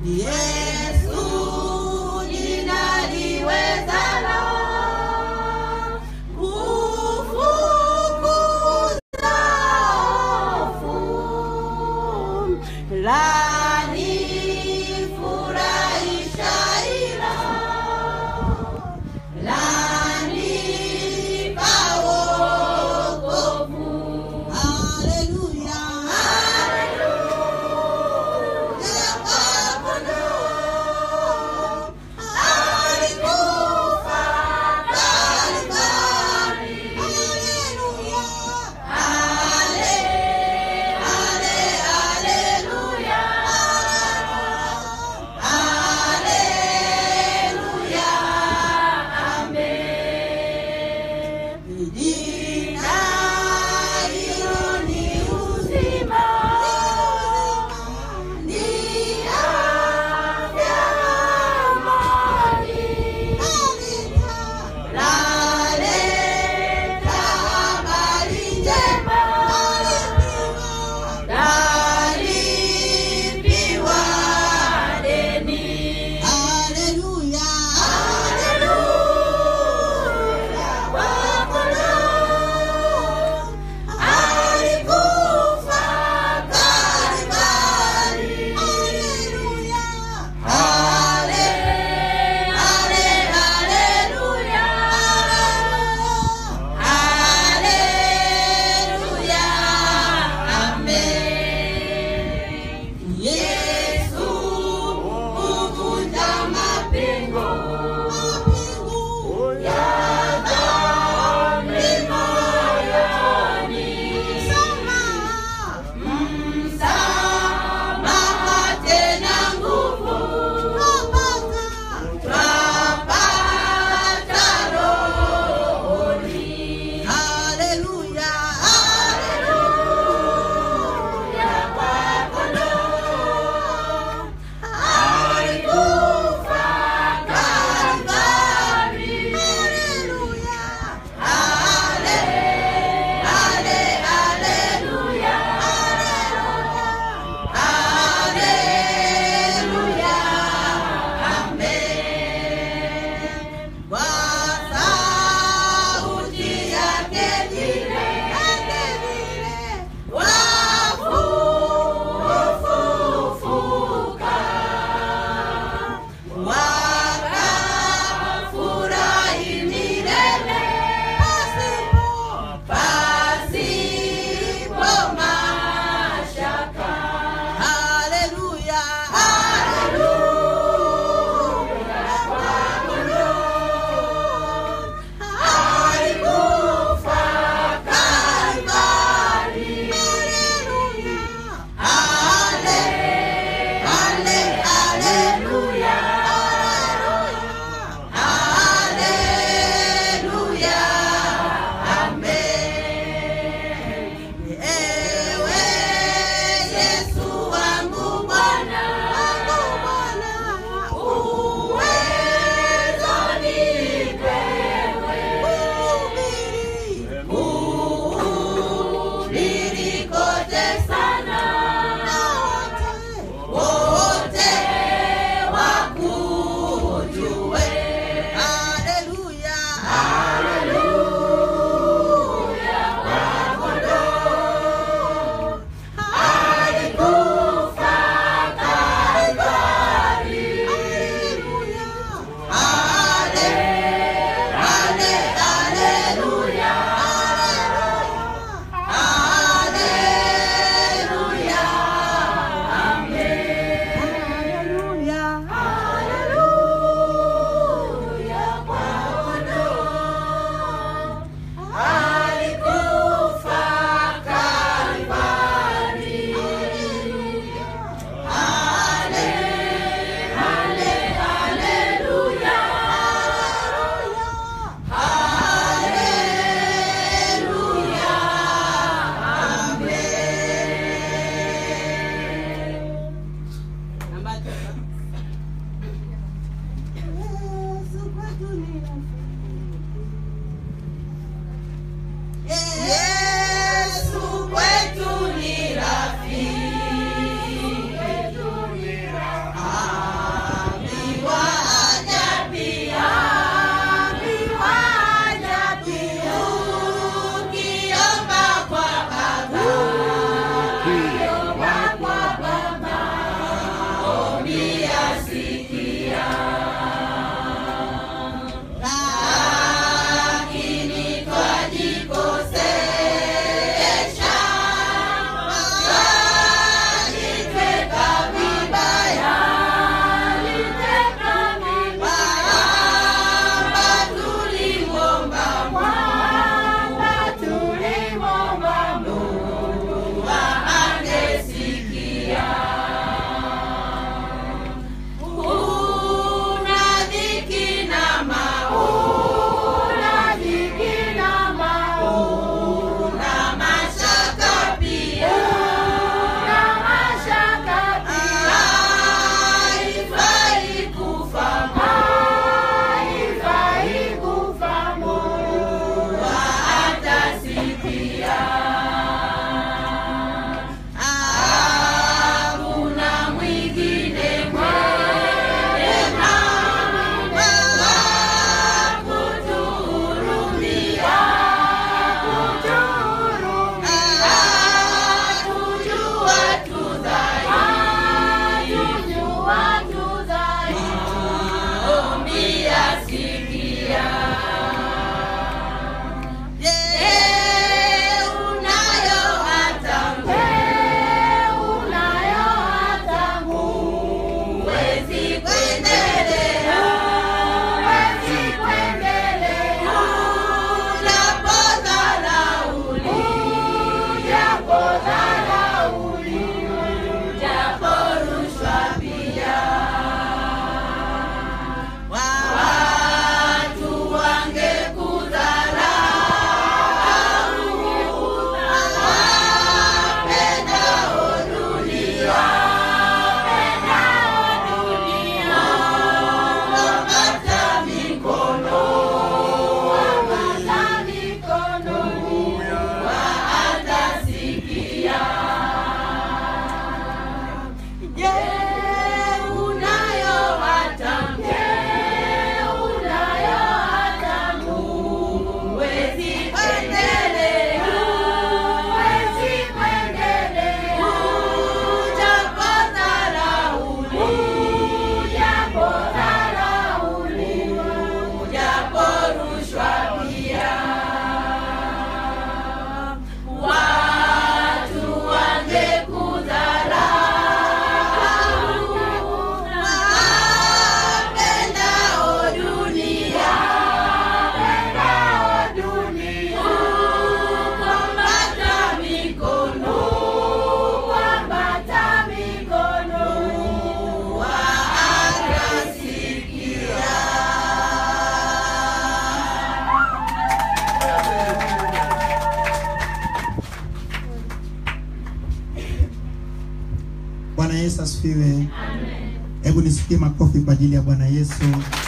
Yesu jina liwezalo kufukuza hofu lanifurahisha ila lanipa wokovu. Haleluya. Haleluya. Bwana asifiwe. Hebu nisikie makofi kwa ajili ya Bwana Yesu.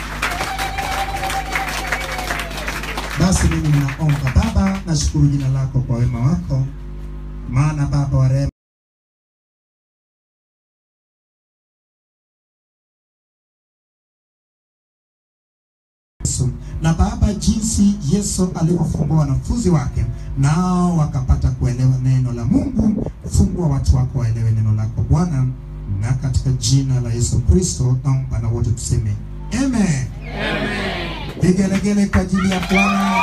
Basi mimi ninaomba Baba, nashukuru jina lako kwa wema wako, maana Baba wa rehema Yesu. Na Baba, jinsi Yesu alivyofungua wanafunzi wake nao wakapata kuelewa neno la Mungu, fungua watu wako waelewe neno lako Bwana, na katika jina la Yesu Kristo naomba na wote tuseme amen. Vigelegele kwa ajili ya Bwana.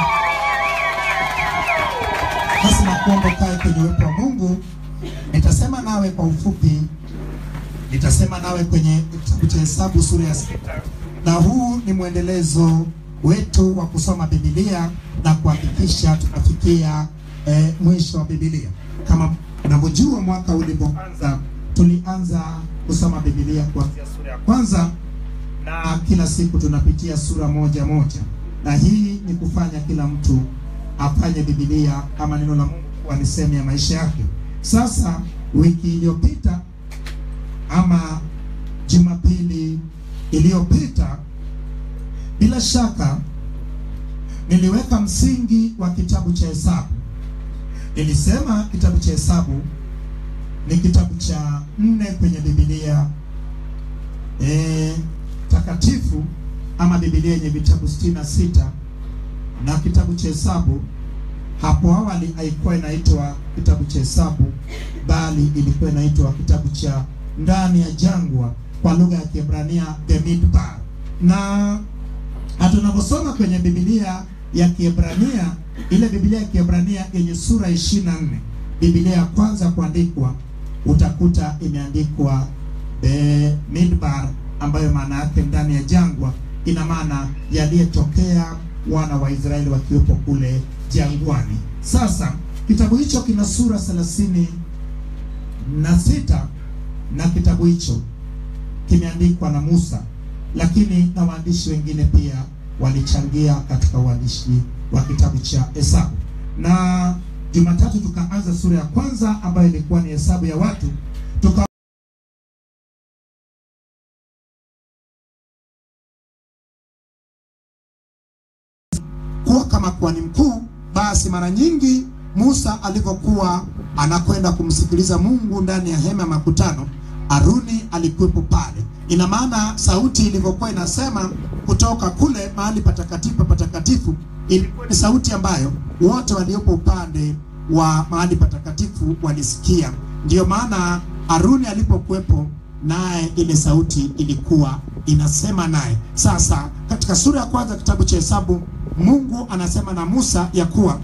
Basi nakuomba ukae kwenye uwepo wa Mungu. Nitasema nawe kwa ufupi, nitasema nawe kwenye kitabu cha Hesabu sura ya sita, na huu ni mwendelezo wetu wa kusoma Biblia na kuhakikisha tunafikia eh, mwisho wa Biblia. Kama unavyojua, mwaka ulipoanza tulianza kusoma Biblia kuanzia sura ya kwanza na kila siku tunapitia sura moja moja, na hii ni kufanya kila mtu afanye Biblia ama neno la Mungu kuwa ni sehemu ya maisha yake. Sasa wiki iliyopita ama Jumapili iliyopita, bila shaka niliweka msingi wa kitabu cha Hesabu. Nilisema kitabu cha Hesabu ni kitabu cha nne kwenye Biblia e, takatifu ama Biblia yenye vitabu sitini na sita na kitabu cha Hesabu hapo awali haikuwa inaitwa kitabu cha Hesabu, bali ilikuwa inaitwa kitabu cha ndani ya jangwa kwa lugha ya Kiebrania the Midbar. Na na tunaposoma kwenye Biblia ya Kiebrania, ile Biblia ya Kiebrania yenye sura 24, Biblia ya kwanza kuandikwa, utakuta imeandikwa the Midbar, ambayo maana yake ndani ya jangwa, ina maana yaliyetokea wana wa Israeli wakiwepo kule jangwani. Sasa kitabu hicho kina sura thelathini na sita na kitabu hicho kimeandikwa na Musa, lakini na waandishi wengine pia walichangia katika uandishi wa kitabu cha Hesabu. Na Jumatatu tukaanza sura ya kwanza ambayo ilikuwa ni hesabu ya watu tuka kuwa kama kuhani mkuu. Basi mara nyingi Musa alivyokuwa anakwenda kumsikiliza Mungu ndani ya hema ya makutano, Aruni alikuwepo pale. Ina maana sauti ilivyokuwa inasema kutoka kule mahali patakatifu patakatifu, ilikuwa ni sauti ambayo wote waliopo upande wa mahali patakatifu walisikia. Ndiyo maana Aruni alipokuwepo naye ile sauti ilikuwa inasema naye. Sasa katika sura ya kwanza kitabu cha Hesabu, Mungu anasema na Musa ya kuwa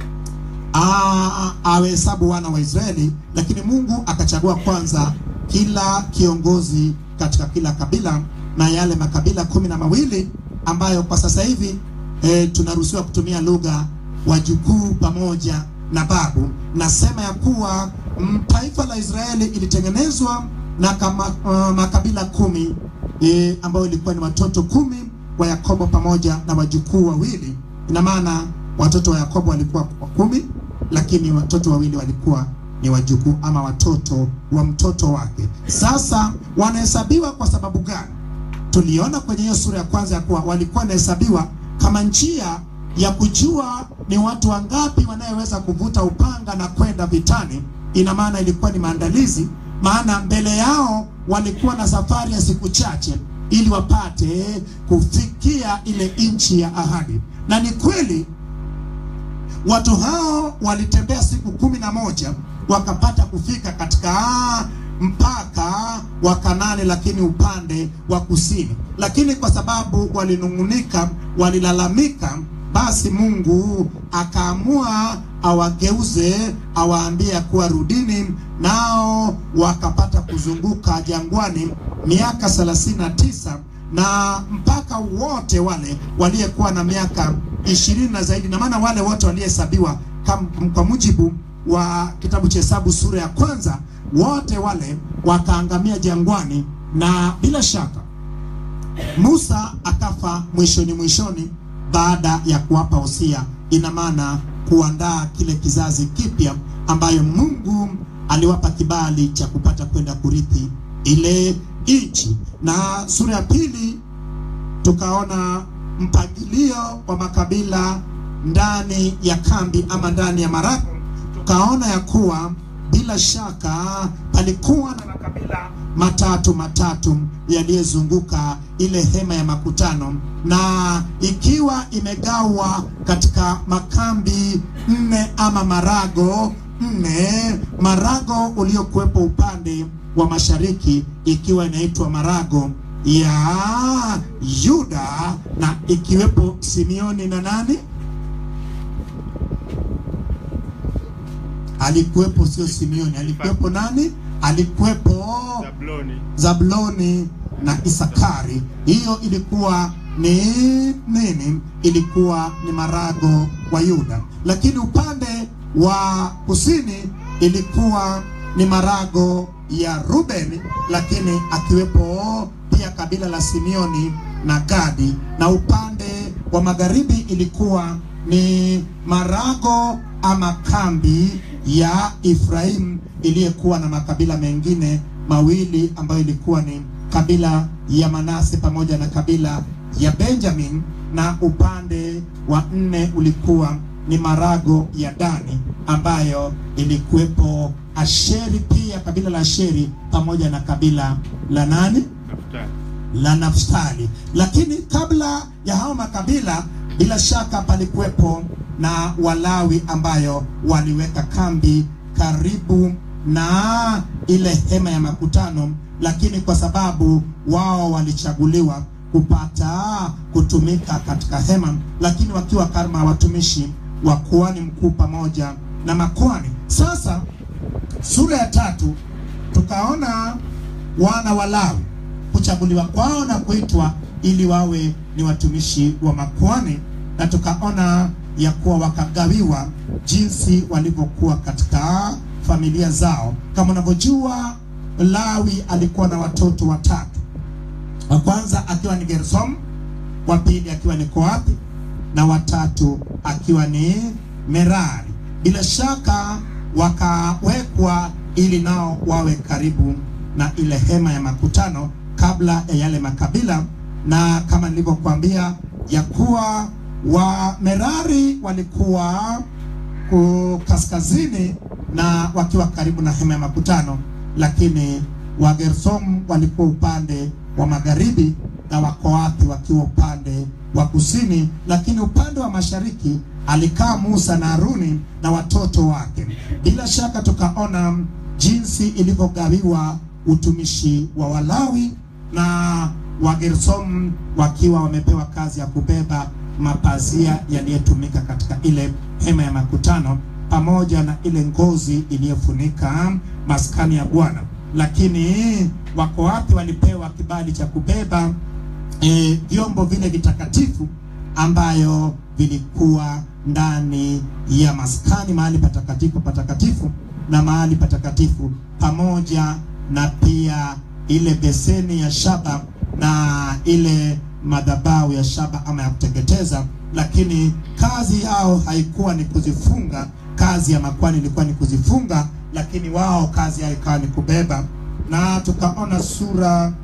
awahesabu wana wa Israeli, lakini Mungu akachagua kwanza kila kiongozi katika kila kabila na yale makabila kumi na mawili ambayo kwa sasa hivi e, tunaruhusiwa kutumia lugha wajukuu pamoja na babu. Nasema ya kuwa mm, taifa la Israeli ilitengenezwa na kama, uh, makabila kumi e, ambayo ilikuwa ni watoto kumi wa Yakobo pamoja na wajukuu wawili. Ina maana watoto wa Yakobo walikuwa kumi, lakini watoto wawili walikuwa ni wajukuu ama watoto wa mtoto wake. Sasa wanahesabiwa kwa sababu gani? Tuliona kwenye hiyo sura ya kwanza ya kuwa walikuwa wanahesabiwa kama njia ya kujua ni watu wangapi wanayeweza kuvuta upanga na kwenda vitani. Ina maana ilikuwa ni maandalizi, maana mbele yao walikuwa na safari ya siku chache ili wapate kufikia ile nchi ya ahadi. Na ni kweli watu hao walitembea siku kumi na moja wakapata kufika katika mpaka wa Kanani, lakini upande wa kusini. Lakini kwa sababu walinung'unika, walilalamika, basi Mungu akaamua awageuze, awaambie kuwa rudini, nao wakapata kuzunguka jangwani miaka thelathini na tisa na mpaka wote wale waliyekuwa na miaka ishirini na zaidi, na maana wale wote walihesabiwa kwa mujibu wa kitabu cha Hesabu sura ya kwanza, wote wale wakaangamia jangwani, na bila shaka Musa akafa mwishoni mwishoni baada ya kuwapa hosia, ina maana kuandaa kile kizazi kipya ambayo Mungu aliwapa kibali cha kupata kwenda kurithi ile nchi. Na sura ya pili tukaona mpangilio wa makabila ndani ya kambi ama ndani ya marago, tukaona ya kuwa bila shaka palikuwa na makabila matatu matatu yaliyozunguka ile hema ya makutano, na ikiwa imegawa katika makambi nne ama marago nne, marago uliokuwepo upande wa mashariki ikiwa inaitwa marago ya Yuda na ikiwepo Simeoni na nani alikuwepo, sio Simeoni, alikuwepo nani? Alikuwepo Zabuloni Zabuloni na Isakari. Hiyo ilikuwa ni nini? Ilikuwa ni marago wa Yuda, lakini upande wa kusini ilikuwa ni marago ya Rubeni, lakini akiwepo pia kabila la Simeoni na Gadi, na upande wa magharibi ilikuwa ni marago ama kambi ya Efraimu iliyokuwa na makabila mengine mawili ambayo ilikuwa ni kabila ya Manase pamoja na kabila ya Benjamin, na upande wa nne ulikuwa ni marago ya Dani ambayo ilikuwepo Asheri, pia kabila la Asheri pamoja na kabila la nani Naftali. la Naftali. Lakini kabla ya hao makabila, bila shaka palikuwepo na Walawi ambayo waliweka kambi karibu na ile hema ya makutano, lakini kwa sababu wao walichaguliwa kupata kutumika katika hema, lakini wakiwa kama watumishi wa kuhani mkuu pamoja na makuhani. Sasa sura ya tatu tukaona wana wa Lawi kuchaguliwa kwao na kuitwa ili wawe ni watumishi wa makuhani, na tukaona ya kuwa wakagawiwa jinsi walivyokuwa katika familia zao. Kama unavyojua, Lawi alikuwa na watoto watatu, wa kwanza akiwa ni Gersom, wa pili akiwa ni Kohathi na watatu akiwa ni Merari. Bila shaka wakawekwa ili nao wawe karibu na ile hema ya makutano kabla ya yale makabila, na kama nilivyokuambia ya kuwa wa Merari walikuwa ku kaskazini na wakiwa karibu na hema ya makutano, lakini wa Gersom walikuwa upande wa magharibi na Wakoathi wakiwa upande wa kusini, lakini upande wa mashariki alikaa Musa na Haruni na watoto wake. Bila shaka tukaona jinsi ilivyogawiwa utumishi wa Walawi na Wagersom wakiwa wamepewa kazi ya kubeba mapazia yaliyotumika katika ile hema ya makutano pamoja na ile ngozi iliyofunika maskani ya Bwana, lakini Wakohathi walipewa kibali cha kubeba e, vyombo vile vitakatifu ambayo vilikuwa ndani ya maskani, mahali patakatifu patakatifu na mahali patakatifu, pamoja na pia ile beseni ya shaba na ile madhabahu ya shaba ama ya kuteketeza. Lakini kazi yao haikuwa ni kuzifunga, kazi ya makwani ilikuwa ni kuzifunga, lakini wao kazi yao ikawa ni kubeba. Na tukaona sura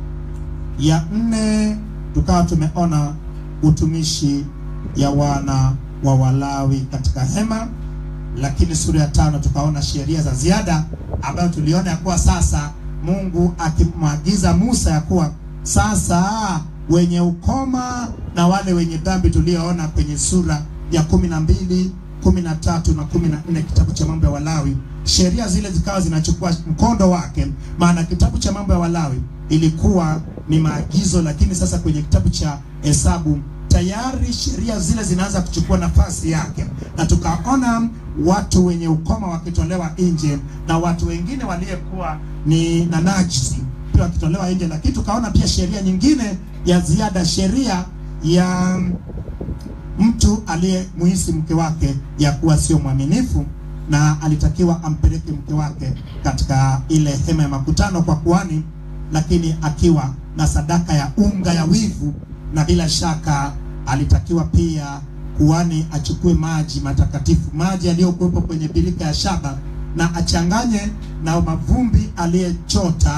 ya nne tukawa tumeona utumishi ya wana wa Walawi katika hema, lakini sura ya tano tukaona sheria za ziada ambayo tuliona ya kuwa sasa Mungu akimwagiza Musa ya kuwa sasa wenye ukoma na wale wenye dhambi tulioona kwenye sura ya kumi na mbili kumi na tatu na kumi na nne kitabu cha mambo ya Walawi, sheria zile zikawa zinachukua mkondo wake, maana kitabu cha mambo ya Walawi ilikuwa ni maagizo, lakini sasa kwenye kitabu cha Hesabu tayari sheria zile zinaanza kuchukua nafasi yake, na tukaona watu wenye ukoma wakitolewa nje na watu wengine waliyekuwa ni na najisi pia wakitolewa nje, lakini tukaona pia sheria nyingine ya ziada, sheria ya mtu aliyemuhisi mke wake ya kuwa sio mwaminifu na alitakiwa ampeleke mke wake katika ile hema ya makutano kwa kuhani, lakini akiwa na sadaka ya unga ya wivu, na bila shaka alitakiwa pia kuhani achukue maji matakatifu, maji yaliyokuwepo kwenye birika ya shaba, na achanganye na mavumbi aliyechota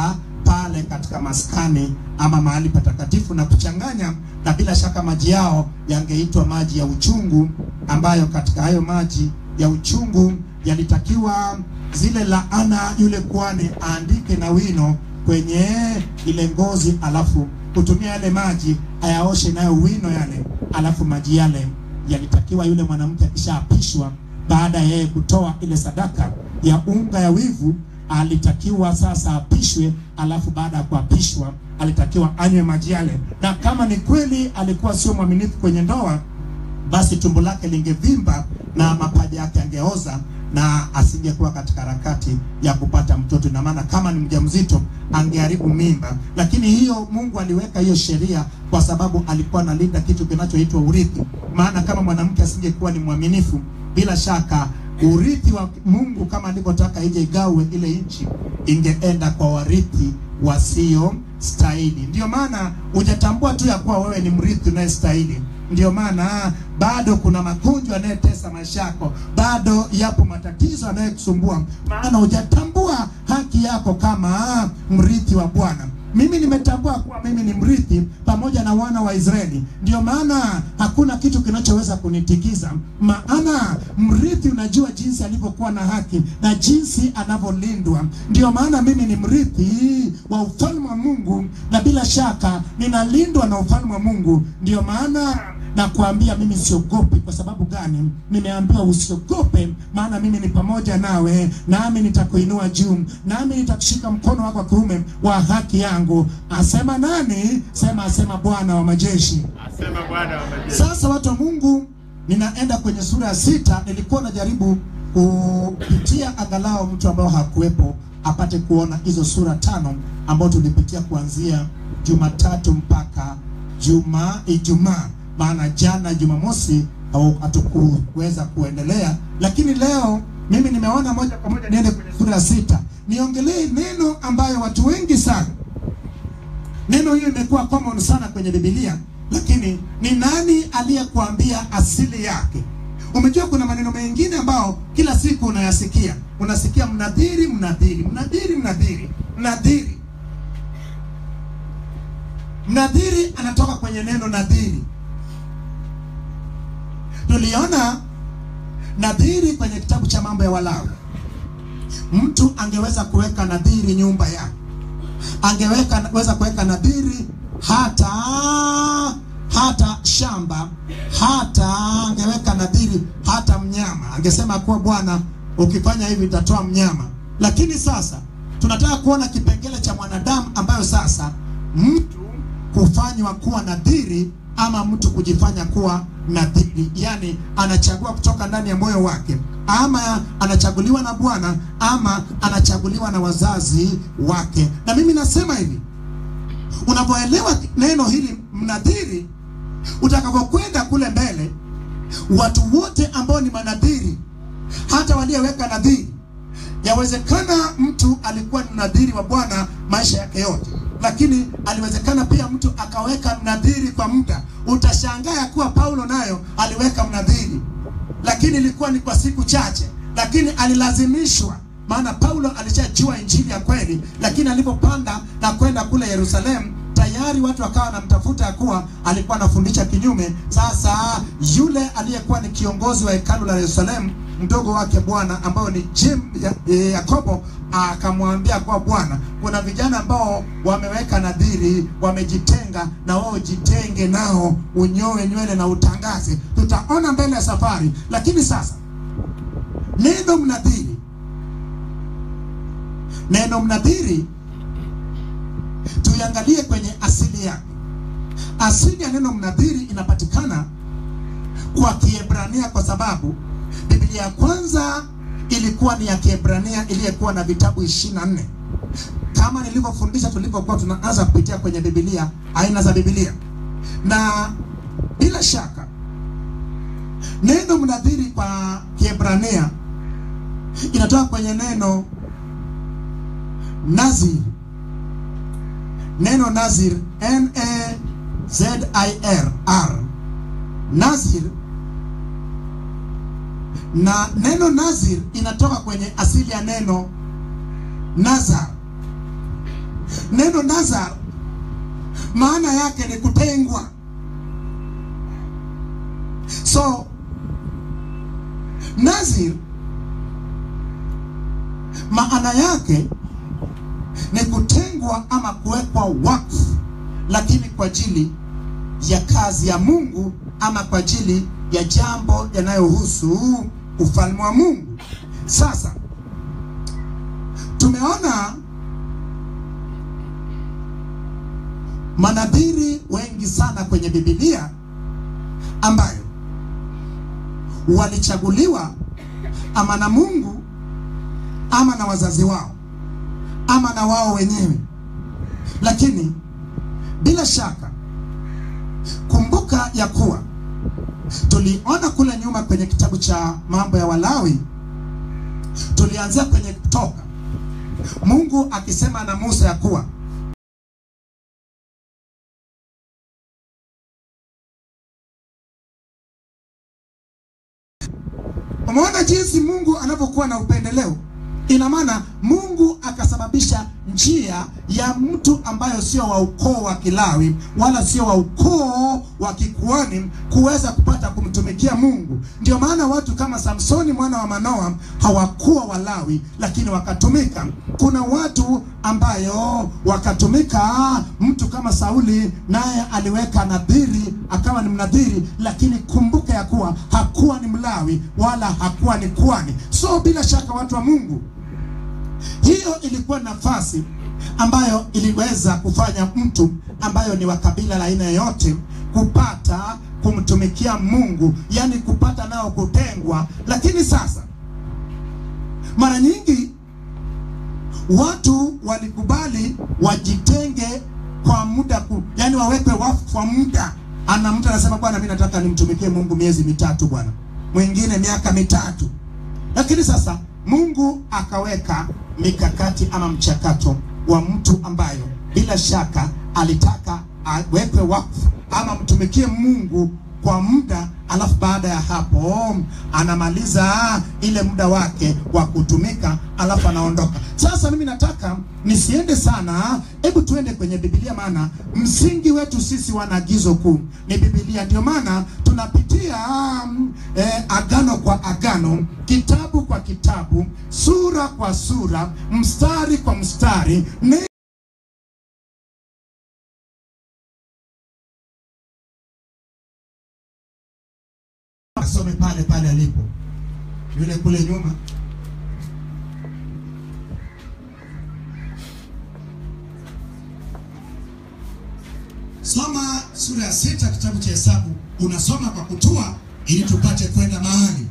pale katika maskani ama mahali patakatifu na kuchanganya, na bila shaka maji yao yangeitwa maji ya uchungu, ambayo katika hayo maji ya uchungu yalitakiwa zile laana yule kuhani aandike na wino kwenye ile ngozi, alafu kutumia yale maji ayaoshe nayo wino yale, alafu maji yale yalitakiwa yule mwanamke akishaapishwa, baada ya yeye kutoa ile sadaka ya unga ya wivu, alitakiwa sasa apishwe, alafu baada ya kuapishwa alitakiwa anywe maji yale, na kama ni kweli alikuwa sio mwaminifu kwenye ndoa, basi tumbo lake lingevimba na mapaja yake yangeoza na asingekuwa katika harakati ya kupata mtoto. Ina maana kama ni mjamzito angeharibu mimba, lakini hiyo Mungu aliweka hiyo sheria kwa sababu alikuwa analinda kitu kinachoitwa urithi. Maana kama mwanamke asingekuwa ni mwaminifu, bila shaka urithi wa Mungu kama alivyotaka ije igawe ile nchi, ingeenda kwa warithi wasio stahili. Ndio maana hujatambua tu ya kuwa wewe ni mrithi unayestahili. Ndio maana bado kuna magonjwa yanayotesa maisha yako, bado yapo matatizo yanayokusumbua, maana hujatambua haki yako kama mrithi wa Bwana. Mimi nimetambua kuwa mimi ni mrithi pamoja na wana wa Israeli. Ndio maana hakuna kitu kinachoweza kunitikiza, maana mrithi unajua jinsi alivyokuwa na haki na jinsi anavyolindwa. Ndio maana mimi ni mrithi wa ufalme wa Mungu, na bila shaka ninalindwa na ufalme wa Mungu. Ndio maana na kuambia mimi siogopi. Kwa sababu gani? Nimeambiwa usiogope, maana mimi ni pamoja nawe, nami nitakuinua juu, nami nitakushika mkono wako wa kuume wa haki yangu. Asema nani? Sema, asema Bwana wa majeshi. Asema Bwana wa majeshi. Sasa watu wa Mungu, ninaenda kwenye sura ya sita. Nilikuwa najaribu kupitia angalau mtu ambao hakuwepo apate kuona hizo sura tano ambao tulipitia kuanzia Jumatatu mpaka juma Ijumaa, maana jana Jumamosi au hatukuweza kuendelea, lakini leo mimi nimeona moja kwa moja niende kwenye sura ya sita niongelee neno ambayo watu wengi sana Neno hiyo imekuwa common sana kwenye Biblia, lakini ni nani aliyekuambia asili yake? Umejua kuna maneno mengine ambao kila siku unayasikia, unasikia mnadhiri, mnadhiri, mnadhiri, mnadhiri, mnadhiri. Mnadhiri anatoka kwenye neno nadhiri. Tuliona nadhiri kwenye kitabu cha Mambo ya Walawi. Mtu angeweza kuweka nadhiri nyumba yake angeweka weza kuweka nadhiri hata hata shamba hata angeweka nadhiri hata mnyama, angesema kuwa Bwana, ukifanya hivi nitatoa mnyama. Lakini sasa tunataka kuona kipengele cha mwanadamu ambayo sasa mtu kufanywa kuwa nadhiri ama mtu kujifanya kuwa nadhiri, yani anachagua kutoka ndani ya moyo wake, ama anachaguliwa na Bwana ama anachaguliwa na wazazi wake. Na mimi nasema hivi, unapoelewa neno hili mnadhiri, utakapokwenda kule mbele, watu wote ambao ni manadhiri, hata walioweka nadhiri, yawezekana mtu alikuwa ni nadhiri wa Bwana maisha yake yote lakini aliwezekana pia mtu akaweka mnadhiri kwa muda. Utashangaa ya kuwa Paulo nayo aliweka mnadhiri, lakini ilikuwa ni kwa siku chache, lakini alilazimishwa. Maana Paulo alishajua injili ya kweli, lakini alipopanda na kwenda kule Yerusalemu tayari watu wakawa wanamtafuta ya kuwa alikuwa anafundisha kinyume. Sasa yule aliyekuwa ni kiongozi wa hekalu la Yerusalemu, mdogo wake Bwana ambayo ni Jim ya, eh, Yakobo akamwambia kwa Bwana, kuna vijana ambao wameweka nadhiri, wamejitenga, na wao jitenge nao, unyoe nywele na utangaze. Tutaona mbele ya safari, lakini sasa neno mnadhiri, neno mnadhiri tuiangalie kwenye asili yake. Asili ya neno mnadhiri inapatikana kwa Kiebrania kwa sababu Biblia ya kwanza ilikuwa ni ya Kiebrania iliyokuwa na vitabu 24 kama nilivyofundisha tulipokuwa tunaanza kupitia kwenye Biblia, aina za Biblia, na bila shaka neno mnadhiri kwa Kiebrania inatoka kwenye neno nazir neno nazir n a z i r r nazir na neno nazir inatoka kwenye asili ya neno nazar neno nazar maana yake ni kutengwa so nazir maana yake ni kutengwa ama kuwekwa wakfu lakini kwa ajili ya kazi ya mungu ama kwa ajili ya jambo yanayohusu ufalme wa mungu sasa tumeona manadhiri wengi sana kwenye bibilia ambayo walichaguliwa ama na mungu ama na wazazi wao ama na wao wenyewe lakini bila shaka kumbuka ya kuwa tuliona kule nyuma kwenye kitabu cha mambo ya walawi tulianzia kwenye kutoka mungu akisema na musa ya kuwa umeona jinsi mungu anavyokuwa na upendeleo ina maana mungu akasababisha njia ya mtu ambayo sio wa ukoo wa kilawi wala sio wa ukoo wa kikuani kuweza kupata kumtumikia mungu ndio maana watu kama samsoni mwana wa manoa hawakuwa walawi lakini wakatumika kuna watu ambayo wakatumika mtu kama sauli naye aliweka nadhiri akawa ni mnadhiri lakini kumbuka ya kuwa hakuwa ni mlawi wala hakuwa ni kuani so bila shaka watu wa mungu hiyo ilikuwa nafasi ambayo iliweza kufanya mtu ambayo ni wa kabila la aina yoyote kupata kumtumikia mungu yani kupata nao kutengwa lakini sasa mara nyingi watu walikubali wajitenge kwa muda ku, yani wawekwe wafu kwa muda ana mtu anasema bwana mi nataka nimtumikie mungu miezi mitatu bwana mwingine miaka mitatu lakini sasa mungu akaweka mikakati ama mchakato wa mtu ambayo bila shaka alitaka awekwe wakfu ama mtumikie mungu kwa muda alafu baada ya hapo anamaliza ile muda wake wa kutumika alafu anaondoka sasa mimi nataka nisiende sana hebu tuende kwenye bibilia maana msingi wetu sisi wana agizo kuu ni bibilia ndio maana tunapitia um, eh, agano kwa agano kitabu kwa kitabu sura kwa sura mstari kwa mstari ni asome pale pale alipo yule kule nyuma soma sura ya sita kitabu cha hesabu unasoma kwa kutua ili tupate kwenda mahali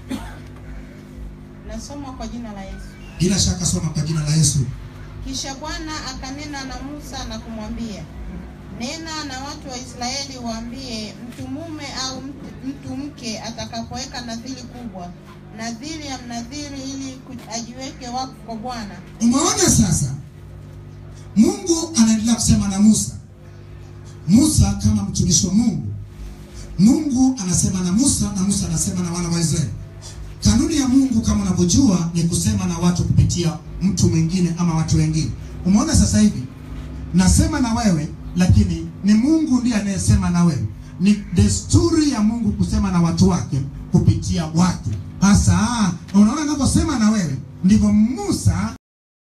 Nasoma kwa jina la Yesu. bila shaka soma kwa jina la yesu Kisha Bwana akanena na Musa na kumwambia, nena na watu wa Israeli waambie, mtu mume au mtu, mtu mke atakapoweka nadhiri kubwa, nadhiri ya mnadhiri, ili ku- ajiweke wakfu kwa Bwana, umeona sasa mungu anaendelea kusema na musa musa kama mtumishi wa mungu mungu anasema na musa na musa anasema na wana wa israeli kanuni ya mungu kama unavyojua ni kusema na watu kupitia mtu mwingine ama watu wengine umeona sasa hivi nasema na wewe lakini ni mungu ndiye anayesema na wewe ni desturi ya mungu kusema na watu wake kupitia watu hasa unaona anavyosema na wewe ndivyo musa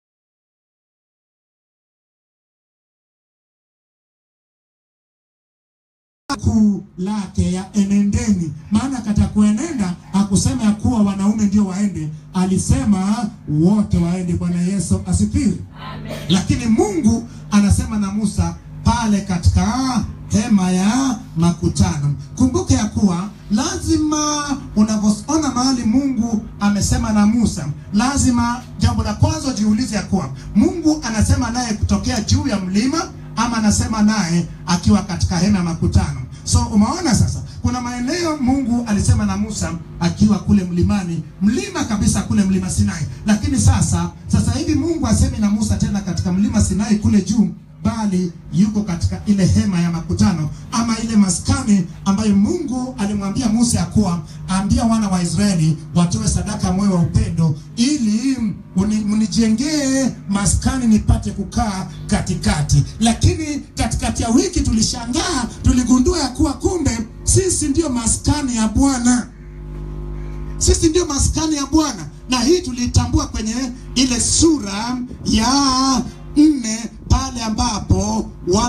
kuu lake ya enendeni maana katika kuenenda hakusema ya kuwa wanaume ndio waende alisema wote waende bwana yesu asifiwe lakini mungu anasema na musa pale katika hema ya makutano kumbuka ya kuwa lazima unavyoona mahali mungu amesema na musa lazima jambo la kwanza jiulize ya kuwa mungu anasema naye kutokea juu ya mlima ama anasema naye akiwa katika hema ya makutano so umeona sasa kuna maeneo mungu alisema na musa akiwa kule mlimani mlima kabisa kule mlima sinai lakini sasa sasa hivi mungu asemi na musa tena katika mlima sinai kule juu bali yuko katika ile hema ya makutano ama ile maskani ambayo Mungu alimwambia Musa ya kuwa ambia wana wa Israeli watoe sadaka ya moyo wa upendo ili uni- mnijengee maskani nipate kukaa katikati. Lakini katikati ya wiki tulishangaa, tuligundua ya kuwa kumbe sisi ndiyo maskani ya Bwana sisi ndio maskani ya Bwana, na hii tulitambua kwenye ile sura ya nne pale ambapo wa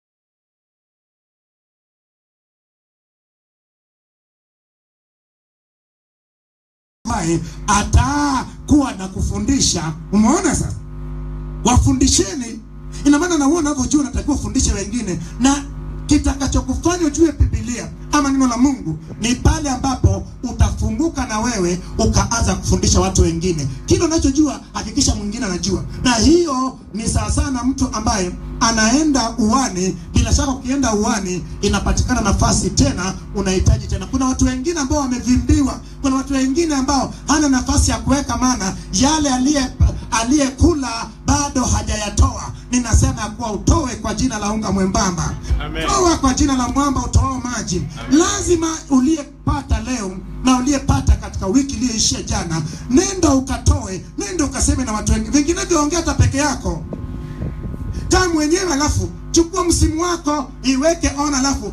ambaye atakuwa na kufundisha. Umeona sasa, wafundisheni. Ina maana na wewe unavyojua unatakiwa ufundishe wengine, na kitakachokufanya ujue Biblia ama neno la Mungu ni pale ambapo utafunguka na wewe ukaanza kufundisha watu wengine. Kile unachojua hakikisha mwingine anajua, na hiyo ni sawa sana na mtu ambaye anaenda uwani. Bila shaka ukienda uwani inapatikana nafasi tena, unahitaji tena. Kuna watu wengine ambao wamevimbiwa, kuna watu wengine ambao hana nafasi ya kuweka, maana yale aliye aliyekula bado hajayatoa. Ninasema ya kuwa utoe kwa jina la unga mwembamba, Amen. toa kwa jina la mwamba utoao maji. Lazima uliyepata leo na uliyepata katika wiki iliyoishia jana, nenda ukatoe, nenda ukaseme na watu wengine. Vinginevyo ongea hata peke yako kaa mwenyewe, alafu chukua msimu wako iweke on, alafu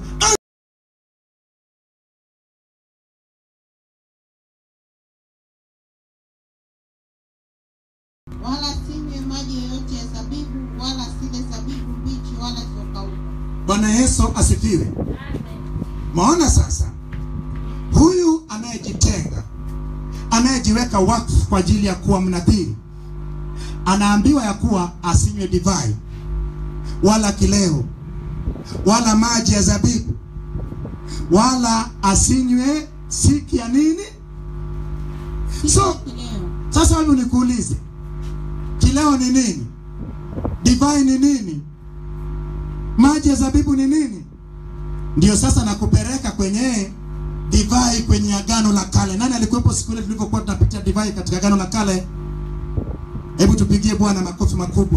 wala sinywe maji yoyote ya zabibu, wala sile zabibu mbichi, wala zilizokauka. Bwana Yesu asifiwe. Maona sasa, huyu anayejitenga anayejiweka wakfu kwa ajili ya kuwa mnadhiri anaambiwa ya kuwa asinywe divai wala kileo wala maji ya zabibu wala asinywe siki ya nini. So Kileo sasa hebu nikuulize, kileo ni nini? Divai ni nini? Maji ya zabibu ni nini? Ndio sasa nakupeleka kwenye divai kwenye agano la kale. Nani alikuwepo siku ile tulivyokuwa tunapitia divai katika agano la kale? Hebu tupigie Bwana makofi makubwa.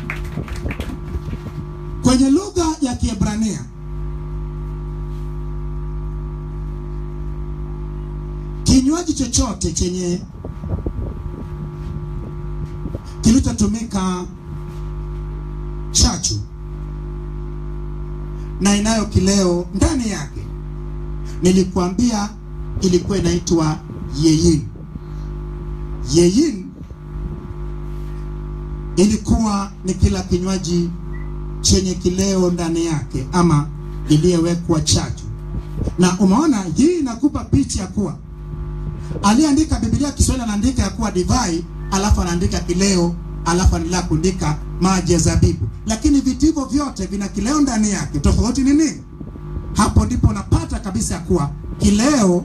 Kwenye lugha ya Kiebrania kinywaji chochote chenye kilichotumika chachu na inayo kileo ndani yake, nilikuambia ilikuwa inaitwa yeyin. Yeyin ilikuwa ni kila kinywaji chenye kileo ndani yake ama iliyowekwa chachu, na umeona hii inakupa picha ya kuwa aliyeandika Biblia ya Kiswahili anaandika ya kuwa divai, alafu anaandika kileo, alafu anaendelea kuandika maji ya zabibu, lakini vitu hivyo vyote vina kileo ndani yake. Tofauti ni nini? Hapo ndipo unapata kabisa ya kuwa kileo,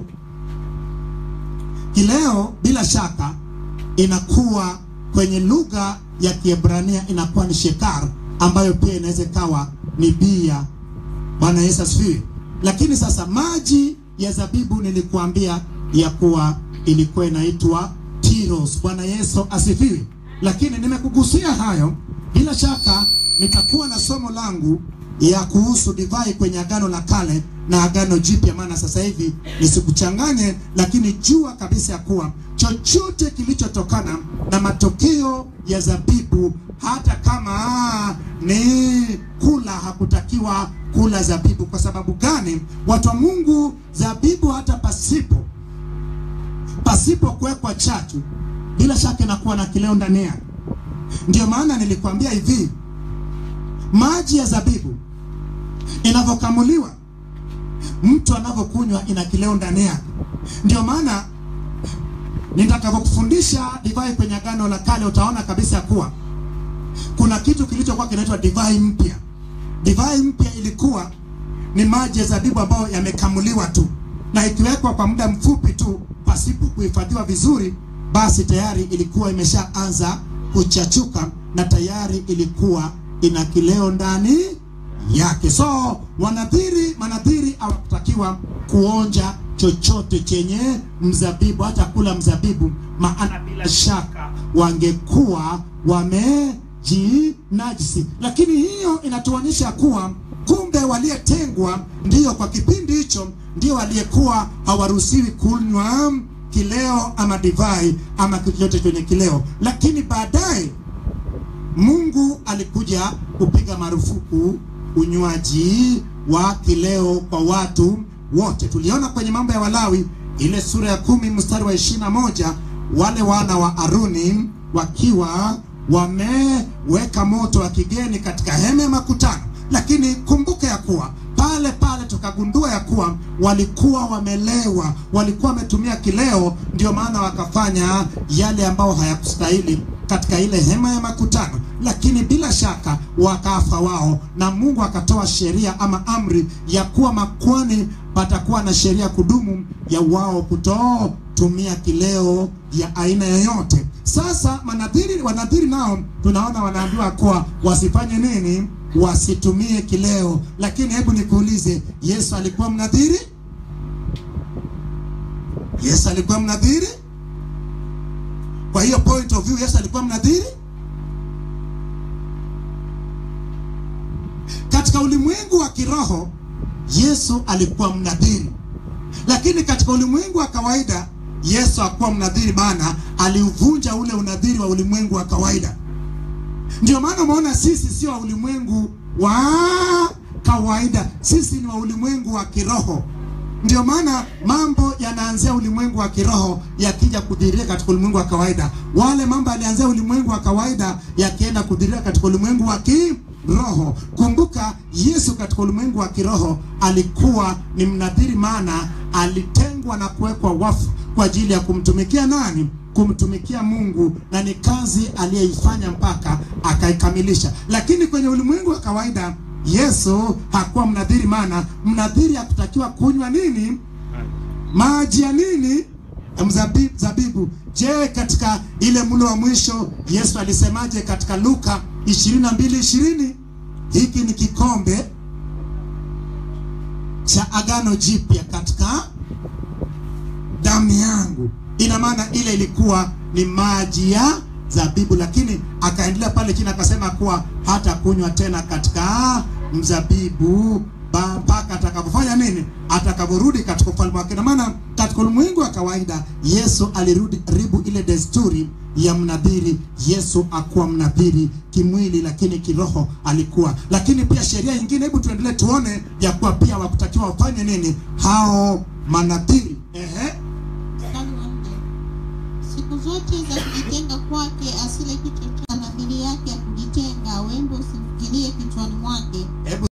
kileo bila shaka inakuwa kwenye lugha ya Kiebrania inakuwa ni shekar, ambayo pia inaweza ikawa ni bia. Bwana Yesu asifiwe. Lakini sasa maji ya zabibu nilikuambia ya kuwa ilikuwa inaitwa tiros. Bwana Yesu asifiwe. Lakini nimekugusia hayo, bila shaka nitakuwa na somo langu ya kuhusu divai kwenye agano la kale na agano jipya, maana sasa hivi nisikuchanganye, lakini jua kabisa ya kuwa chochote kilichotokana na matokeo ya zabibu, hata kama ni kula, hakutakiwa kula zabibu. Kwa sababu gani? Watu wa Mungu, zabibu hata pasipo pasipo kuwekwa chachu, bila shaka inakuwa na kileo ndani yake. Ndio maana nilikwambia hivi, maji ya zabibu inavyokamuliwa, mtu anavyokunywa ina kileo ndani yake. Ndio maana nitakavyokufundisha divai kwenye agano la kale, utaona kabisa kuwa kuna kitu kilichokuwa kinaitwa divai mpya. Divai mpya ilikuwa ni maji ya zabibu ambayo yamekamuliwa tu na ikiwekwa kwa muda mfupi tu pasipo kuhifadhiwa vizuri, basi tayari ilikuwa imeshaanza kuchachuka na tayari ilikuwa ina kileo ndani yake. So wanadhiri, manadhiri hawakutakiwa kuonja chochote chenye mzabibu, hata kula mzabibu, maana bila shaka wangekuwa jinajisi. Lakini hiyo inatuonyesha kuwa kumbe waliyetengwa ndiyo kwa kipindi hicho ndio waliyekuwa hawaruhusiwi kunywa kileo ama divai ama kitu chochote chenye kileo, lakini baadaye Mungu alikuja kupiga marufuku unywaji wa kileo kwa watu wote. Tuliona kwenye mambo ya Walawi ile sura ya kumi mstari wa ishirini na moja wale wana wa Aruni wakiwa wameweka moto wa kigeni katika hema ya makutano, lakini kumbuka ya kuwa pale pale tukagundua ya kuwa walikuwa wamelewa, walikuwa wametumia kileo, ndio maana wakafanya yale ambao hayakustahili katika ile hema ya makutano, lakini bila shaka wakafa wao, na Mungu akatoa sheria ama amri ya kuwa makwani patakuwa na sheria kudumu ya wao kutotumia kileo ya aina yoyote. Sasa manadhiri, wanadhiri nao tunaona wanaambiwa kuwa wasifanye nini? Wasitumie kileo. Lakini hebu nikuulize, Yesu alikuwa mnadhiri? Yesu alikuwa mnadhiri? Kwa hiyo point of view, Yesu alikuwa mnadhiri? Katika ulimwengu wa kiroho Yesu alikuwa mnadhiri, lakini katika ulimwengu wa kawaida Yesu hakuwa mnadhiri, maana aliuvunja ule unadhiri wa ulimwengu wa kawaida. Ndio maana umeona sisi sio wa ulimwengu wa kawaida, sisi ni wa ulimwengu wa kiroho. Ndio maana mambo yanaanzia ulimwengu wa kiroho yakija kudhihiria katika ulimwengu wa kawaida. Wale mambo yalianzia ulimwengu wa kawaida yakienda kudhihiria katika ulimwengu wa kiroho. Kumbuka Yesu katika ulimwengu wa kiroho alikuwa ni mnadhiri, maana alitengwa na kuwekwa wafu kwa ajili ya kumtumikia nani? Kumtumikia Mungu, na ni kazi aliyeifanya mpaka akaikamilisha. Lakini kwenye ulimwengu wa kawaida Yesu hakuwa mnadhiri, maana mnadhiri hakutakiwa kunywa nini? Maji ya nini? Ya mzabibu, zabibu. Je, katika ile mlo wa mwisho Yesu alisemaje katika Luka 22:20? Hiki ni kikombe cha agano jipya katika damu yangu. Ina maana ile ilikuwa ni maji ya zabibu, lakini akaendelea pale chini akasema kuwa hata kunywa tena katika mzabibu ba- mpaka atakapofanya nini? Atakaporudi katika ufalme wake. Na maana katika ulimwengu wa kawaida Yesu alirudi ribu ile desturi ya mnadhiri. Yesu akuwa mnadhiri kimwili, lakini kiroho alikuwa. Lakini pia sheria nyingine, hebu tuendelee tuone ya kuwa pia wakutakiwa wafanye nini hao manadhiri. Ehe. Mstari wa nne. Siku zote za kujitenga kwake asile kitu cha nadhiri yake ya kujitenga, wembe usimfikirie kichwani mwake. Hebu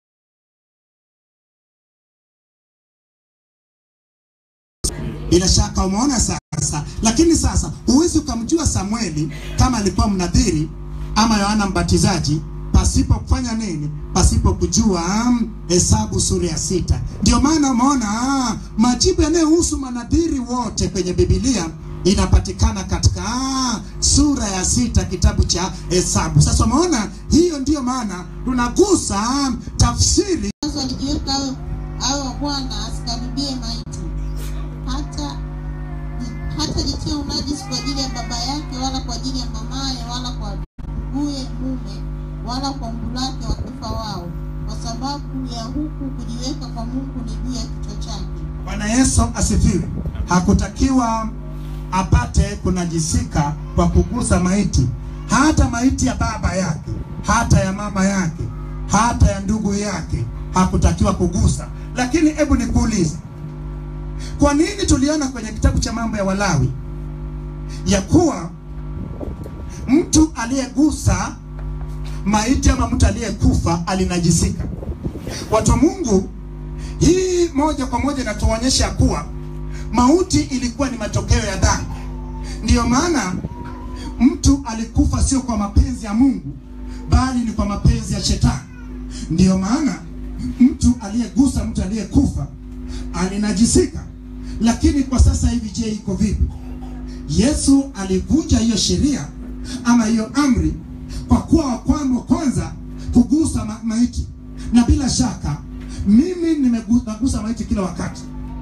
bila shaka umeona sasa. Lakini sasa huwezi ukamjua Samueli kama alikuwa mnadhiri ama Yohana Mbatizaji pasipo kufanya nini? Pasipo kujua mm, Hesabu sura ya sita. Ndio maana umeona ah, majibu yanayohusu manadhiri wote kwenye Biblia inapatikana katika ah, sura ya sita kitabu cha Hesabu. Sasa umeona, hiyo ndiyo maana tunagusa ah, tafsiri Mwanzo alijiweka awe awe wa Bwana, asikaribie maiti, hata hata jitia unajisi kwa ajili ya baba yake, wala kwa ajili ya mamaye, wala kwa nduguye mume, wala kwa mbulake wakifa wao, kwa sababu ya huku kujiweka kwa Mungu ni juu ya kichwa chake. Bwana Yesu asifiwe. Hakutakiwa apate kunajisika kwa kugusa maiti, hata maiti ya baba yake, hata ya mama yake, hata ya ndugu yake, hakutakiwa kugusa. Lakini hebu nikuulize, kwa nini tuliona kwenye kitabu cha mambo ya Walawi ya kuwa mtu aliyegusa maiti ama mtu aliyekufa alinajisika? Watu wa Mungu, hii moja kwa moja inatuonyesha kuwa mauti ilikuwa ni matokeo ya dhambi. Ndiyo maana mtu alikufa sio kwa mapenzi ya Mungu, bali ni kwa mapenzi ya shetani. Ndiyo maana mtu aliyegusa mtu aliyekufa alinajisika. Lakini kwa sasa hivi, je, iko vipi? Yesu alivunja hiyo sheria ama hiyo amri kwa kuwa wa kwanza kwanza kugusa ma maiti, na bila shaka mimi nimegusa maiti kila wakati.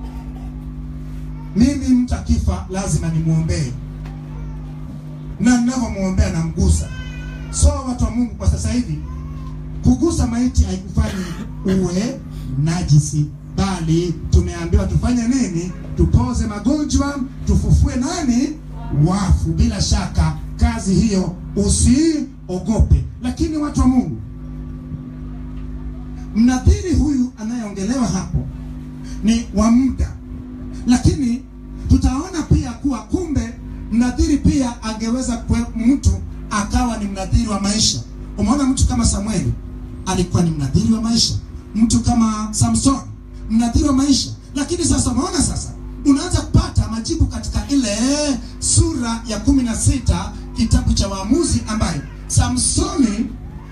Mimi mtu akifa lazima nimwombee, na ninavyomwombea namgusa. So watu wa Mungu, kwa sasa hivi kugusa maiti haikufanyi uwe najisi, bali tumeambiwa tufanye nini? Tupoze magonjwa, tufufue nani? Wafu. Bila shaka kazi hiyo usiogope. Lakini watu wa Mungu, mnadhiri huyu anayeongelewa hapo ni wa muda, lakini tutaona pia kuwa kumbe mnadhiri pia angeweza kwe mtu akawa ni mnadhiri wa maisha. Umeona mtu kama Samueli alikuwa ni mnadhiri wa maisha, mtu kama Samson mnadhiri wa maisha. Lakini sasa umeona, sasa unaanza kupata majibu katika ile sura ya kumi na sita kitabu cha Waamuzi, ambaye Samsoni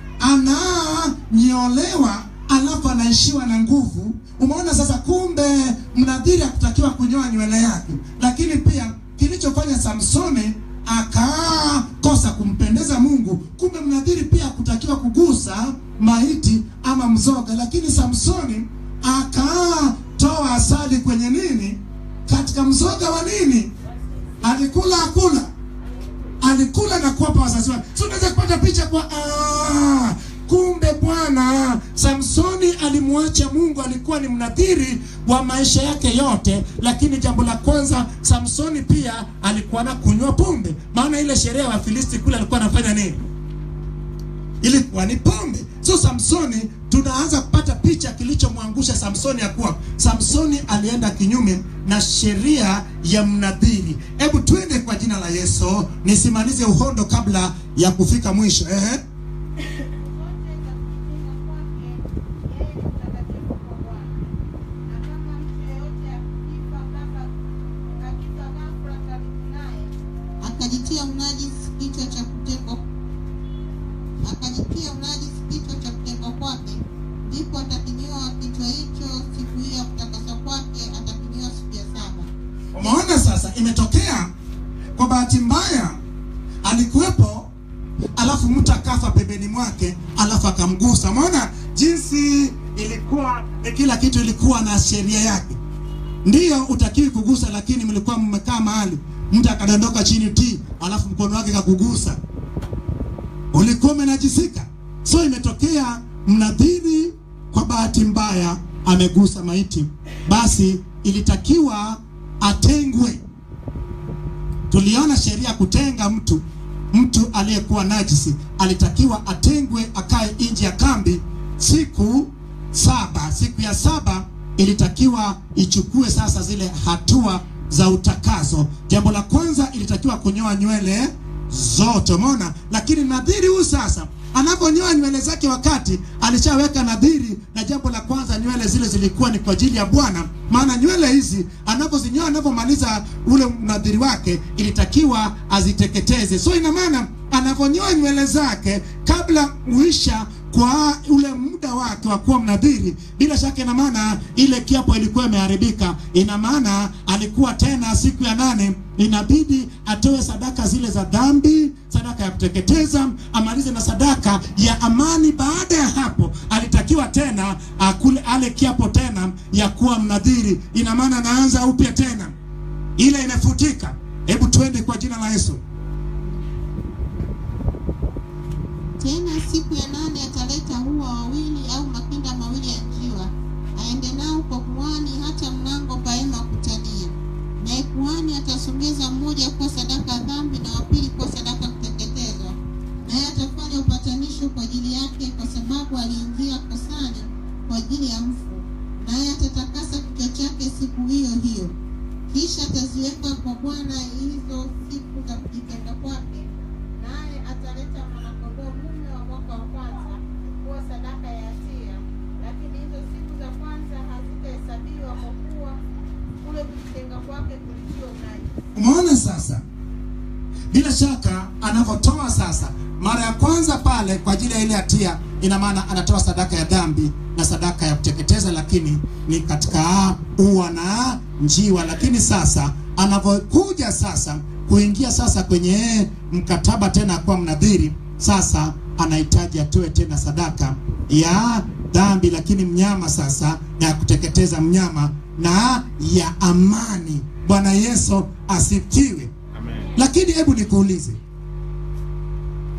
ananyolewa alafu anaishiwa na nguvu. Umeona sasa, kumbe mnadhiri hakutakiwa kunyoa nywele yake, lakini pia kilichofanya Samsoni akakosa kumpendeza Mungu, kumbe mnadhiri pia hakutakiwa kugusa maiti ama mzoga, lakini Samsoni akatoa asali kwenye nini, katika mzoga wa nini, alikula akula alikula na kuwapa wazazi wake. So unaweza kupata picha kwa ah, kumbe bwana Samsoni alimwacha Mungu, alikuwa ni mnadhiri wa maisha yake yote. Lakini jambo la kwanza, Samsoni pia alikuwa na kunywa pombe, maana ile sherehe ya Filisti kule alikuwa anafanya nini? ilikuwa ni pombe. So Samsoni, tunaanza kupata picha kilichomwangusha Samsoni ya kuwa Samsoni alienda kinyume na sheria ya mnadhiri. Hebu twende kwa jina la Yesu, nisimalize uhondo kabla ya kufika mwisho. Ehe. akajitia unajisi kichwa cha kutengwa akajitia unajisi kichwa cha kutengwa kwake, ndipo atakinyoa kichwa hicho siku hiyo ya kutakaswa kwake, atakinyoa siku ya saba. Umeona sasa, imetokea kwa bahati mbaya, alikuwepo alafu mtu akafa pembeni mwake, alafu akamgusa. Umeona jinsi ilikuwa, kila kitu ilikuwa na sheria yake. Ndiyo utakiwi kugusa, lakini mlikuwa mmekaa mahali, mtu akadondoka chini ti, alafu mkono wake kakugusa, ulikuwa umenajisika. So imetokea mnadhiri kwa bahati mbaya amegusa maiti, basi ilitakiwa atengwe. Tuliona sheria ya kutenga mtu, mtu aliyekuwa najisi alitakiwa atengwe, akae nje ya kambi siku saba. Siku ya saba ilitakiwa ichukue sasa zile hatua za utakaso. Jambo la kwanza ilitakiwa kunyoa nywele zote, umeona. Lakini nadhiri huyu sasa anaponyoa nywele zake, wakati alishaweka nadhiri, na jambo la kwanza nywele zile zilikuwa ni kwa ajili ya Bwana, maana nywele hizi anapozinyoa, anapomaliza ule nadhiri wake, ilitakiwa aziteketeze. So ina maana anaponyoa nywele zake kabla uisha kwa ule muda wake wa kuwa mnadhiri, bila shaka ina maana ile kiapo ilikuwa imeharibika. Ina maana alikuwa tena siku ya nane inabidi atoe sadaka zile za dhambi, sadaka ya kuteketeza, amalize na sadaka ya amani. Baada ya hapo alitakiwa tena akule ale kiapo tena ya kuwa mnadhiri. Ina maana anaanza upya tena, ile imefutika. Hebu twende kwa jina la Yesu. Tena siku ya nane ataleta hua wawili au makinda mawili ya njiwa, aende nao kwa kuhani hata mlango pa hema ya kukutania. Naye kuhani atasongeza mmoja kuwa sadaka ya dhambi na wa pili kuwa sadaka ya kuteketezwa, naye atafanya upatanisho kwa ajili yake, kwa sababu aliingia kosani kwa ajili ya mfu, naye atatakasa kichwa chake siku hiyo hiyo. Kisha ataziweka kwa Bwana hizo siku za kujitenga kwake, naye ataleta mwanakondoo mume wa mwaka wa kwanza kuwa sadaka ya hatia, lakini hizo siku za kwanza hazitahesabiwa kwa kuwa kule kujitenga kwake kulitiwa unajisi. Umeona sasa, bila shaka anavyotoa sasa, mara ya kwanza pale kwa ajili ya ile hatia, ina maana anatoa sadaka ya dhambi na sadaka ya kuteketeza, lakini ni katika ua na njiwa. Lakini sasa anavyokuja sasa kuingia sasa kwenye mkataba tena kwa mnadhiri, sasa anahitaji atoe tena sadaka ya dhambi, lakini mnyama sasa na ya kuteketeza mnyama na ya amani. Bwana Yesu asifiwe. Lakini hebu nikuulize,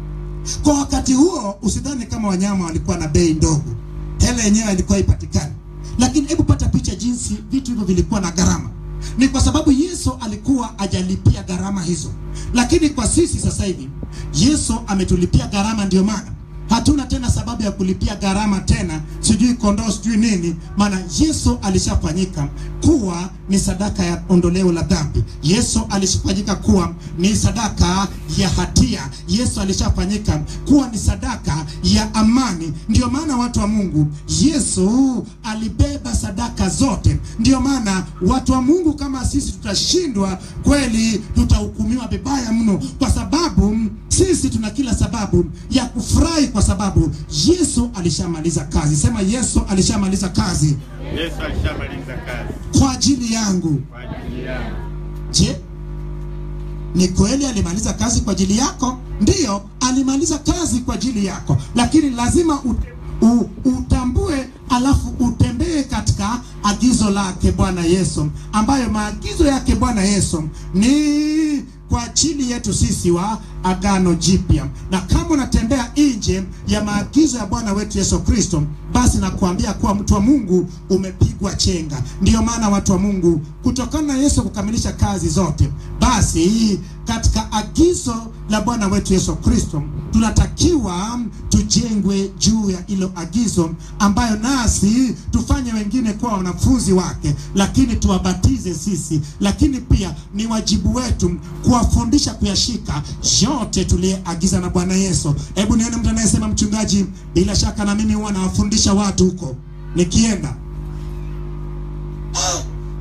Kwa wakati huo usidhani kama wanyama walikuwa na bei ndogo, hela yenyewe ilikuwa ipatikani. Lakini hebu pata picha jinsi vitu hivyo vilikuwa na gharama. Ni kwa sababu Yesu alikuwa ajalipia gharama hizo, lakini kwa sisi sasa hivi Yesu ametulipia gharama, ndio maana hatuna tena sababu ya kulipia gharama tena, sijui kondoo, sijui nini, maana Yesu alishafanyika kuwa ni sadaka ya ondoleo la dhambi. Yesu alishafanyika kuwa ni sadaka ya hatia. Yesu alishafanyika kuwa ni sadaka ya amani. Ndio maana watu wa Mungu, Yesu alibeba sadaka zote. Ndio maana watu wa Mungu, kama sisi tutashindwa kweli, tutahukumiwa vibaya mno, kwa sababu sisi tuna kila sababu ya kufurahi kwa sababu Yesu alishamaliza kazi. Sema Yesu alishamaliza kazi Yesu alishamaliza kazi kwa ajili yangu. kwa ajili yangu. Je, ni kweli alimaliza kazi kwa ajili yako? Ndiyo, alimaliza kazi kwa ajili yako, lakini lazima u, u, utambue alafu utembee katika agizo lake Bwana Yesu, ambayo maagizo yake Bwana Yesu ni kwa ajili yetu sisi wa agano jipya. Na kama unatembea nje ya maagizo ya Bwana wetu Yesu Kristo, basi nakuambia kuwa mtu wa Mungu umepigwa chenga. Ndiyo maana watu wa Mungu, kutokana na Yesu kukamilisha kazi zote, basi katika agizo la Bwana wetu Yesu Kristo tunatakiwa tujengwe juu ya hilo agizo, ambayo nasi tufanye wengine kuwa wanafunzi wake, lakini tuwabatize sisi, lakini pia ni wajibu wetu kuwafundisha kuyashika yote tuliyeagiza na Bwana Yesu. Hebu nione mtu anayesema mchungaji, bila shaka na mimi huwa nawafundisha watu huko nikienda. Ah!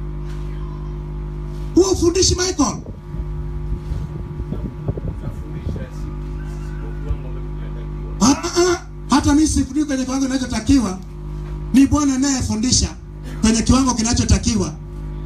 Huwa ufundishi Michael? Ah, ah, hata mimi sifundii kwenye kiwango kinachotakiwa. Ni Bwana anayefundisha kwenye kiwango kinachotakiwa.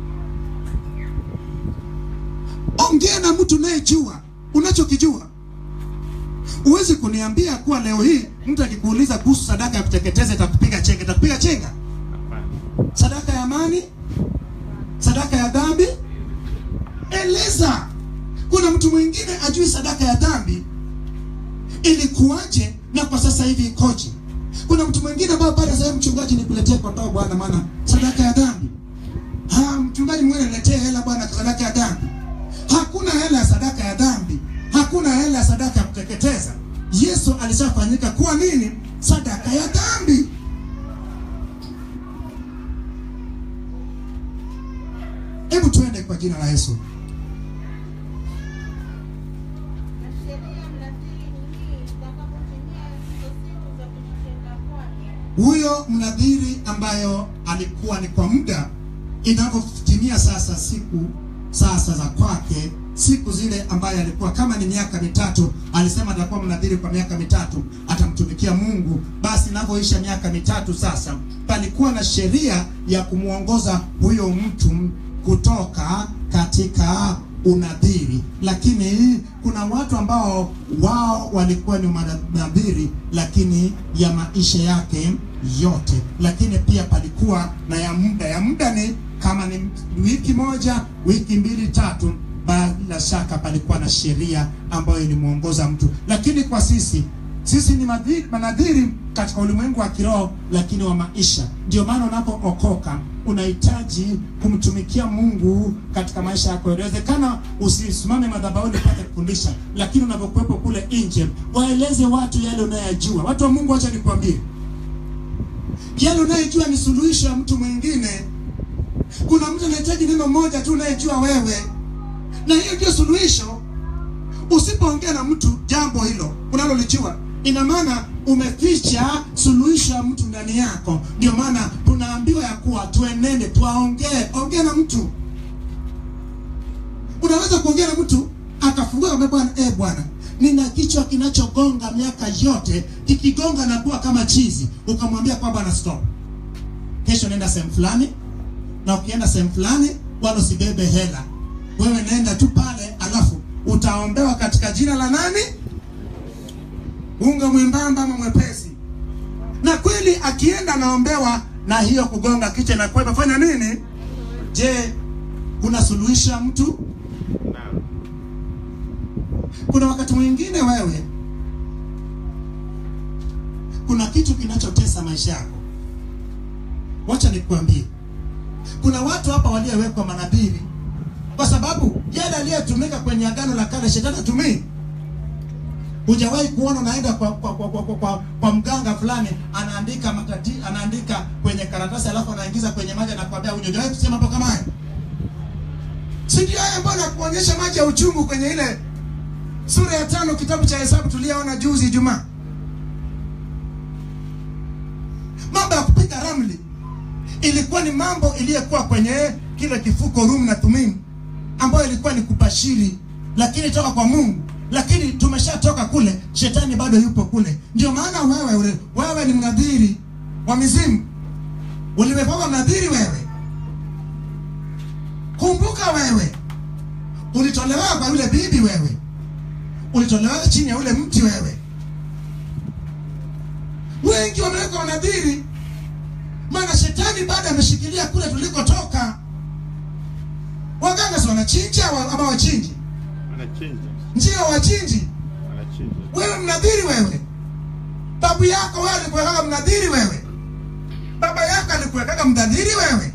Ongea na mtu unayejua unachokijua. Huwezi kuniambia kuwa leo hii mtu akikuuliza kuhusu sadaka ya kuteketeza itakupiga chenga, itakupiga chenga. Hapana. Sadaka ya amani, sadaka ya dhambi, eleza. Kuna mtu mwingine ajui sadaka ya dhambi ilikuwaje na kwa sasa hivi ikoje. Kuna mtu mwingine ambaye bado sasa mchungaji, nikuletee kondoo bwana, maana sadaka ya dhambi. Ha, mchungaji mwingine niletee hela bwana, sadaka ya dhambi. Hakuna hela ya sadaka ya dhambi, hakuna hela ya sadaka ya kuteketeza. Yesu alishafanyika kuwa nini? Sadaka ya dhambi. Hebu tuende kwa jina la Yesu. Na sheria mnadhiri ni hii, itakapotimia hizo siku za kujitenga kwake, huyo mnadhiri ambayo alikuwa ni kwa muda, inavyotimia sasa siku sasa za kwake, siku zile ambayo alikuwa kama ni miaka mitatu, alisema atakuwa mnadhiri kwa miaka mitatu, atamtumikia Mungu. Basi inavyoisha miaka mitatu sasa, palikuwa na sheria ya kumwongoza huyo mtu kutoka katika unadhiri, lakini kuna watu ambao wao walikuwa ni manadhiri, lakini ya maisha yake yote, lakini pia palikuwa na ya muda. Ya muda ni kama ni wiki moja, wiki mbili, tatu. Bila shaka palikuwa na sheria ambayo ilimwongoza mtu, lakini kwa sisi sisi ni madhiri, manadhiri katika ulimwengu wa kiroho lakini wa maisha. Ndio maana unapookoka unahitaji kumtumikia Mungu katika maisha yako. Inawezekana usisimame madhabahuni upate kufundisha, lakini unapokuwepo kule nje, waeleze watu yale unayojua. Watu wa Mungu, acha nikwambie, yale unayojua ni suluhisho ya mtu mwingine. Kuna mtu anahitaji neno moja tu unayejua wewe, na hiyo ndio suluhisho. Usipoongea na mtu jambo hilo unalolijua, ina maana umeficha suluhisho ya mtu ndani yako. Ndio maana tunaambiwa ya kuwa tuenende, tuwaongee. Ongea na mtu. Unaweza kuongea na mtu akafungua kwa bwana, eh bwana, nina kichwa kinachogonga miaka yote, kikigonga na kuwa kama chizi. Ukamwambia kwamba na stop, kesho nenda sehemu fulani, na ukienda sehemu fulani wala usibebe hela, wewe nenda tu pale, alafu utaombewa katika jina la nani? Unga mwembamba ama mwepesi. Na kweli akienda anaombewa na hiyo kugonga kichwa na kwa fanya nini? Je, kuna suluhisho ya mtu? Naam. Kuna wakati mwingine wewe kuna kitu kinachotesa maisha yako. Wacha nikuambie, kuna watu hapa waliowekwa manabii kwa sababu yale aliyetumika kwenye agano la kale shetani hatumii. Hujawahi kuona unaenda kwa kwa, kwa, kwa, kwa, kwa, kwa mganga fulani anaandika matati, anaandika kwenye karatasi alafu anaingiza kwenye maji anakwambia unywe. Hujawahi kusema mambo kama hayo? Si ndio haya ambayo nakuonyesha maji ya uchungu kwenye ile sura ya tano kitabu cha Hesabu tuliyoona juzi Ijumaa. Mambo ya kupiga ramli ilikuwa ni mambo iliyokuwa kwenye kile kifuko Rum na Thummim, ambayo ilikuwa ni kubashiri, lakini toka kwa Mungu. Lakini tumeshatoka kule, shetani bado yupo kule. Ndio maana wewe ule, wewe ni mnadhiri wa mizimu, uliwekwa mnadhiri wewe. Kumbuka wewe ulitolewa kwa yule bibi, wewe ulitolewa chini ya ule mti, wewe. Wengi wamewekwa wanadhiri maana shetani bado ameshikilia kule tulikotoka. Waganga si wanachinja wa- ama wachinji? Wanachinja. Ndio wachinji. Wanachinja. Wewe mnadhiri wewe, babu yako wewe alikuwekaga mnadhiri wewe, baba yako alikuwekaga mnadhiri wewe,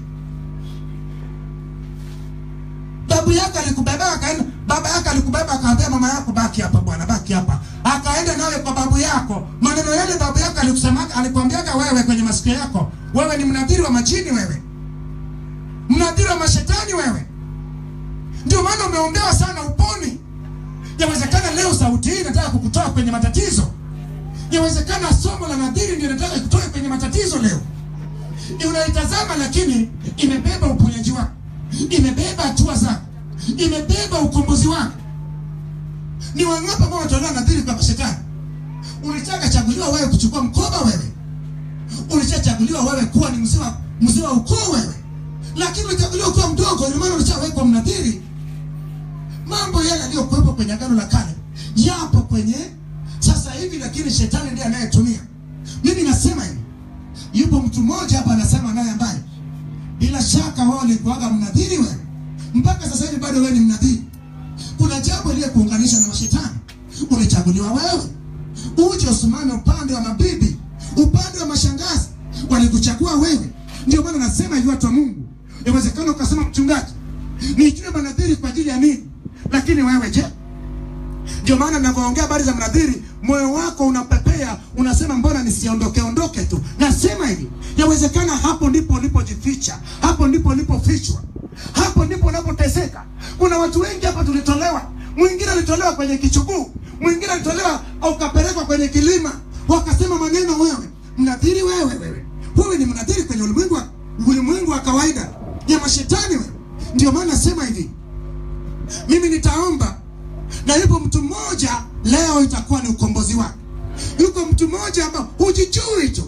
babu yako alikubeba akaenda, baba yako alikubeba akaambia mama yako baki hapa bwana, baki hapa, akaenda nawe kwa babu yako. Maneno yale babu yako alikusema, alikwambiaga wewe kwenye masikio yako, wewe ni mnadhiri wa majini wewe, mnadhiri wa mashetani wewe. Ndio maana umeombewa sana uponi. Yawezekana leo sauti hii inataka kukutoa kwenye matatizo. Yawezekana somo la nadhiri ndio inataka kukutoa kwenye matatizo leo. Unaitazama lakini imebeba uponyaji wako, imebeba hatua zako, imebeba ukombozi wako. Ni wangapi ambao wanatolewa nadhiri kwa shetani? Ulitaka chaguliwa wewe kuchukua mkoba wewe, ulichachaguliwa wewe kuwa ni mzee wa mzee wa ukoo wewe, lakini ulichaguliwa kuwa mdogo, ndio maana ulishawekwa mnadhiri mambo yale yaliyokuwepo kwenye agano la kale yapo kwenye sasa hivi, lakini shetani ndiye anayetumia. Mimi nasema hivi, yupo mtu mmoja hapa anasema naye ambaye bila shaka wao walikuwaga mnadhiri wewe, mpaka sasa hivi bado wewe ni mnadhiri. Kuna jambo iliyekuunganisha na mashetani, ulichaguliwa wewe uje usimame upande wa mabibi, upande wa mashangazi, walikuchagua wewe. Ndio maana nasema hivi, watu wa Mungu, inawezekana ukasema mchungaji, nijue manadhiri kwa ajili ya nini? Lakini wewe je? Ndio maana ninavyoongea habari za mnadhiri, moyo wako unapepea, unasema mbona nisiondoke ondoke tu. Nasema hivi, yawezekana hapo ndipo ulipojificha, hapo ndipo ulipofichwa, hapo ndipo unapoteseka. Kuna watu wengi hapa tulitolewa, mwingine alitolewa kwenye kichuguu, mwingine alitolewa ukapelekwa kwenye kilima, wakasema maneno wewe mnadhiri, wewe wewe wewe ni mnadhiri kwenye ulimwengu wa ulimwengu wa kawaida ya mashetani wewe. Ndio maana nasema hivi, mimi nitaomba na yupo mtu mmoja leo itakuwa ni ukombozi wake. Yuko mtu mmoja ambao hujijui tu.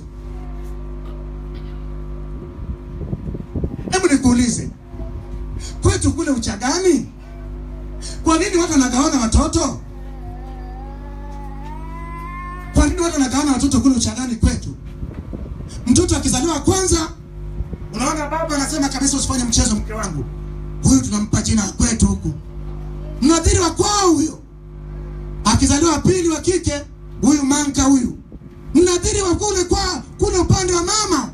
Hebu nikuulize, kwetu kule Uchagani, kwa nini watu wanagawana watoto? Kwa nini watu wanagawana watoto kule Uchagani kwetu? Mtoto akizaliwa kwanza, unaona baba anasema kabisa, usifanye mchezo, mke wangu huyu tunampa jina kwetu huku mnadhiri wa kwao huyo. Akizaliwa pili wa kike, huyu manka huyu, mnadhiri wa kule kwa kule upande wa mama.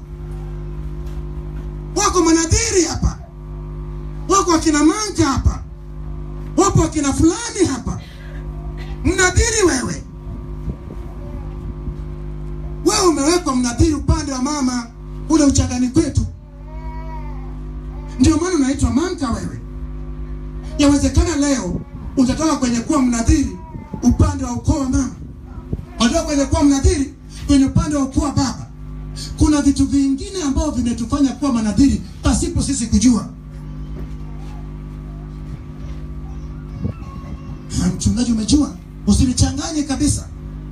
Wako manadhiri hapa, wako wakina manka hapa, wapo wakina fulani hapa. Mnadhiri wewe, wewe umewekwa mnadhiri upande wa mama kule Uchagani kwetu, ndio maana unaitwa manka wewe. Yawezekana leo utatoka kwenye kuwa mnadhiri upande wa ukoo wa mama, utatoka kwenye kuwa mnadhiri kwenye upande wa ukoo wa baba. Kuna vitu vingine ambavyo vimetufanya kuwa manadhiri pasipo sisi kujua. Ha, Mchungaji, umejua, usinichanganye kabisa.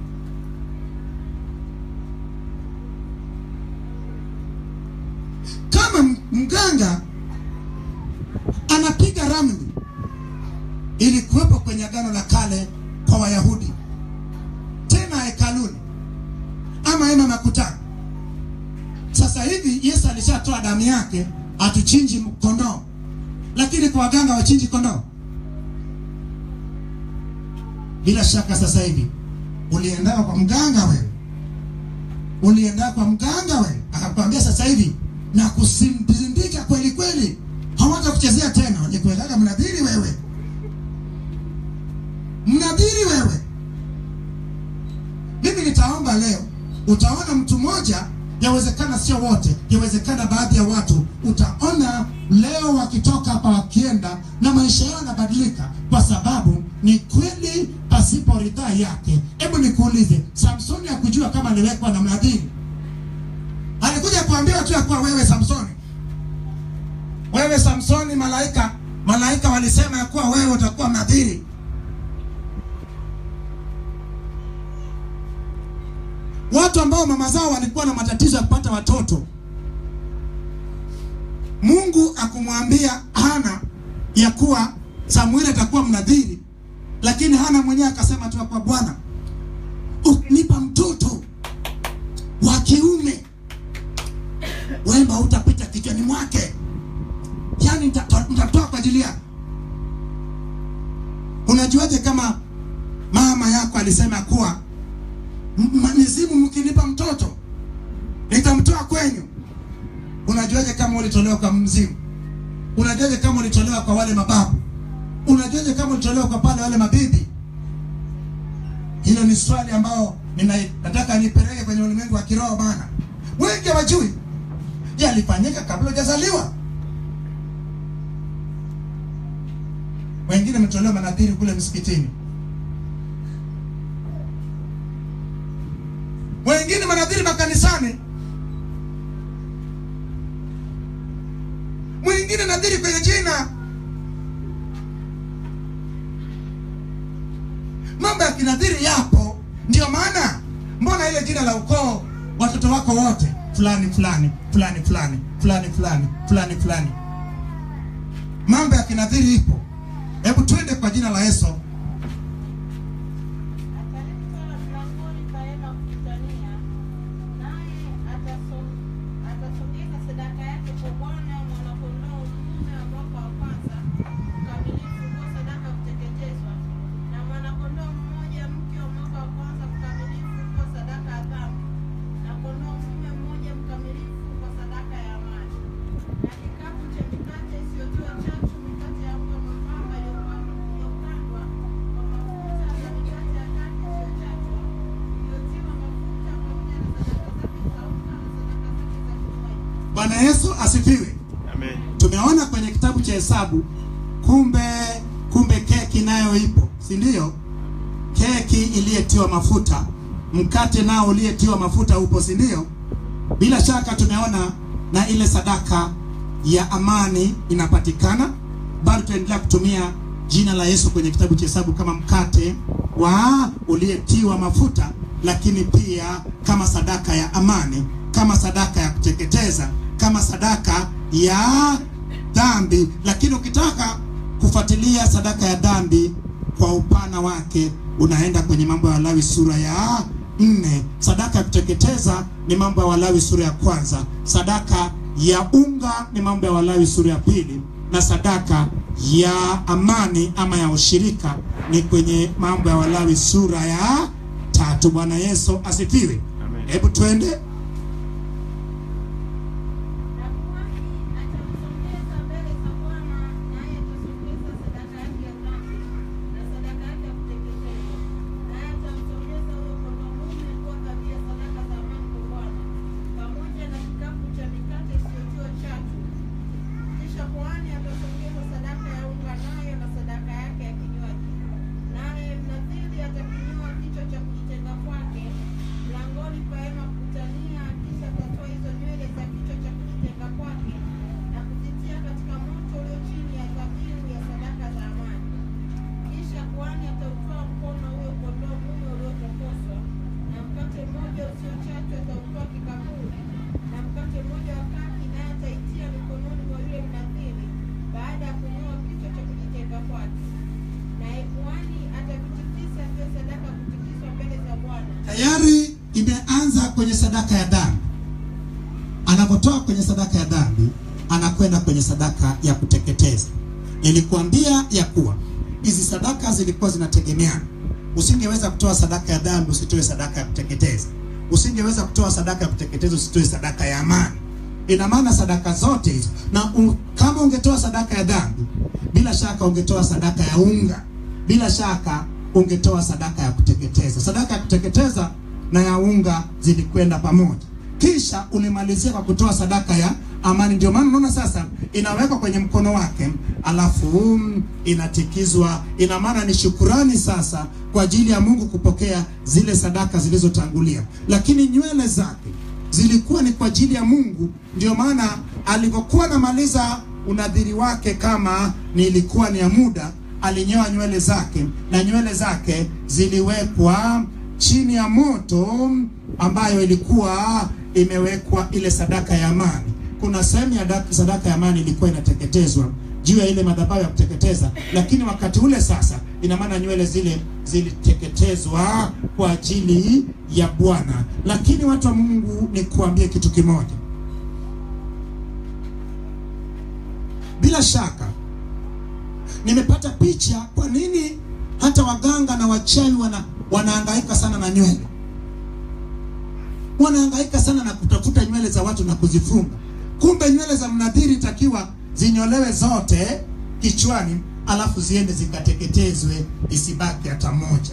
Kama m- mganga anapiga ramli ilikuwepo kwenye agano la kale kwa Wayahudi, tena hekaluni ama hema makutano. Sasa hivi Yesu alishatoa damu yake, atuchinji kondoo, lakini kwa waganga wachinji kondoo. Bila shaka sasa hivi uliendao kwa mganga wewe, ulienda kwa mganga we akakwambia sasa hivi na kusimbindika kweli kweli hawata kuchezea tena walikuwekaga mnadhiri wewe mnadhiri wewe mimi nitaomba leo utaona mtu mmoja yawezekana sio wote yawezekana baadhi ya watu utaona leo wakitoka hapa wakienda na maisha yao yanabadilika kwa sababu ni kweli pasipo ridhaa yake hebu nikuulize samsoni hakujua kama aliwekwa na mnadhiri alikuja kuambiwa tu ya kuwa wewe samsoni wewe samsoni malaika malaika walisema ya kuwa wewe utakuwa mnadhiri watu ambao mama zao walikuwa na matatizo ya kupata watoto mungu akumwambia hana ya kuwa samueli atakuwa mnadhiri lakini hana mwenyewe akasema tu ya kuwa bwana ukinipa mtoto wa kiume wemba utapita kichwani mwake yaani nitatoa nitatoa kwa ajili yako unajuaje kama mama yako alisema kuwa M- mizimu mkinipa mtoto nitamtoa kwenyu unajuaje kama ulitolewa kwa mzimu unajuaje kama ulitolewa kwa wale mababu unajuaje kama ulitolewa kwa pale wale mabibi hilo ni swali ambao nina, nataka nipeleke kwenye ulimwengu wa kiroho bana wengi hawajui yalifanyika kabla hujazaliwa wengine wametolewa manadhiri kule msikitini wengine manadhiri makanisani mwingine nadhiri kwenye jina mambo ya kinadhiri yapo ndio maana mbona ile jina la ukoo watoto wako wote fulani fulani fulani fulani fulani fulani fulani fulani mambo ya kinadhiri ipo hebu twende kwa jina la yesu Ataleta mlangoni pa hema kukutania, naye ataso- atasongeza sadaka yake kwa Bwana mwana-kondoo dume wa mwaka wa kwanza mkamilifu kuwa sadaka ya kuteketezwa, na mwana-kondoo mmoja mke wa mwaka wa kwanza mkamilifu kuwa sadaka ya dhambi, na kondoo mume mmoja mkamilifu kwa sadaka ya amani, na kikapu cha mikate isiyotiwa chachu, mikate ya unga mwembamba iliyopandwa iliyokandwa kwa mafuta na mikate ya kati isiyochachwa iliyotiwa mafuta pamoja na sadaka zake za unga na sadaka zake za kinywaji. bwana yesu asifiwe Amen. tumeona kwenye kitabu cha hesabu kumbe kumbe keki nayo ipo si ndio keki iliyetiwa mafuta mkate nao uliyetiwa mafuta upo si ndio bila shaka tumeona na ile sadaka ya amani inapatikana bado tunaendelea kutumia jina la yesu kwenye kitabu cha hesabu kama mkate wa uliyetiwa mafuta lakini pia kama sadaka ya amani kama sadaka ya kuteketeza kama sadaka ya dhambi lakini ukitaka kufuatilia sadaka ya dhambi kwa upana wake unaenda kwenye mambo ya walawi sura ya nne sadaka ya kuteketeza ni mambo ya walawi sura ya kwanza sadaka ya unga ni mambo ya walawi sura ya pili na sadaka ya amani ama ya ushirika ni kwenye mambo ya walawi sura ya tatu bwana yesu asifiwe Amen. hebu twende Na kuhani atamsongeza mbele za Bwana, naye atasongeza sadaka yake ya dhambi na sadaka yake ya kuteketezwa, naye atamsongeza huyo kondoo mume kuwa kati ya sadaka za amani kwa Bwana, pamoja na kikapu cha mikate isiyotiwa chachu. Kisha kuhani atasongeza sadaka ya unga nayo na sadaka yake ya kinywaji, naye mnadhiri atakinyoa kichwa cha kujitenga kwake mlangoni pa hema kukutania, kisha atatoa hizo nywele za kichwa cha kujitenga kwake na kuzitia katika moto ulio chini ya dhabihu ya sadaka za amani. Kisha kuhani atautoa mkono huyo kondoo mume uliotakaswa, na mkate mmoja usiochachwa atautoa kikaburi, na mkate mmoja wa kaki, naye ataitia mikononi mwa yule mnadhiri baada ya kunyoa kichwa cha kujitenga kwake. Naye kuhani atavitikisa vile sadaka ya kutikiswa mbele za Bwana. tayari imeanza kwenye sadaka ya dhambi anapotoa kwenye sadaka ya dhambi anakwenda kwenye sadaka ya kuteketeza nilikuambia ya kuwa hizi sadaka zilikuwa zinategemeana usingeweza kutoa sadaka ya dhambi usitoe sadaka ya kuteketeza usingeweza kutoa sadaka ya kuteketeza usitoe sadaka ya amani. Ina maana sadaka zote hizo, na u, kama ungetoa sadaka ya dhambi, bila shaka ungetoa sadaka ya unga, bila shaka ungetoa sadaka ya kuteketeza. Sadaka ya kuteketeza na ya unga zilikwenda pamoja, kisha ulimalizia kwa kutoa sadaka ya amani. Ndio maana unaona sasa inawekwa kwenye mkono wake, alafu um, inatikizwa. Ina maana ni shukurani sasa kwa ajili ya Mungu kupokea zile sadaka zilizotangulia, lakini nywele zake zilikuwa ni kwa ajili ya Mungu. Ndio maana alivyokuwa anamaliza unadhiri wake, kama nilikuwa ni ya muda, alinyoa nywele zake, na nywele zake ziliwekwa chini ya moto ambayo ilikuwa imewekwa ile sadaka ya amani. Kuna sehemu ya da- sadaka ya amani ilikuwa inateketezwa juu ya ile madhabahu ya kuteketeza, lakini wakati ule sasa, ina maana nywele zile ziliteketezwa kwa ajili ya Bwana. Lakini watu wa Mungu, ni kuambie kitu kimoja, bila shaka nimepata picha kwa nini hata waganga na wachawi wana wanahangaika sana na nywele, wanahangaika sana na kutafuta nywele za watu na kuzifunga. Kumbe nywele za mnadhiri takiwa zinyolewe zote kichwani, alafu ziende zikateketezwe, isibaki hata moja.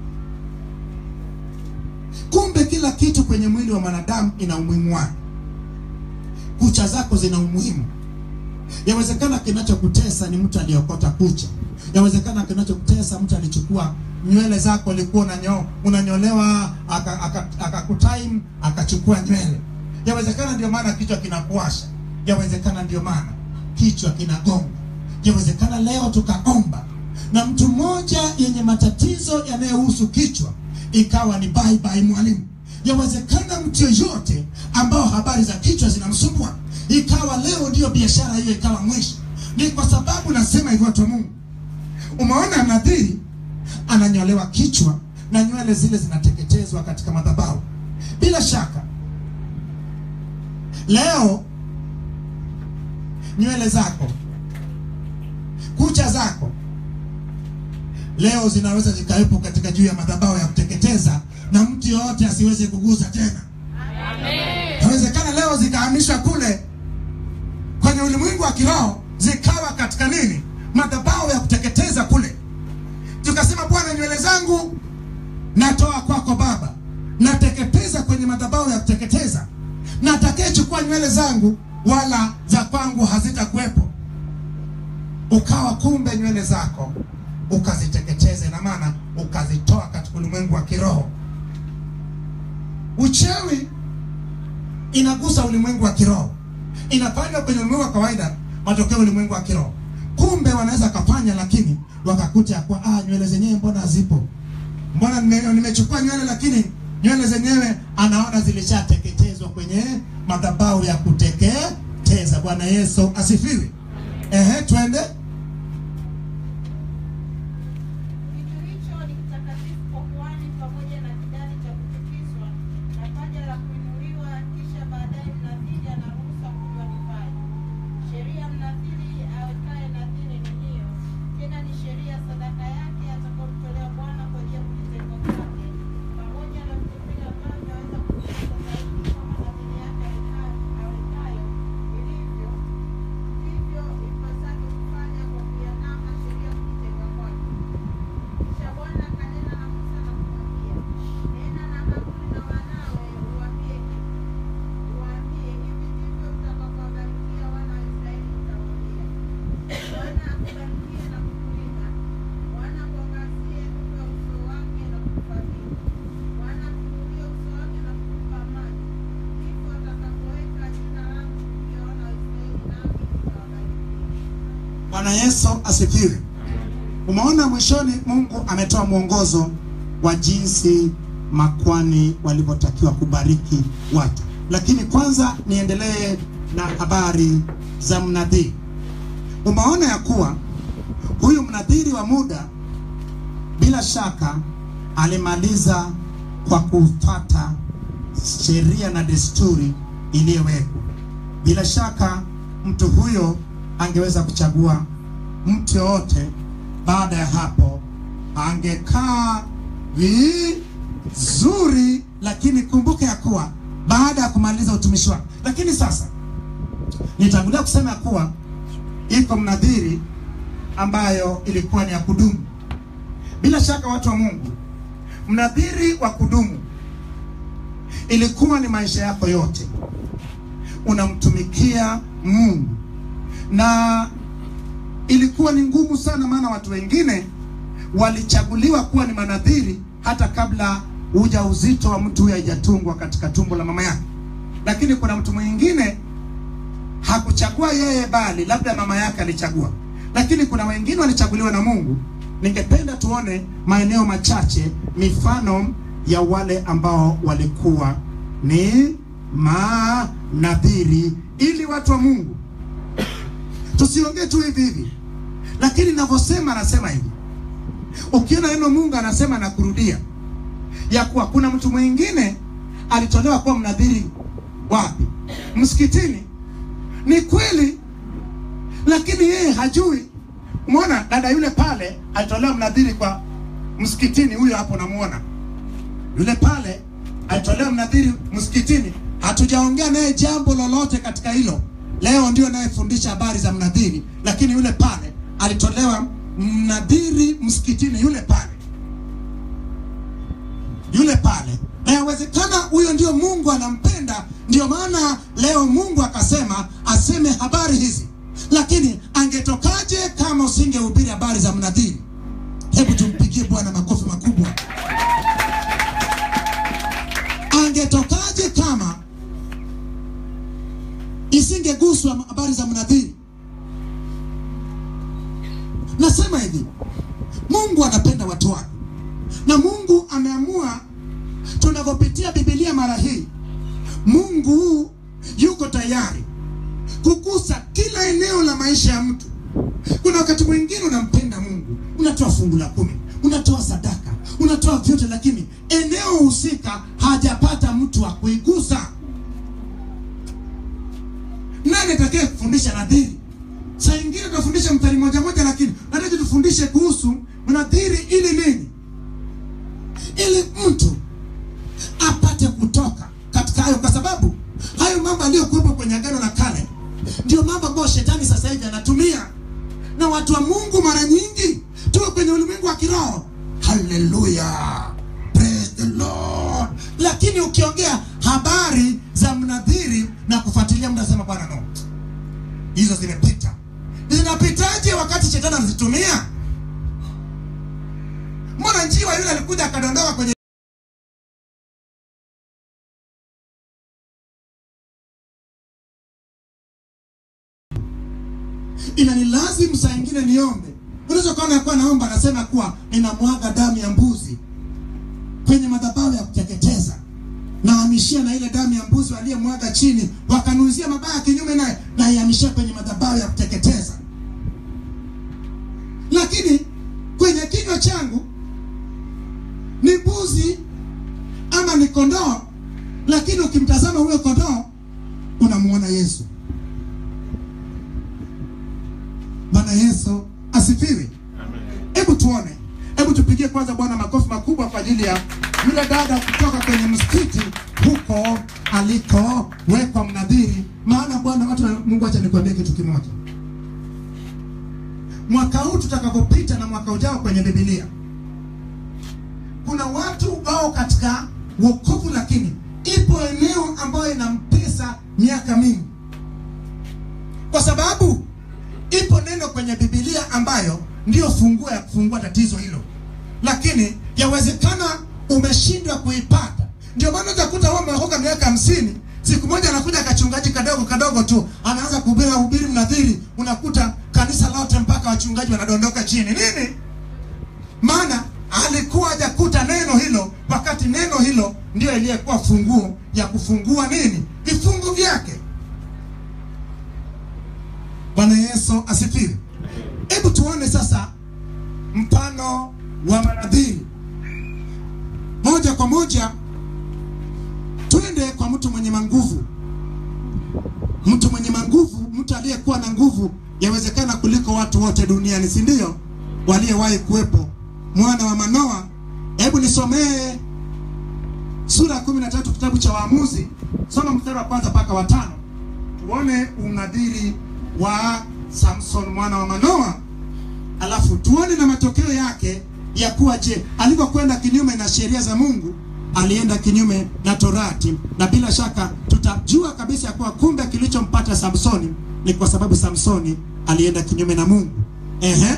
Kumbe kila kitu kwenye mwili wa mwanadamu ina umuhimu wake. Kucha zako zina umuhimu. Yawezekana kinachokutesa ni mtu aliokota kucha. Yawezekana kinachokutesa mtu alichukua nywele zako, ulikuwa unanyo, unanyolewa akakutime aka, aka akakutime, akachukua nywele. Yawezekana ndio maana kichwa kinakuasha. Yawezekana ndio maana kichwa kinagonga. Yawezekana leo tukaomba na mtu mmoja yenye matatizo yanayohusu kichwa ikawa ni bye bye mwalimu. Yawezekana mtu yoyote ambao habari za kichwa zinamsumbua ikawa leo ndiyo biashara hiyo ikawa mwisho. Ni kwa sababu nasema hivyo, watu wa Mungu, umeona nadhiri ananyolewa kichwa na nywele zile zinateketezwa katika madhabahu. Bila shaka leo nywele zako, kucha zako leo zinaweza zikawepo katika juu ya madhabahu ya kuteketeza na mtu yoyote asiweze kugusa tena. Inawezekana leo zikahamishwa kule kwenye ulimwengu wa kiroho zikawa katika nini, madhabahu ya kuteketeza kule. Tukasema, Bwana, nywele zangu natoa kwako Baba, nateketeza kwenye madhabahu ya kuteketeza, na atakayechukua nywele zangu wala za kwangu hazitakuwepo. Ukawa kumbe nywele zako ukaziteketeza, ina maana ukazitoa katika ulimwengu wa kiroho. Uchawi inagusa ulimwengu wa kiroho, inafanywa kwenye ulimwengu wa kawaida, matokeo ulimwengu wa kiroho. Kumbe wanaweza kafanya, lakini wakakuta ya kuwa ah, nywele zenyewe mbona hazipo, mbona nime- nimechukua nywele, lakini nywele zenyewe anaona zilishateketezwa kwenye madhabahu ya kuteketeza. Bwana Yesu asifiwe. Ehe, twende. Kitu hicho ni kitakatifu kwa kuhani pamoja na kidari cha kuchukizwa na paja la kuinuliwa, kisha baadaye mnadhiri anaruhusa kunywa divai. Sheria ya mnadhiri awekaye nadhiri ni hiyo, tena ni sheria ya sadaka yake atakayomtolea Bwana kwa ajili ya kujitenga kwake, pamoja na vitu vile ambavyo aweza kuviweka zaidi kama nadhiri yake awekayo awekayo ilivyo ndivyo ipasavyo kufanya kwa kuiandama sheria ya kujitenga kwake. Kisha Bwana akanena na Musa na kumwambia, nena na Haruni na wanawe, uwaambie hivi, uwaambie hivi ndivyo mtakavyowabarikia wana wa Israeli, mtawaambia, Bwana akubarikie na kukulinda, Bwana akuangazie nuru ya uso wake na kukufadhili, Bwana akuinulie uso wake na kukupa amani, ndipo atakapoweka jina langu juu ya wana wa Israeli, nami nitawabarikia. Bwana Yesu asifiwe. Umeona mwishoni, Mungu ametoa mwongozo wa jinsi makwani walivyotakiwa kubariki watu, lakini kwanza niendelee na habari za mnadhiri. Umeona ya kuwa huyu mnadhiri wa muda bila shaka alimaliza kwa kufuata sheria na desturi iliyowekwa. Bila shaka mtu huyo angeweza kuchagua mtu yoyote. Baada ya hapo, angekaa vizuri lakini kumbuka ya kuwa baada ya kumaliza utumishi wake. Lakini sasa nitangulia kusema ya kuwa iko mnadhiri ambayo ilikuwa ni ya kudumu. Bila shaka, watu wa Mungu, mnadhiri wa kudumu ilikuwa ni maisha yako yote unamtumikia Mungu, na ilikuwa ni ngumu sana, maana watu wengine walichaguliwa kuwa ni manadhiri hata kabla ujauzito wa mtu huyo haijatungwa katika tumbo la mama yake. Lakini kuna mtu mwingine hakuchagua yeye, bali labda mama yake alichagua, lakini kuna wengine walichaguliwa na Mungu. Ningependa tuone maeneo machache, mifano ya wale ambao walikuwa ni manadhiri, ili watu wa Mungu tusiongee tu hivi hivi, lakini ninavyosema, anasema hivi Ukiona neno Mungu anasema na kurudia ya kuwa kuna mtu mwingine alitolewa kuwa mnadhiri wapi? Msikitini. Ni kweli, lakini yeye hajui. Umeona dada yule pale alitolewa mnadhiri kwa msikitini, huyo hapo namuona yule pale alitolewa mnadhiri msikitini. Hatujaongea naye jambo lolote katika hilo. Leo ndio nayefundisha habari za mnadhiri, lakini yule pale alitolewa mnadhiri msikitini, yule pale, yule pale, na yawezekana huyo ndio Mungu anampenda. Ndio maana leo Mungu akasema aseme habari hizi, lakini angetokaje kama usingehubiri habari za mnadhiri? Hebu tumpigie Bwana makofi makubwa. Angetokaje kama isingeguswa habari za mnadhiri? Nasema hivi, Mungu anapenda watu wake, na Mungu ameamua tunavyopitia Biblia mara hii, Mungu yuko tayari kugusa kila eneo la maisha ya mtu. Kuna wakati mwingine unampenda Mungu, unatoa fungu la kumi, unatoa sadaka, unatoa vyote, lakini eneo husika hajapata mtu wa kuigusa. Nani atakaye kufundisha nadhiri? Saa ingine tunafundisha mstari moja moja, lakini nataka tufundishe kuhusu mnadhiri ili nini? Ili mtu apate kutoka katika hayo, kwa sababu hayo mambo aliyokuwepo kwenye Agano la Kale ndio mambo ambayo shetani sasa hivi anatumia, na watu wa Mungu mara nyingi tuko kwenye ulimwengu wa kiroho. Haleluya, praise the Lord. Lakini ukiongea habari za mnadhiri na kufuatilia, mnasema bwana, no, hizo zimepita. Zinapitaje wakati shetani anazitumia? Mbona njiwa yule alikuja akadondoka kwenye inanilazimu saa ingine niombe. Unaweza ukaona kuwa naomba, anasema kuwa ninamwaga damu ya mbuzi kwenye madhabahu ya kuteketeza, nahamishia na ile damu ya mbuzi waliyemwaga chini, wakanuzia mabaya kinyume naye, naihamishia kwenye madhabahu ya kuteketeza. Lakini kwenye kinywa changu ni mbuzi ama ni kondoo, lakini ukimtazama huyo kondoo unamuona Yesu. Bwana Yesu asifiwe. Hebu tuone, hebu tupigie kwanza Bwana makofi makubwa kwa ajili ya yule dada kutoka kwenye msikiti huko alikowekwa mnadhiri. Maana Bwana, watu wa Mungu, acha nikwambie kitu kimoja. Mwaka huu tutakapopita na mwaka ujao kwenye Biblia, kuna watu wao katika wokovu, lakini ipo eneo ambayo inampesa miaka mingi, kwa sababu ipo neno kwenye Biblia ambayo ndiyo funguo ya kufungua tatizo hilo, lakini yawezekana umeshindwa kuipata. Ndio maana utakuta wao wameokoka miaka hamsini, siku moja anakuja kachungaji kadogo kadogo tu anaanza kuhubiri hubiri mnadhiri, unakuta kanisa lote mpaka wachungaji wanadondoka chini. Nini? Maana alikuwa hajakuta neno hilo, wakati neno hilo ndio iliyekuwa funguo ya kufungua nini vifungu vyake. Bwana Yesu asifiwe. Hebu tuone sasa mfano wa manadhiri moja kwa moja, twende kwa mtu mwenye manguvu. Mtu mwenye manguvu, mtu aliyekuwa na nguvu yawezekana kuliko watu wote duniani, si ndio? Waliyewahi kuwepo, mwana wa Manoa. Hebu nisomee sura ya kumi na tatu kitabu cha Waamuzi, soma mstari wa kwanza mpaka wa tano tuone unadhiri wa Samson mwana wa Manoa, alafu tuone na matokeo yake ya kuwa je, alivyokwenda kinyume na sheria za Mungu, alienda kinyume na Torati, na bila shaka tutajua kabisa ya kuwa kumbe kilichompata Samsoni ni kwa sababu Samsoni alienda kinyume na Mungu. Ehe,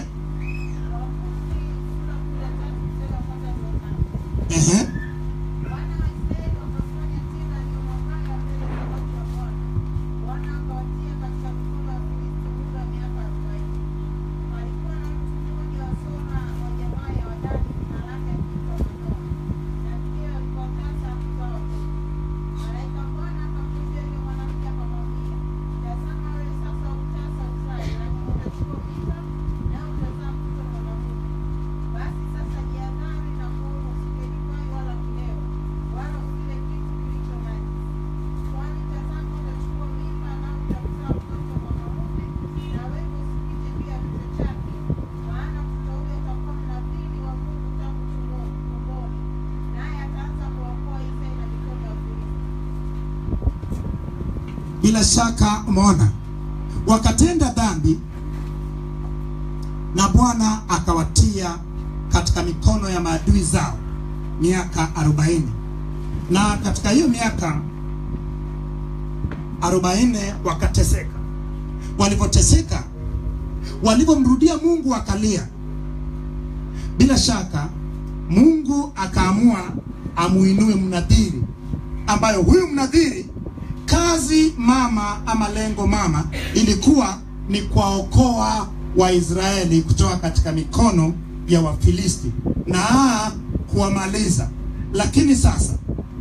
ehe. Wana wa Israeli wakafanya tena yaliyo mabaya mbele za watu wa Bwana. Bwana akawatia katika mikono ya Wafilisti muda wa miaka arobaini. Palikuwa na mtu mmoja wa Sora wa jamaa ya Wadani, jina lake akiitwa Manoa, na mkewe alikuwa tasa kuzaa watoto. Malaika wa Bwana akamjia yule mwanamke akamwambia, tazama wewe sasa utasa uzae, lakini utachukua mimba, nawe utazaa mtoto mwanamume. Basi sasa jihadhari na kuoa usile divai wala kulewa, wala usile kitu kilicho najisi. Kwani tazama utachukua mimba nao utamzaa mtoto mwanamume, na wewe usipite juu ya kichwa chake, maana mtoto huyo atakuwa mnadhiri wa Mungu tangu tumboni, tumboni, naye ataanza kuwaokoa Israeli na mikono ya Wafilisti. Bila shaka umeona, wakatenda dhambi na Bwana akawatia katika mikono ya maadui zao miaka arobaini, na katika hiyo miaka arobaini wakateseka. Walivyoteseka, walivyomrudia Mungu wakalia. Bila shaka Mungu akaamua amuinue mnadhiri, ambayo huyu mnadhiri kazi mama ama lengo mama ilikuwa ni kuwaokoa Waisraeli kutoka katika mikono ya Wafilisti na kuwamaliza. Lakini sasa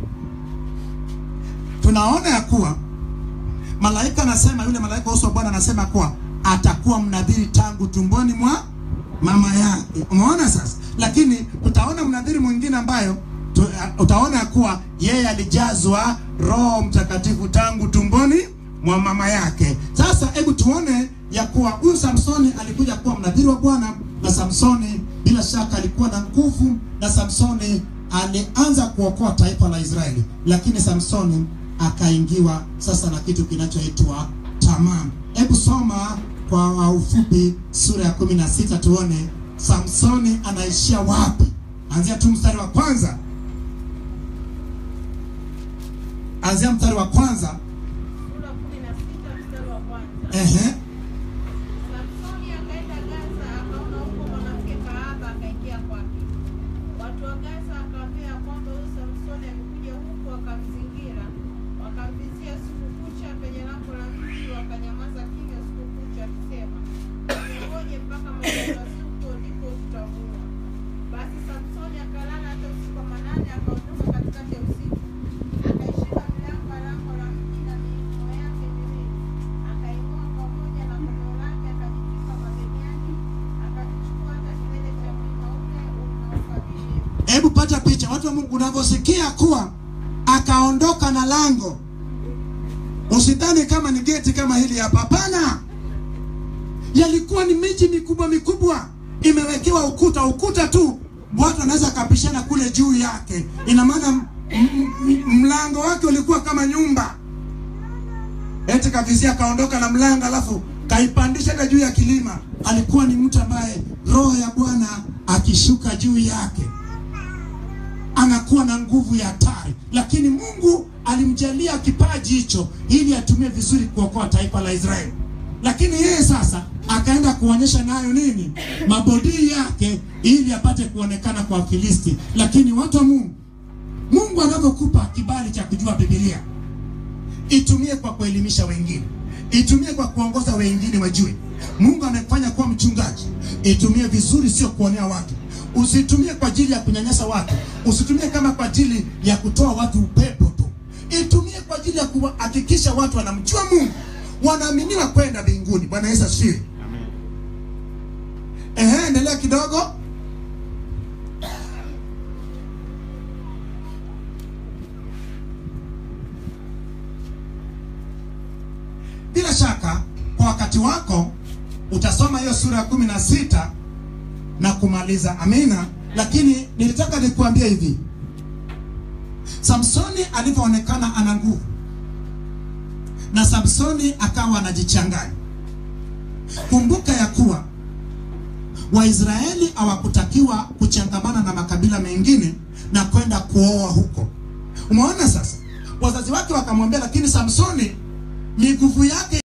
tunaona ya kuwa malaika anasema, yule malaika uso wa Bwana anasema kuwa atakuwa mnadhiri tangu tumboni mwa mama yake. Umeona sasa, lakini tutaona mnadhiri mwingine ambayo tu, utaona ya kuwa yeye alijazwa Roho Mtakatifu tangu tumboni mwa mama yake. Sasa hebu tuone ya kuwa huyu Samsoni alikuja kuwa mnadhiri wa Bwana, na Samsoni bila shaka alikuwa na nguvu, na Samsoni alianza kuokoa taifa la Israeli, lakini Samsoni akaingiwa sasa na kitu kinachoitwa tamaa. Hebu soma kwa ufupi sura ya kumi na sita tuone Samsoni anaishia wapi. Anzia tu mstari wa kwanza, anzia mstari wa kwanza. Sura kumi na sita mstari wa kwanza. Ehe, Samsoni akaenda Gaza, akaona huko mwanamke kahaba, akaingia kwake. Watu wa Gaza wakaambia ya kwamba huyu Samsoni amekuja huku, akamzingira, wakamvizia siku kucha penye lango la mji, wakanyamaza kimya siku kucha, akisema ngoje mpaka mapambazuko, ndipo tutamuua. Basi Samsoni akalala hata usiku wa manane, akaondoka katikati ya usiku, akaishika milango ya lango la mji na miimo yake miwili, akaing'oa pamoja na kondoo lake, akajitwika mabegani, akakichukua hata kilele cha mlima ule unaokabili hebu pata picha, watu wa Mungu, unavyosikia kuwa akaondoka na lango, usidhani kama ni geti kama hili hapa. Hapana, yalikuwa ni miji mikubwa mikubwa, imewekewa ukuta. Ukuta tu watu wanaweza akapishana kule juu yake. Ina maana m- m- m- mlango wake ulikuwa kama nyumba. Eti kavizia kaondoka na mlango, alafu kaipandisha hata juu ya kilima. Alikuwa ni mtu ambaye roho ya Bwana akishuka juu yake anakuwa na nguvu ya hatari, lakini Mungu alimjalia kipaji hicho ili atumie vizuri kuokoa taifa la Israeli. Lakini yeye sasa akaenda kuonyesha nayo nini mabodii yake ili apate kuonekana kwa Wafilisti. Lakini watu wa Mungu, Mungu anavyokupa kibali cha kujua Biblia, itumie kwa kuelimisha wengine, itumie kwa kuongoza wengine wajue. Mungu amefanya kuwa mchungaji, itumie vizuri, sio kuonea watu. Usitumie kwa ajili ya kunyanyasa watu, usitumie kama kwa ajili ya kutoa watu upepo tu. Itumie kwa ajili ya kuhakikisha watu wanamjua Mungu, wanaaminiwa kwenda mbinguni. Bwana Yesu asifiwe. Amen. Ehe, endelea kidogo. Bila shaka kwa wakati wako utasoma hiyo sura ya kumi na sita na kumaliza. Amina. Lakini nilitaka nikuambie hivi, Samsoni alivyoonekana ana nguvu na Samsoni akawa anajichanganya. Kumbuka ya kuwa Waisraeli hawakutakiwa kuchangamana na makabila mengine na kwenda kuoa huko. Umeona sasa, wazazi wake wakamwambia, lakini Samsoni ni nguvu yake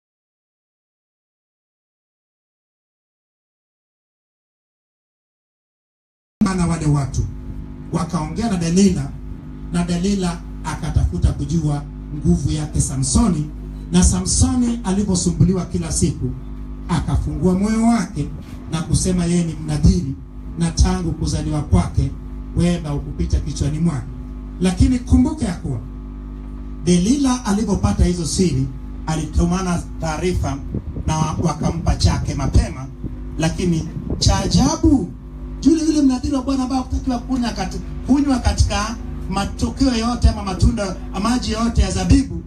na wale watu wakaongea na Delila na Delila akatafuta kujua nguvu yake Samsoni, na Samsoni alivyosumbuliwa kila siku akafungua moyo wake na kusema yeye ni mnadhiri, na tangu kuzaliwa kwake wema ukupita kichwani mwake. Lakini kumbuka ya kuwa Delila alipopata hizo siri alitumana taarifa na wakampa chake mapema, lakini cha ajabu yule yule mnadhiri wa Bwana ambaye hakutakiwa kunywa kati, kunywa katika matokeo yote ama matunda maji yote ya zabibu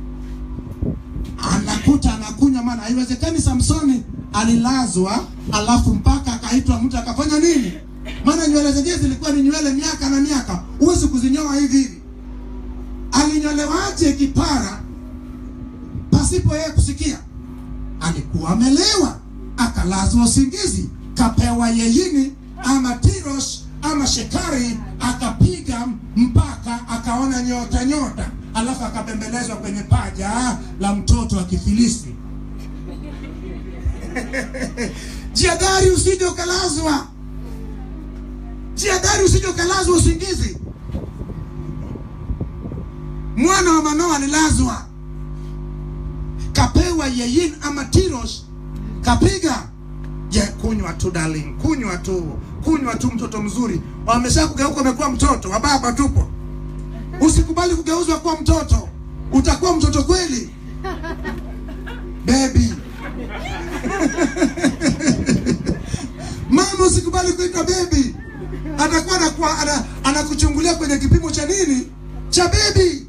anakuta anakunywa, maana haiwezekani Samsoni alilazwa alafu mpaka akaitwa mtu akafanya nini? Maana nywele zenyewe zilikuwa ni nywele miaka na miaka, huwezi kuzinyoa hivi hivi. Alinyolewaje kipara pasipo yeye kusikia? Alikuwa amelewa, akalazwa usingizi, kapewa yeyini ama tiros ama shekari, akapiga mpaka akaona nyota nyota, alafu akabembelezwa kwenye paja la mtoto wa Kifilisti. Jiadhari usije ukalazwa, jiadhari usije ukalazwa usingizi. Mwana wa Manoa alilazwa, kapewa yeyin ama tiros, kapiga. Je, kunywa tu darling, kunywa tu, kunywa tu, mtoto mzuri. Wamesha kugeuka, umekuwa mtoto wa baba, tupo. Usikubali kugeuzwa kuwa mtoto, utakuwa mtoto kweli baby. Mama, usikubali kuitwa baby, atakuwa anakuwa ana, anakuchungulia kwenye kipimo cha nini cha baby.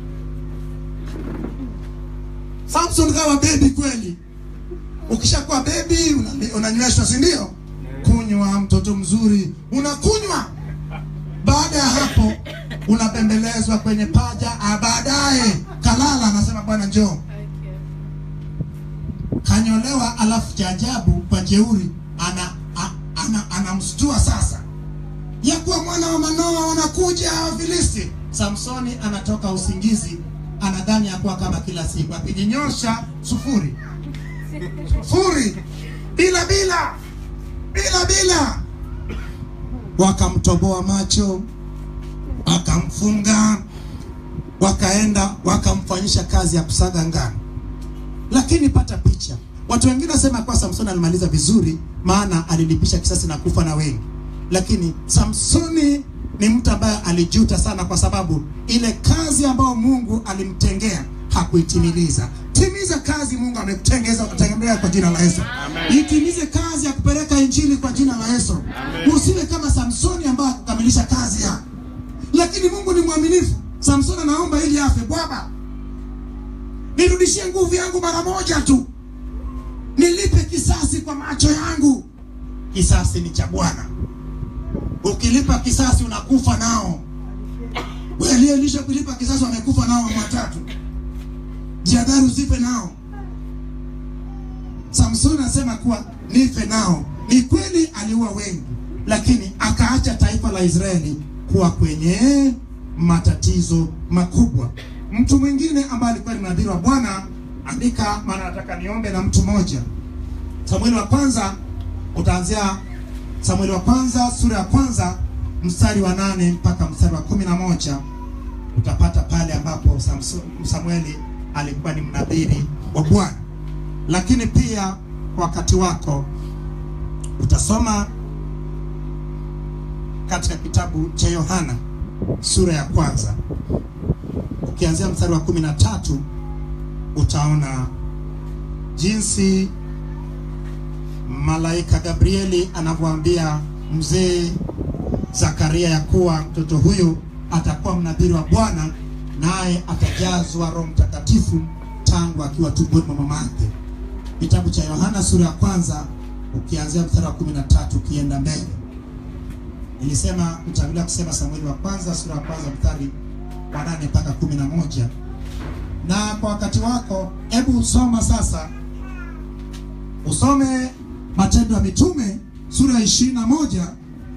Samson kawa baby kweli. Ukishakuwa baby una- unanyweshwa, si ndio? Kunywa, mtoto mzuri, unakunywa. Baada ya hapo unapembelezwa kwenye paja, ah, baadaye kalala, anasema bwana njoo kanyolewa, alafu cha ajabu kwa jeuri ana, a- ana, anamstua sasa ya kuwa mwana wa Manoa wanakuja Wafilisti. Samsoni anatoka usingizi, anadhani ya kuwa kama kila siku, akijinyosha sufuri sufuri, bila bila bila bila, wakamtoboa macho, wakamfunga, wakaenda wakamfanyisha kazi ya kusaga ngano lakini pata picha. Watu wengine wasema kwa Samsoni alimaliza vizuri, maana alilipisha kisasi na kufa na wengi, lakini Samsoni ni mtu ambaye alijuta sana, kwa sababu ile kazi ambayo Mungu alimtengea hakuitimiliza. Timiza kazi Mungu amekutengeza kutengea kwa jina la Yesu. Itimize kazi ya kupeleka injili kwa jina la Yesu. Usiwe kama Samsoni ambaye hakukamilisha kazi yake, lakini Mungu ni mwaminifu. Samsoni anaomba ili afe, Bwana nirudishie nguvu yangu mara moja tu, nilipe kisasi kwa macho yangu. Kisasi ni cha Bwana, ukilipa kisasi unakufa nao. Waliolisha kulipa kisasi wamekufa nao watatu, jiadhari usife nao. Samsoni anasema kuwa nife nao. Ni kweli aliua wengi, lakini akaacha taifa la Israeli kuwa kwenye matatizo makubwa. Mtu mwingine ambaye alikuwa ni nabii wa Bwana, andika, maana nataka niombe na mtu mmoja. Samueli wa kwanza, utaanzia Samueli wa kwanza sura ya kwanza mstari wa nane mpaka mstari wa kumi na moja utapata pale ambapo Samso- Samueli alikuwa ni mnabiri wa Bwana. Lakini pia wakati wako utasoma katika kitabu cha Yohana sura ya kwanza ukianzia mstari wa kumi na tatu utaona jinsi malaika Gabrieli anavyoambia mzee Zakaria ya kuwa mtoto huyu atakuwa mnabiri wa Bwana, naye atajazwa Roho Mtakatifu tangu akiwa tumboni mwa mamake. Kitabu cha Yohana sura ya kwanza ukianzia mstari wa kumi na tatu ukienda mbele. Nilisema nitangulia kusema Samueli wa kwanza sura ya kwanza mstari wa nane mpaka kumi na moja na kwa wakati wako, hebu soma sasa, usome Matendo ya Mitume sura ya ishirini na moja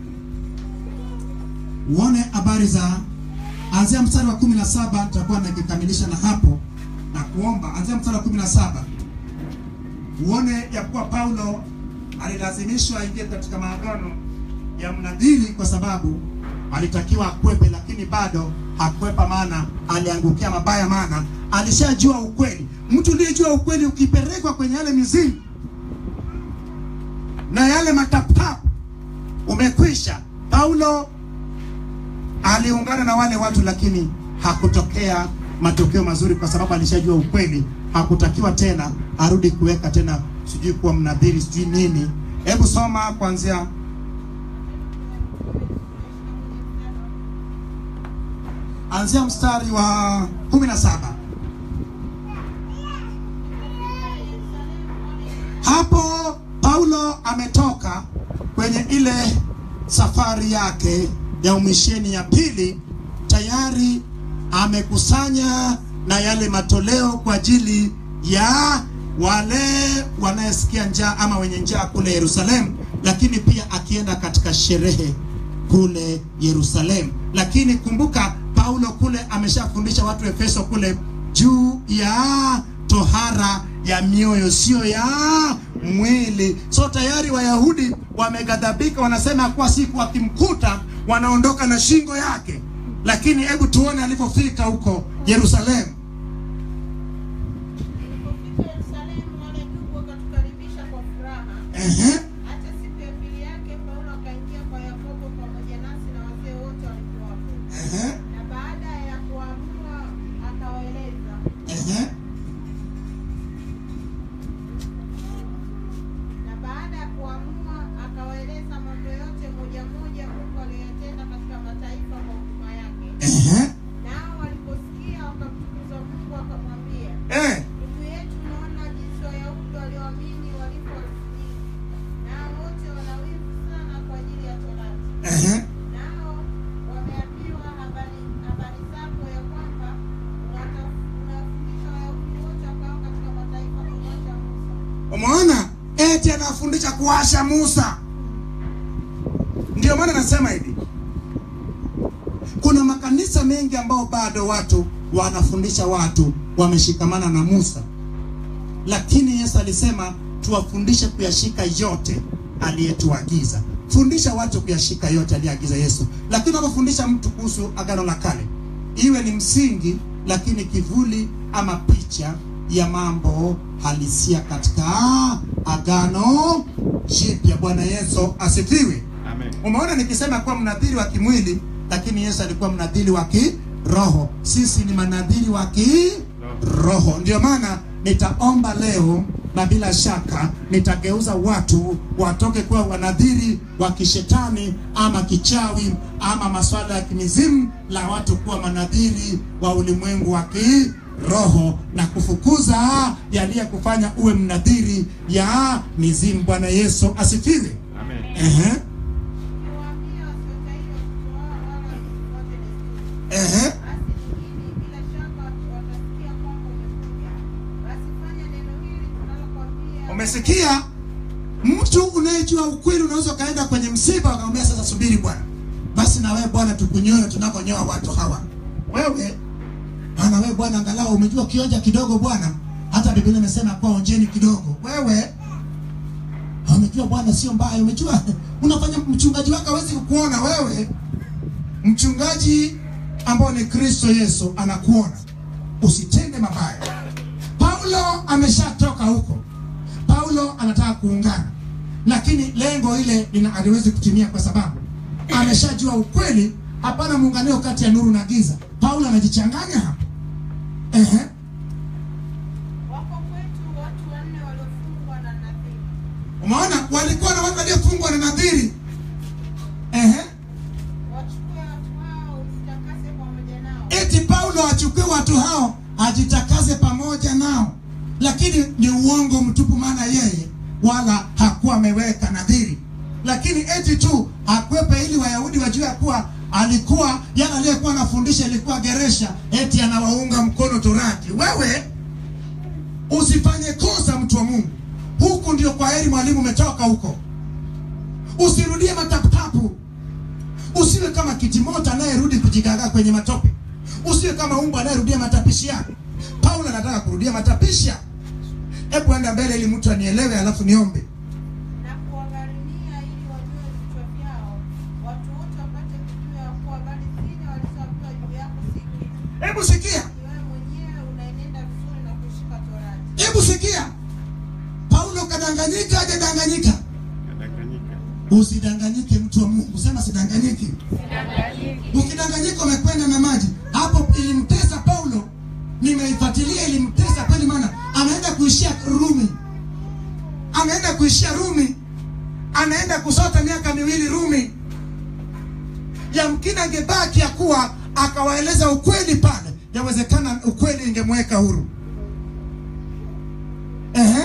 uone habari za anzia mstari wa kumi na saba nitakuwa nikikamilisha na hapo na kuomba. Anzia mstari wa kumi na saba uone ya kuwa Paulo alilazimishwa aingie katika maagano ya mnadhiri kwa sababu alitakiwa akwepe, lakini bado hakwepa, maana aliangukia mabaya, maana alishajua ukweli. Mtu uliyejua ukweli ukipelekwa kwenye yale mizimu na yale mataputapu, umekwisha. Paulo aliungana na wale watu, lakini hakutokea matokeo mazuri, kwa sababu alishajua ukweli. Hakutakiwa tena arudi kuweka tena sijui kuwa mnadhiri sijui nini. Hebu soma kuanzia anzia mstari wa kumi na saba. Hapo Paulo ametoka kwenye ile safari yake ya umisheni ya pili, tayari amekusanya na yale matoleo kwa ajili ya wale wanayesikia njaa ama wenye njaa kule Yerusalemu, lakini pia akienda katika sherehe kule Yerusalemu. Lakini kumbuka Paulo kule ameshafundisha watu Efeso kule juu ya tohara ya mioyo, sio ya mwili. So tayari Wayahudi wameghadhabika, wanasema kuwa siku wakimkuta wanaondoka na shingo yake. Lakini hebu tuone alivyofika huko Yerusalemu. Tulipofika Yerusalemu, wale ndugu wakatukaribisha kwa furaha. Ehe, Hata siku ya pili yake Paulo akaingia kwa Yakobo pamoja nasi na wazee wote walikuwapo. ehe, Na baada ya kuamua akawaeleza ehe. na baada ya kuamua akawaeleza mambo yote moja moja Mungu aliyoyatenda katika mataifa kwa huduma yake. Ehe, Nao waliposikia wakamtukuza Mungu wakamwambia, eh, ndugu yetu, unaona jinsi Wayahudi walioamini walivyowasikii, nao wote wana wivu sana kwa ajili ya Torati. ehe. Nao wameambiwa habari habari zako ya kwamba unata- unawafundisha Wayahudi wote wakao katika mataifa kumwacha Musa. Umeona, eti anafundisha kuwasha Musa. Ndio maana nasema hivi, kuna makanisa mengi ambao bado watu wanafundisha watu wameshikamana na Musa, lakini Yesu alisema tuwafundishe kuyashika yote aliyetuagiza. Fundisha watu kuyashika yote aliyeagiza Yesu, lakini unapofundisha mtu kuhusu agano la kale, iwe ni msingi, lakini kivuli ama picha ya mambo halisia katika agano jipya. Bwana Yesu asifiwe. Amen. Umeona nikisema kuwa mnadhiri wa kimwili, lakini Yesu alikuwa mnadhiri wa kiroho. Sisi ni manadhiri wa kiroho. Ndio maana nitaomba leo na bila shaka nitageuza watu watoke kuwa wanadhiri wa kishetani ama kichawi ama maswala ya kimizimu, la watu kuwa manadhiri wa ulimwengu wa kiroho na kufukuza yaliyekufanya uwe mnadhiri ya mizimu. Bwana Yesu asifiwe. Amen. Ehe. Ukiwaambia wasiotahiri watoto wao wala wasifuate desturi. Ehe. Basi nyingine bila shaka watasikia kwamba umekuja. Basi fanya neno hili tunalokwambia. Umesikia? Mtu unayejua ukweli unaweza ukaenda kwenye msiba ukamwambia sasa, subiri bwana, basi na wewe bwana, tukunyoe tunakonyoa watu hawa. Wewe bwana, wewe bwana, angalau umejua kionja kidogo bwana, hata Biblia imesema kwa onjeni kidogo. Wewe umejua bwana, sio mbaya. Umejua unafanya mchungaji wako hawezi kukuona wewe. Mchungaji ambao ni Kristo Yesu anakuona, usitende mabaya. Paulo ameshatoka huko. Paulo anataka kuungana, lakini lengo ile lina haliwezi kutimia kwa sababu ameshajua ukweli. Hapana muunganio kati ya nuru na giza. Paulo anajichanganya hapo. Ehe, Wako kwetu watu wanne waliofungwa na nadhiri. umeona, walikuwa na watu waliofungwa na nadhiri. Ehe, Wachukue watu hao usitakase pamoja nao. eti Paulo achukue watu hao ajitakase pamoja nao, lakini ni uongo mtupu, maana yeye wala hakuwa ameweka nadhiri, lakini eti tu akwepe ili Wayahudi wajue ya kuwa alikuwa yana aliyekuwa anafundisha ilikuwa geresha eti anawaunga mkono torati wewe usifanye kosa mtu wa mungu huku ndio kwa heri mwalimu umetoka huko usirudie mataputapu usiwe kama kitimoto anayerudi kujigagaa kwenye matope usiwe kama umbu anayerudia matapishi yake paulo anataka kurudia matapishi yake hebu enda mbele ili mtu anielewe alafu niombe na kuwagharimia ili wajue vichwa vyao, watu wote wapate kujua ya kuwa habari zile walizoambiwa juu yako si kitu. hebu sikia Ni wewe mwenyewe unaenenda vizuri na kushika torati. hebu sikia paulo kadanganyika hajadanganyika Kadanganyika. usidanganyike mtu wa mungu sema sidanganyiki ukidanganyika umekwenda na maji hapo ilimtesa paulo nimeifuatilia ilimtesa kweli maana anaenda kuishia rumi anaenda kuishia rumi anaenda kusota miaka miwili rumi yamkini angebaki ya kuwa akawaeleza ukweli pale yawezekana ukweli ingemweka huru Ehe.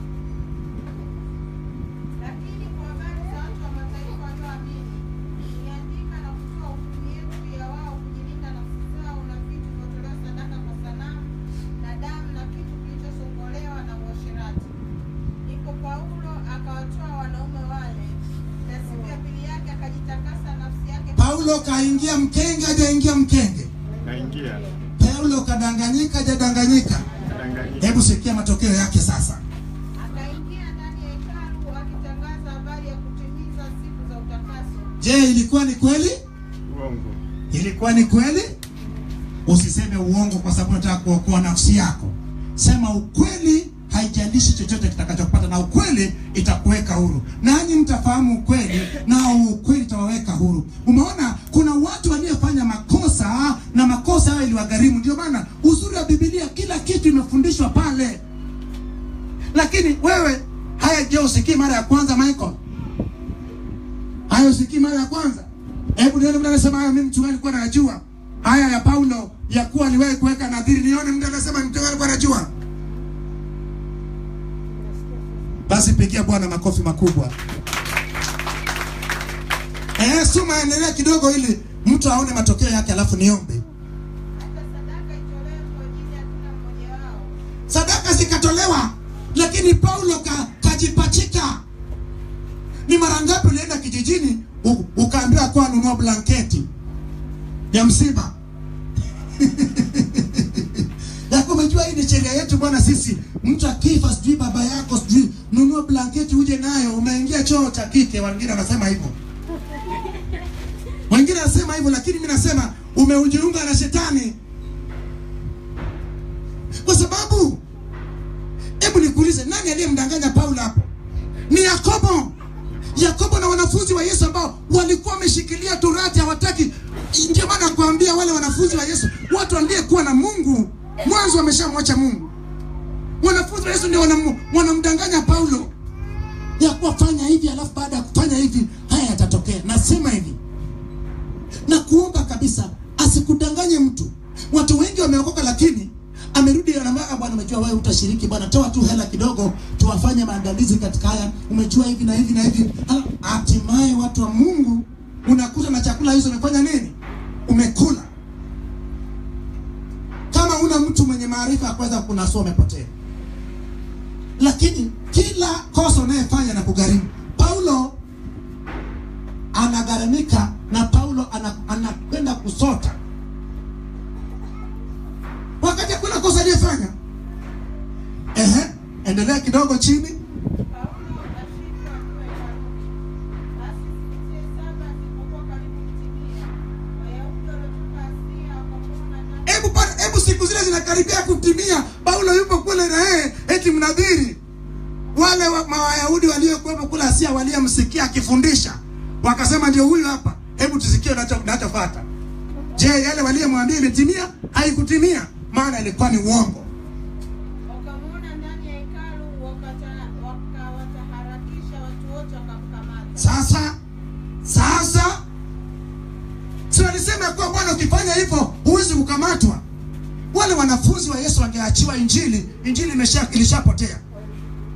Lakini kwa habari za watu wa mataifa walioamini, niliandika na kutoa hukumu yetu ya wao kujilinda nafsi zao na vitu vilivyotolewa sadaka kwa sanamu na damu na kitu kilichosongolewa na uasherati. Ndipo Paulo akawatoa wanaume wale, na siku ya pili yake akajitakasa nafsi yake paulo kaingia mkenge hajaingia mkenge Kaingia. paulo kadanganyika hajadanganyika Kadanganyika. hebu sikia matokeo yake sasa akaingia ndani ya hekalu akitangaza habari ya kutimiza siku za utakaso. je ilikuwa ni kweli Uongo. ilikuwa ni kweli usiseme uongo kwa sababu unataka kuokoa nafsi yako sema ukweli haijalishi chochote kitakachopata na ukweli itakuweka huru nanyi mtafahamu ukweli na ukweli itawaweka huru umeona kuna watu waliofanya makosa na makosa hayo iliwagharimu ndio maana uzuri wa bibilia kila kitu imefundishwa pale lakini wewe haya je usikii mara ya kwanza michael haya usikii mara ya kwanza hebu nione mtu anasema hayo mimi mchungaji alikuwa najua haya ya paulo ya kuwa aliwahi kuweka nadhiri nione mtu anasema mchungaji alikuwa anajua basi pigia bwana makofi makubwa eh suma endelea kidogo ili mtu aone matokeo yake alafu niombe Hata sadaka itolewe kwa ajili ya kila mmoja wao. sadaka zikatolewa lakini paulo ka, kajipachika ni mara ngapi ulienda kijijini u- ukaambiwa kuwa nunua blanketi ya msiba yako umejua hii ni sheria yetu bwana sisi mtu akifa sijui baba yako sijui nunua blanketi uje nayo umeingia choo cha kike wengine wanasema hivyo wengine wanasema hivyo lakini mi nasema umeujiunga na shetani kwa sababu hebu nikuulize nani aliyemdanganya paulo hapo ni yakobo yakobo na wanafunzi wa yesu ambao walikuwa wameshikilia torati hawataki ndio maana kuambia wale wanafunzi wa yesu watu waliyekuwa na mungu mwanzo wameshamwacha mungu wanafunzi wa yesu ndio wanam- wanamdanganya paulo ya kuwa fanya hivi alafu baada ya kufanya hivi haya yatatokea nasema hivi na kuomba kabisa asikudanganye mtu watu wengi wameokoka lakini amerudi anamwambia bwana umejua wewe utashiriki bwana toa tu hela kidogo tuwafanye maandalizi katika haya umejua hivi na hivi na hivi Ah, hatimaye watu wa mungu unakuta na chakula hizo umefanya nini umekula kama una mtu mwenye maarifa ya kuweza kunasua umepotea lakini kila kosa unayefanya na kugharimu paulo anagharamika na paulo ana- anakwenda kusota wakati hakuna kosa aliyefanya ehe endelea kidogo chini Paulo akashindwa akiwa hekaluni. Basi siku zile saba zilipokuwa karibu kutimia, Wayahudi waliotoka Asia wakamwona ndani hebu pa- hebu siku zile zinakaribia kutimia paulo yupo kule na yeye eti mnadhiri wale wa, mawayahudi waliokuwepo kule asia waliyemsikia akifundisha wakasema ndio huyu hapa hebu tusikie unacho- unachofata je yale waliyemwambia imetimia haikutimia maana ilikuwa ni uongo wakamwona ndani ya hekalu, wakata- wakawataharakisha watu wote, wakamkamata. sasa sasa si walisema kuwa bwana ukifanya hivyo huwezi kukamatwa wale wanafunzi wa yesu wangeachiwa injili injili imesha ilishapotea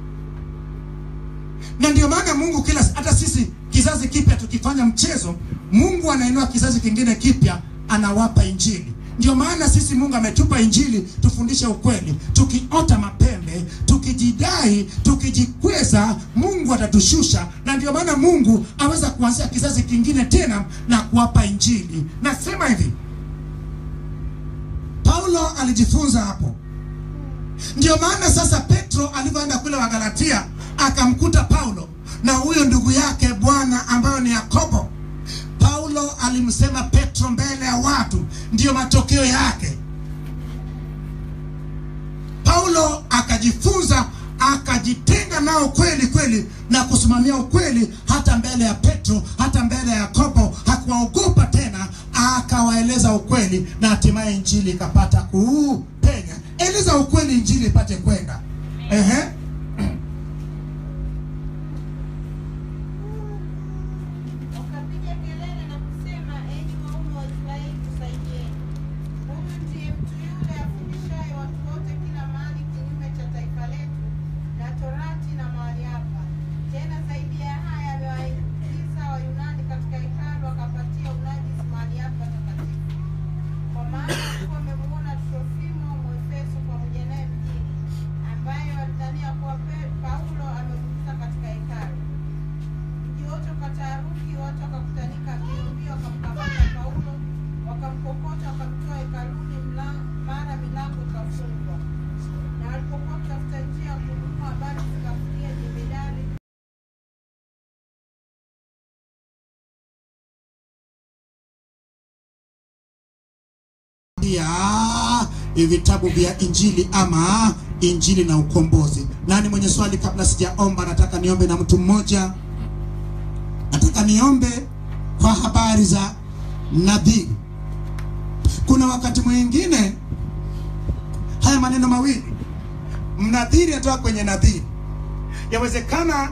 na ndio maana mungu kila hata sisi kizazi kipya tukifanya mchezo Mungu anainua kizazi kingine kipya, anawapa injili. Ndio maana sisi Mungu ametupa injili tufundishe ukweli. Tukiota mapembe, tukijidai, tukijikweza, Mungu atatushusha, na ndio maana Mungu aweza kuanzia kizazi kingine tena na kuwapa injili. Nasema hivi, Paulo alijifunza hapo. Ndio maana sasa Petro alivyoenda kule Wagalatia akamkuta Paulo na huyo ndugu yake Bwana ambayo ni Yakobo. Paulo alimsema Petro mbele ya watu, ndiyo matokeo yake. Paulo akajifunza akajitenga nao kweli kweli na kusimamia ukweli hata mbele ya Petro, hata mbele ya Yakobo. Hakuwaogopa tena, akawaeleza ukweli na hatimaye injili ikapata kupenya. Eleza ukweli, injili ipate kwenda. Ehe. Wakapiga kelele na kusema, enyi waume wa Israeli, tusaidieni. Huyu ndiye mtu yule afundishaye watu wote kila mahali kinyume cha taifa letu na torati na mahali hapa. Tena zaidi ya haya, amewaingiza Wayunani katika hekalu, akapatia unajisi mahali hapa takatifu. Kwa maana walikuwa wamemuona Trofimo Mwefeso pamoja naye mjini, ambaye walidhania kuwa Pe- Paulo amemkuta katika hekalu. Mji wote ukataharuki, watu wakakutanika mbio mbio, wakamkamata Paulo, wakamkokota, wakamtoa hekaluni, mla- mara milango ikafungwa. Na walipokuwa kutafuta njia ya kununua, habari zikafikia jemedari ya vitabu vya injili ama injili na ukombozi. Nani mwenye swali? Kabla sijaomba, nataka niombe na mtu mmoja. Nataka niombe kwa habari za nadhiri. Kuna wakati mwingine haya maneno mawili, mnadhiri atoka kwenye nadhiri. Yawezekana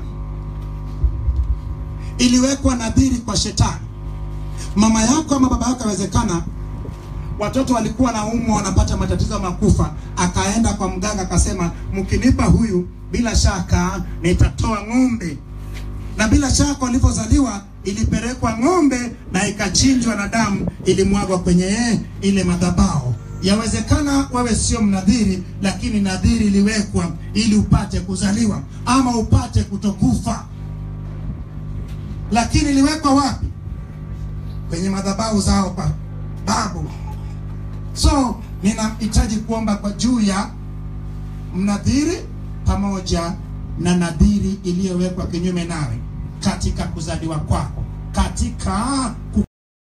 iliwekwa nadhiri kwa shetani, mama yako ama baba yako, yawezekana watoto walikuwa na umwa wanapata matatizo ya makufa, akaenda kwa mganga akasema, mkinipa huyu bila shaka nitatoa ng'ombe. Na bila shaka walivyozaliwa ilipelekwa ng'ombe na ikachinjwa na damu ilimwagwa kwenye ile madhabahu. Yawezekana wewe sio mnadhiri, lakini nadhiri iliwekwa ili upate kuzaliwa ama upate kutokufa. Lakini iliwekwa wapi? Kwenye madhabahu zao kwa babu. So ninahitaji kuomba kwa juu ya mnadhiri pamoja na nadhiri iliyowekwa kinyume nawe katika kuzaliwa kwako, katika ku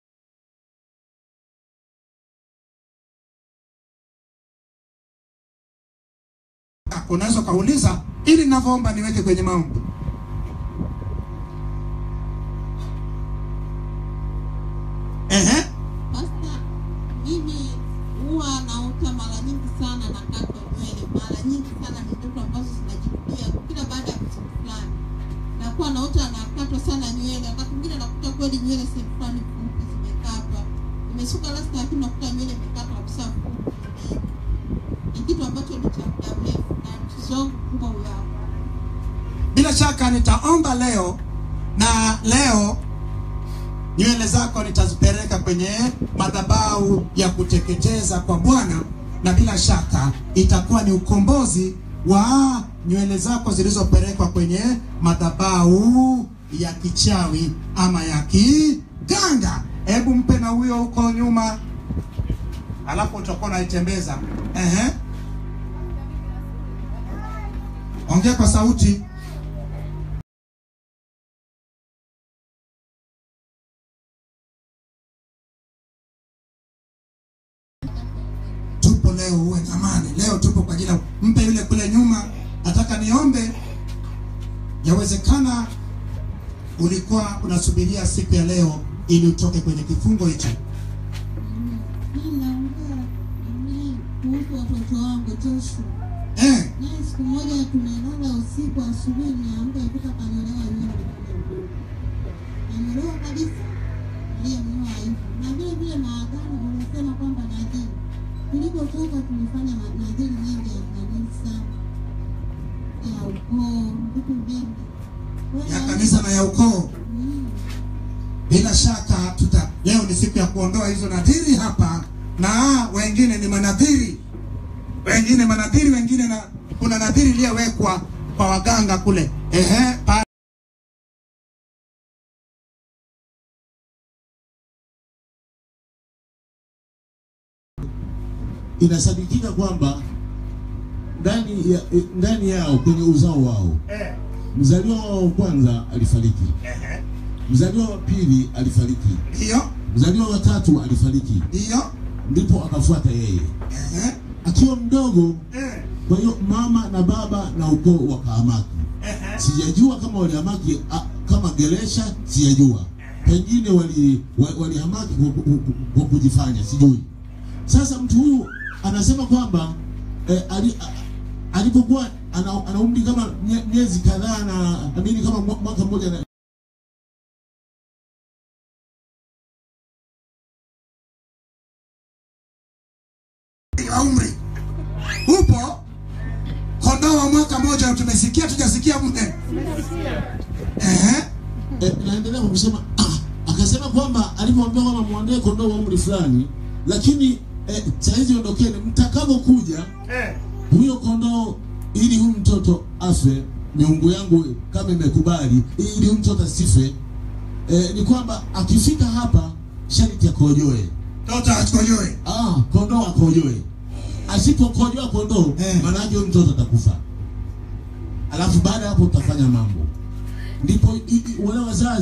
unaweza ukauliza ili ninavyoomba niweke kwenye maombi. Ehe. Pasta, mimi huwa naota mara nyingi sana nakatwa nywele, mara nyingi sana ni ndoto ambazo zinajirudia kila baada ya siku fulani. Nakuwa naota nakatwa sana nywele, wakati mwingine nakuta kweli nywele sehemu fulani fupi zimekatwa, nimesuka rasta, lakini nakuta nywele imekatwa kabisa fupi. Ni kitu ambacho ni cha muda mrefu na mtoto wangu mkubwa huyo hapa. Bila shaka nitaomba leo na leo nywele zako nitazipeleka kwenye madhabahu ya kuteketeza kwa Bwana, na bila shaka itakuwa ni ukombozi wa nywele zako zilizopelekwa kwenye madhabahu ya kichawi ama ya kiganga. Hebu mpe na huyo huko nyuma, alafu utakuwa unaitembeza. Ehe, ongea kwa sauti. tupo leo, uwe na amani leo. Tupo kwa ajili ya mpe yule kule nyuma. Nataka niombe, yawezekana ulikuwa unasubiria siku ya leo ili utoke kwenye kifungo hicho. Mimi naongea mimi kuhusu watoto wangu Joshua. Eh, Naye siku moja tumelala usiku, asubuhi niamka kuta kanyolewa nywele nanyolewa kabisa, aliyemnyoa hivyo. Na vile vile maagano wanasema kwamba nadhiri, tulipotoka tumefanya ma- nadhiri nyingi ya kanisa, ya ukoo, vitu vingi Kwa hiyo ya kanisa na ya ukoo. mm, Bila shaka ni siku ya kuondoa hizo nadhiri hapa, na wengine ni manadhiri, wengine manadhiri, wengine na kuna nadhiri iliyowekwa kwa waganga kule, ehe, pa inasadikika kwamba ndani ya, ndani yao kwenye uzao wao eh, mzaliwa wao wa kwanza alifariki, ehe, mzaliwa wa pili alifariki, ndiyo mzaliwa wa tatu alifariki, ndiyo, ndipo akafuata yeye ehe, akiwa mdogo. eh, Kwa hiyo mama na baba na ukoo wakahamaki. ehe, Sijajua kama walihamaki a- kama Geresha, sijajua pengine wali wa- walihamaki kwa ku- ku- kwa kujifanya, sijui. Sasa mtu huyu anasema kwamba eh, ali, a- alipokuwa ana, ana umri kama mie- miezi kadhaa na amini kama mwa- mwaka mmoja na wa umri upo kondoo wa mwaka mmoja tumesikia tujasikia mne ehe eh, naendelea kwa kusema ah, akasema kwamba alipoambia kwamba muandae kondoo wa umri fulani, lakini eh, saizi ondokeni, mtakapokuja huyo kondoo ili huyu mtoto afe, miungu yangu kama imekubali, ili huyu mtoto asife, eh, ni kwamba akifika hapa sharti akojoe. toto akojoe Ah, kondoo akojoe. Asipokojoa kondoo, Eh. maana yake huyu mtoto atakufa. Alafu baada ya hapo utafanya mambo, ndipo i- i- wale wazazi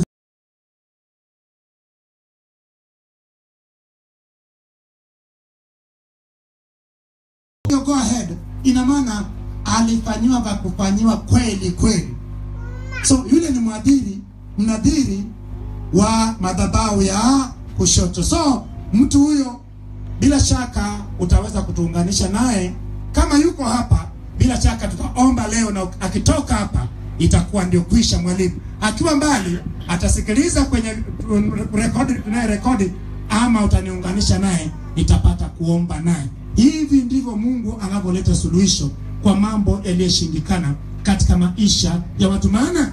You go ahead ina maana alifanyiwa vya kufanyiwa kweli kweli so yule ni mwadhiri mnadhiri wa madhabahu ya kushoto so mtu huyo bila shaka utaweza kutuunganisha naye kama yuko hapa bila shaka tutaomba leo na akitoka hapa itakuwa ndio kwisha mwalimu akiwa mbali atasikiliza kwenye rekodi tunaye rekodi ama utaniunganisha naye nitapata kuomba naye hivi ndivyo mungu anavyoleta suluhisho kwa mambo yaliyoshindikana katika maisha ya watu maana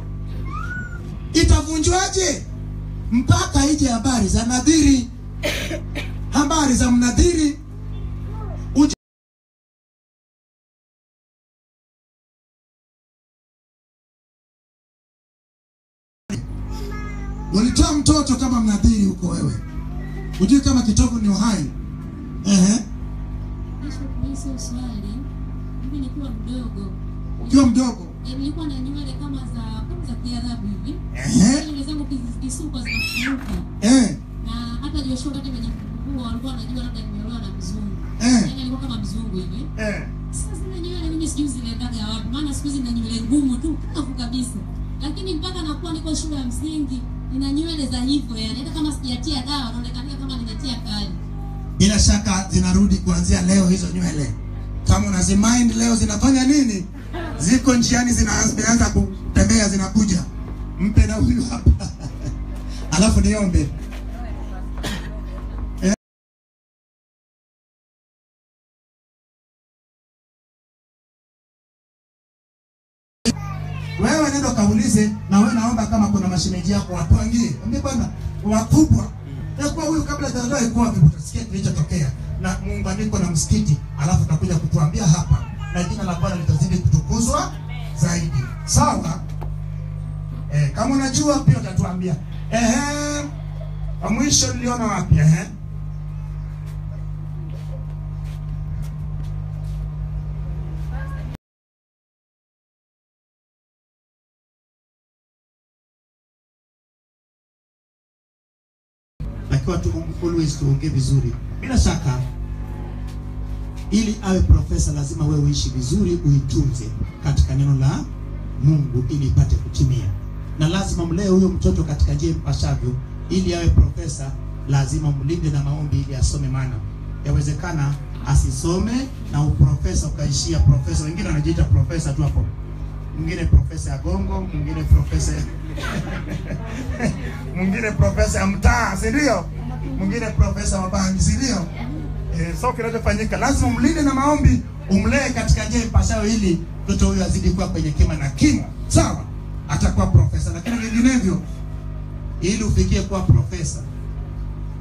itavunjwaje mpaka ije habari za nadhiri habari za mnadhiri uje walitoa mtoto kama mnadhiri huko wewe hujui kama kitovu ni uhai Ehe. Hizo swali mimi nikiwa mdogo ukiwa mdogo eh, nilikuwa na nywele kama za kama za Kiarabu hivi. Ehe. Nywele zangu kizisuka zinafunguka Eh. na hata Joshua wakati amejifungua walikuwa wanajua labda nimeolewa na mzungu. Eh. Yaani alikuwa kama mzungu hivi. Eh. Sasa zile nywele mimi sijui ziliendaga wapi, maana siku hizi nina nywele ngumu tu kavu kabisa. Lakini mpaka nakuwa niko shule ya msingi nina nywele za hivyo yani, hata kama sijatia dawa naonekana kama nimetia kali. bila shaka zinarudi kuanzia leo hizo nywele kama unazimind leo zinafanya nini ziko njiani zina- zinaanza kutembea zinakuja mpe na huyu hapa alafu niombe Eh. wewe nenda kaulize na wewe naomba kama kuna mashemeji yako wapangie ambie bwana wakubwa yakuwa huyu kabla hajaondoa ikuwa vipi utasikia kilichotokea na muunganiko na msikiti alafu utakuja kutuambia hapa na jina la bwana litazidi kutukuzwa zaidi sawa eh, kama unajua pia utatuambia ehe wa mwisho niliona wapi ehe takiwa tu always tuongee vizuri bila shaka ili awe profesa lazima wewe uishi vizuri uitunze katika neno la mungu ili ipate kutimia na lazima mlee huyo mtoto katika njia mpashavyo ili awe profesa lazima mlinde na maombi ili asome maana yawezekana asisome na uprofesa ukaishia profesa wengine wanajiita profesa tu hapo mwingine profesa ya gongo mwingine profesa ya mwingine profesa ya mtaa si ndio mwingine profesa wa bangi si ndio eh, so kinachofanyika lazima umlinde na maombi umlee katika njia ipashayo ili mtoto huyo azidi kuwa kwenye kima na kimo sawa atakuwa profesa lakini vinginevyo ili ufikie kuwa profesa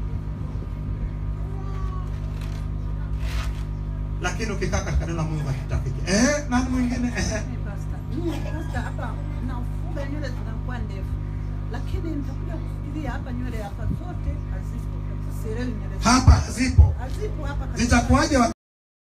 lakini ukikaa katika neno la Mungu hatutafiki. Eh, nani mwingine? Eh. Pastor, mimi pastor hapa nafuga nywele zinakuwa ndefu, lakini nitakuja kufikiria hapa nywele hapa zote hazipo, sielewi nywele zangu. Hapa zipo. hazipo hapa kabisa. Zitakuwaje wa-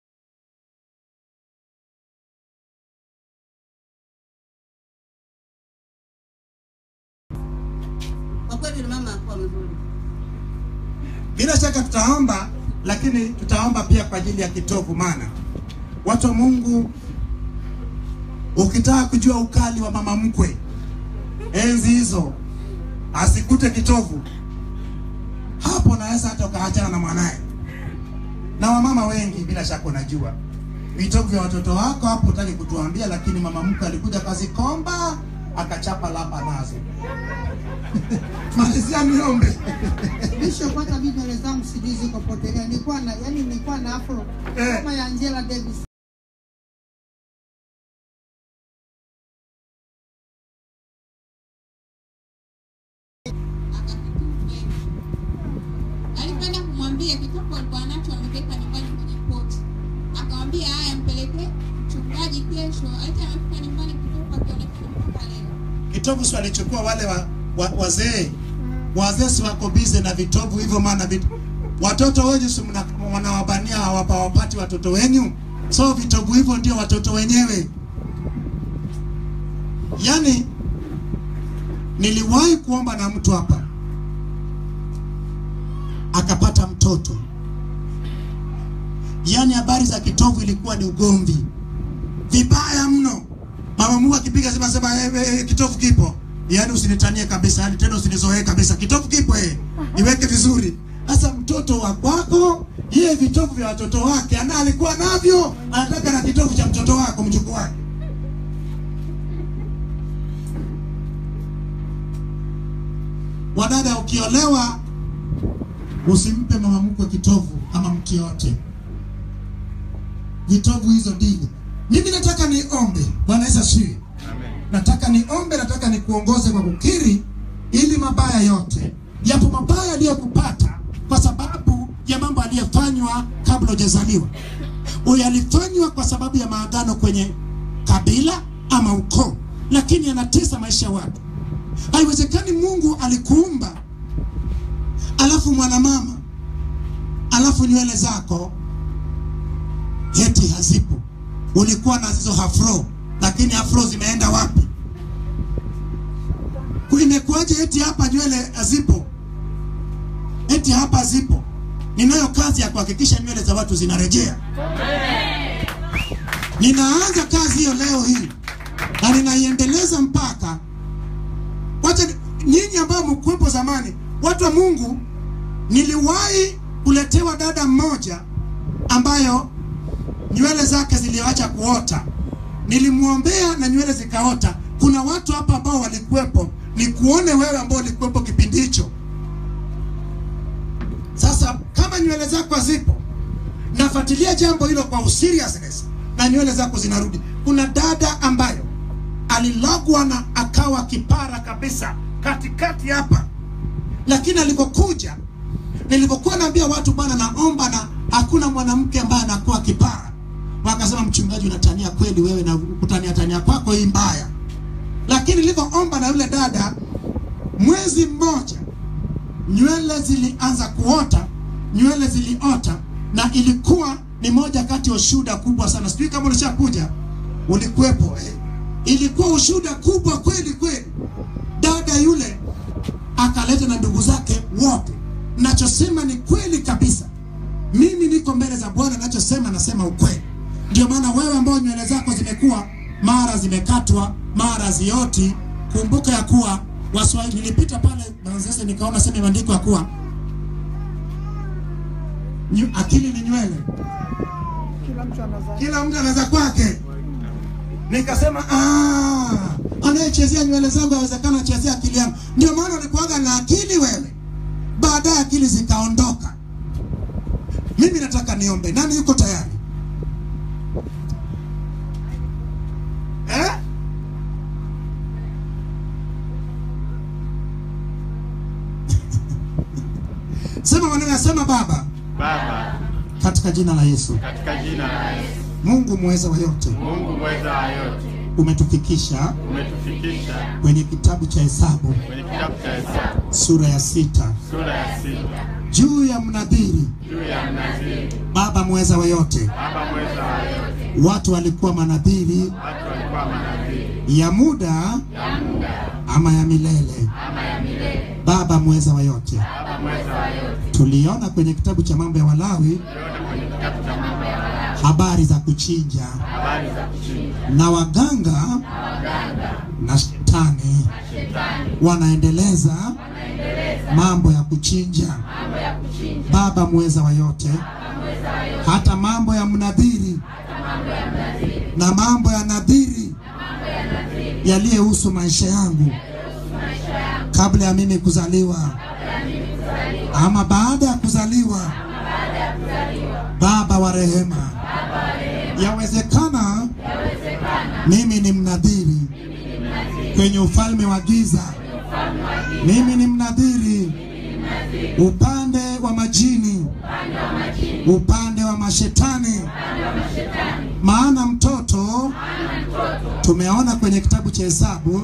Kwa kweli mama alikuwa mzuri. Bila shaka tutaomba, lakini tutaomba pia kwa ajili ya kitovu, maana watu wa Mungu, ukitaka kujua ukali wa mama mkwe enzi hizo, asikute kitovu hapo, naweza hata ukaachana na mwanaye. Na wamama wengi, bila shaka unajua vitovu vya watoto wako hapo, utaki kutuambia, lakini mama mkwe alikuja kazikomba akachapa lapa nazo. Malizia niombe. Bishop, hata mimi nywele zangu sijui ziko potelea. Nilikuwa na yani, nilikuwa na afro Eh. kama ya Angela Davis. Alikwenda kumwambia kitopo alikuwa nacho ameweka nyumbani kwenye poti. Akamwambia haya, mpelekee mchungaji kesho. Aita amefika nyumbani kitopo akionekana mpaka leo. kitovu si walichukua wale wa, wa, wazee wazee si wako bize na vitovu hivyo, maana vit, watoto wenyu si mna- wanawabania hawapa wapati watoto wenyu, so vitovu hivyo ndio watoto wenyewe. Yani niliwahi kuomba na mtu hapa akapata mtoto, yani habari za kitovu ilikuwa ni ugomvi vibaya mno. Mama Mungu akipiga sema sema eh, eh, kitovu kipo. Yaani usinitanie kabisa, yani tena usinizoee kabisa. Kitovu kipo eh. Iweke vizuri. Sasa mtoto wa kwako, yeye vitovu vya watoto wake ana alikuwa navyo, anataka na kitovu cha mtoto wako mjukuu wake. Wadada, ukiolewa usimpe mama mkwe kitovu ama mtu yote vitovu hizo mbili. Mimi nataka niombe. Bwana Yesu asifiwe. Nataka niombe, nataka nikuongoze kwa kukiri, ili mabaya yote, yapo mabaya aliyokupata kwa sababu ya mambo aliyofanywa kabla hujazaliwa, yalifanywa kwa sababu ya maagano kwenye kabila ama ukoo, lakini yanatesa maisha ya watu. Haiwezekani Mungu alikuumba alafu mwanamama alafu nywele zako eti hazipo. Ulikuwa na hizo afro, lakini afro zimeenda wapi? Imekuwaje eti hapa nywele hazipo, eti hapa hazipo? Ninayo kazi ya kuhakikisha nywele za watu zinarejea. Ninaanza kazi hiyo leo hii na ninaiendeleza mpaka wacha ni- nyinyi ambao mkuwepo zamani, watu wa Mungu, niliwahi kuletewa dada mmoja ambayo nywele zake ziliacha kuota. Nilimwombea na nywele zikaota. Kuna watu hapa ambao walikuwepo, ni kuone wewe ambao ulikuwepo kipindi hicho. Sasa kama nywele zako hazipo, nafuatilia jambo hilo kwa seriousness na nywele zako zinarudi. Kuna dada ambayo alilogwa na akawa kipara kabisa katikati hapa, lakini alipokuja, nilipokuwa naambia watu bwana, naomba na hakuna mwanamke ambaye anakuwa kipara, wakasema mchungaji, unatania kweli wewe, na kutania tania kwako hii mbaya. Lakini nilivyoomba na yule dada, mwezi mmoja nywele zilianza kuota, nywele ziliota, na ilikuwa ni moja kati ya ushuhuda kubwa sana. Sijui kama ulishakuja, ulikuwepo eh. Ilikuwa ushuhuda kubwa kweli kweli. Dada yule akaleta na ndugu zake wote. Nachosema ni kweli kabisa. Mimi niko mbele za Bwana, nachosema nasema ukweli. Ndio maana wewe ambao nywele zako zimekuwa mara zimekatwa, mara zioti, kumbuka ya kuwa Waswahili, nilipita pale Manzese nikaona sema imeandikwa kuwa nyu, akili ni nywele, kila mtu anaza kwake. Nikasema ah, anayechezea nywele zangu awezekana achezea akili yangu. Ndio maana ulikuwaga na akili wewe, baadaye akili zikaondoka. Mimi nataka niombe. Nani yuko tayari eh? Sema maneno, sema Baba, Baba, katika jina la Yesu. katika jina la Yesu. Mungu mweza wa yote, Mungu mweza wa yote, umetufikisha umetufikisha kwenye kitabu cha Hesabu kwenye kitabu cha Hesabu sura ya sita sura ya sita juu ya mnadhiri. juu ya mnadhiri. Baba mweza wa yote, Baba mweza wa yote, watu walikuwa manadhiri watu walikuwa manadhiri ya muda ya muda ama ya milele. ama ya milele. Baba mweza wa yote, Baba mweza wa yote, tuliona kwenye kitabu cha mambo ya Walawi tuliona kwenye kitabu cha mambo ya Walawi habari za kuchinja habari za kuchinja na waganga na shetani wanaendeleza mambo ya kuchinja. Baba mweza wa yote, hata mambo ya mnadhiri na mambo ya nadhiri yaliyohusu maisha yangu kabla ya mimi kuzaliwa ama baada ya kuzaliwa. Baba wa rehema, yawezekana mimi ni mnadhiri kwenye ufalme wa giza. Mimi ni mnadhiri upande wa majini, upande wa mashetani. Maana mtoto tumeona kwenye kitabu cha Hesabu,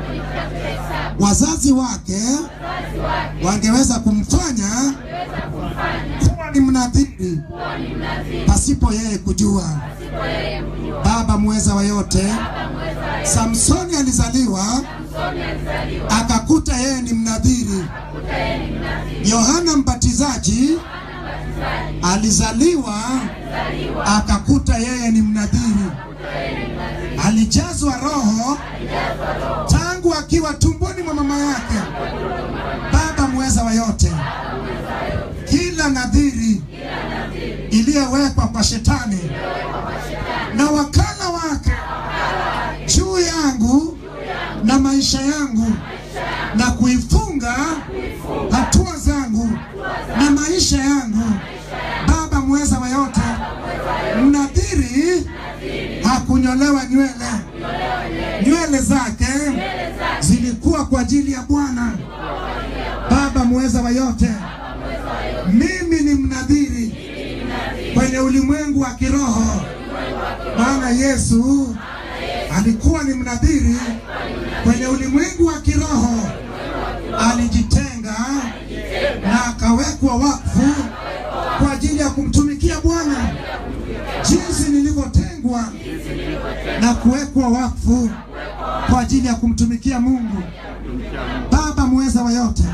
wazazi wake wangeweza kumfanya kuwa ni mnadhiri pasipo yeye kujua. Baba mweza wa yote, Samsoni alizaliwa akakuta yeye ni mnadhiri. Yohana Mbatizaji alizaliwa akakuta yeye ni mnadhiri. Alijazwa Roho tangu akiwa tumboni mwa mama yake. Baba mweza wa yote, kila nadhiri iliyowekwa kwa shetani na wakala wake juu yangu na maisha yangu na kuifunga hatua zangu na maisha yangu. Baba mweza wa yote, mnadhiri hakunyolewa nywele, nywele zake zilikuwa kwa ajili ya Bwana. Baba mweza wa yote, mimi ni mnadhiri kwenye ulimwengu wa kiroho, maana Yesu alikuwa ni mnadhiri kwenye ulimwengu wa kiroho, alijitenga na akawekwa wakfu kwa ajili ya kumtumikia Bwana, jinsi nilivyotengwa na kuwekwa wakfu kwa ajili ya kumtumikia Mungu. Baba mweza wa yote,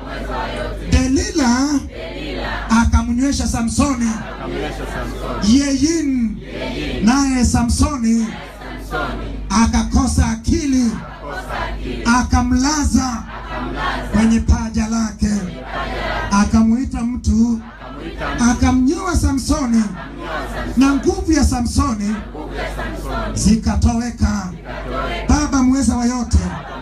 Delila akamnywesha Samsoni akamlesha Samsoni yeyin, naye Samsoni akakosa akili, akamlaza kwenye paja lake, akamuita mtu, akamnyoa Samsoni, na nguvu ya Samsoni zikatoweka. Baba mweza wa yote,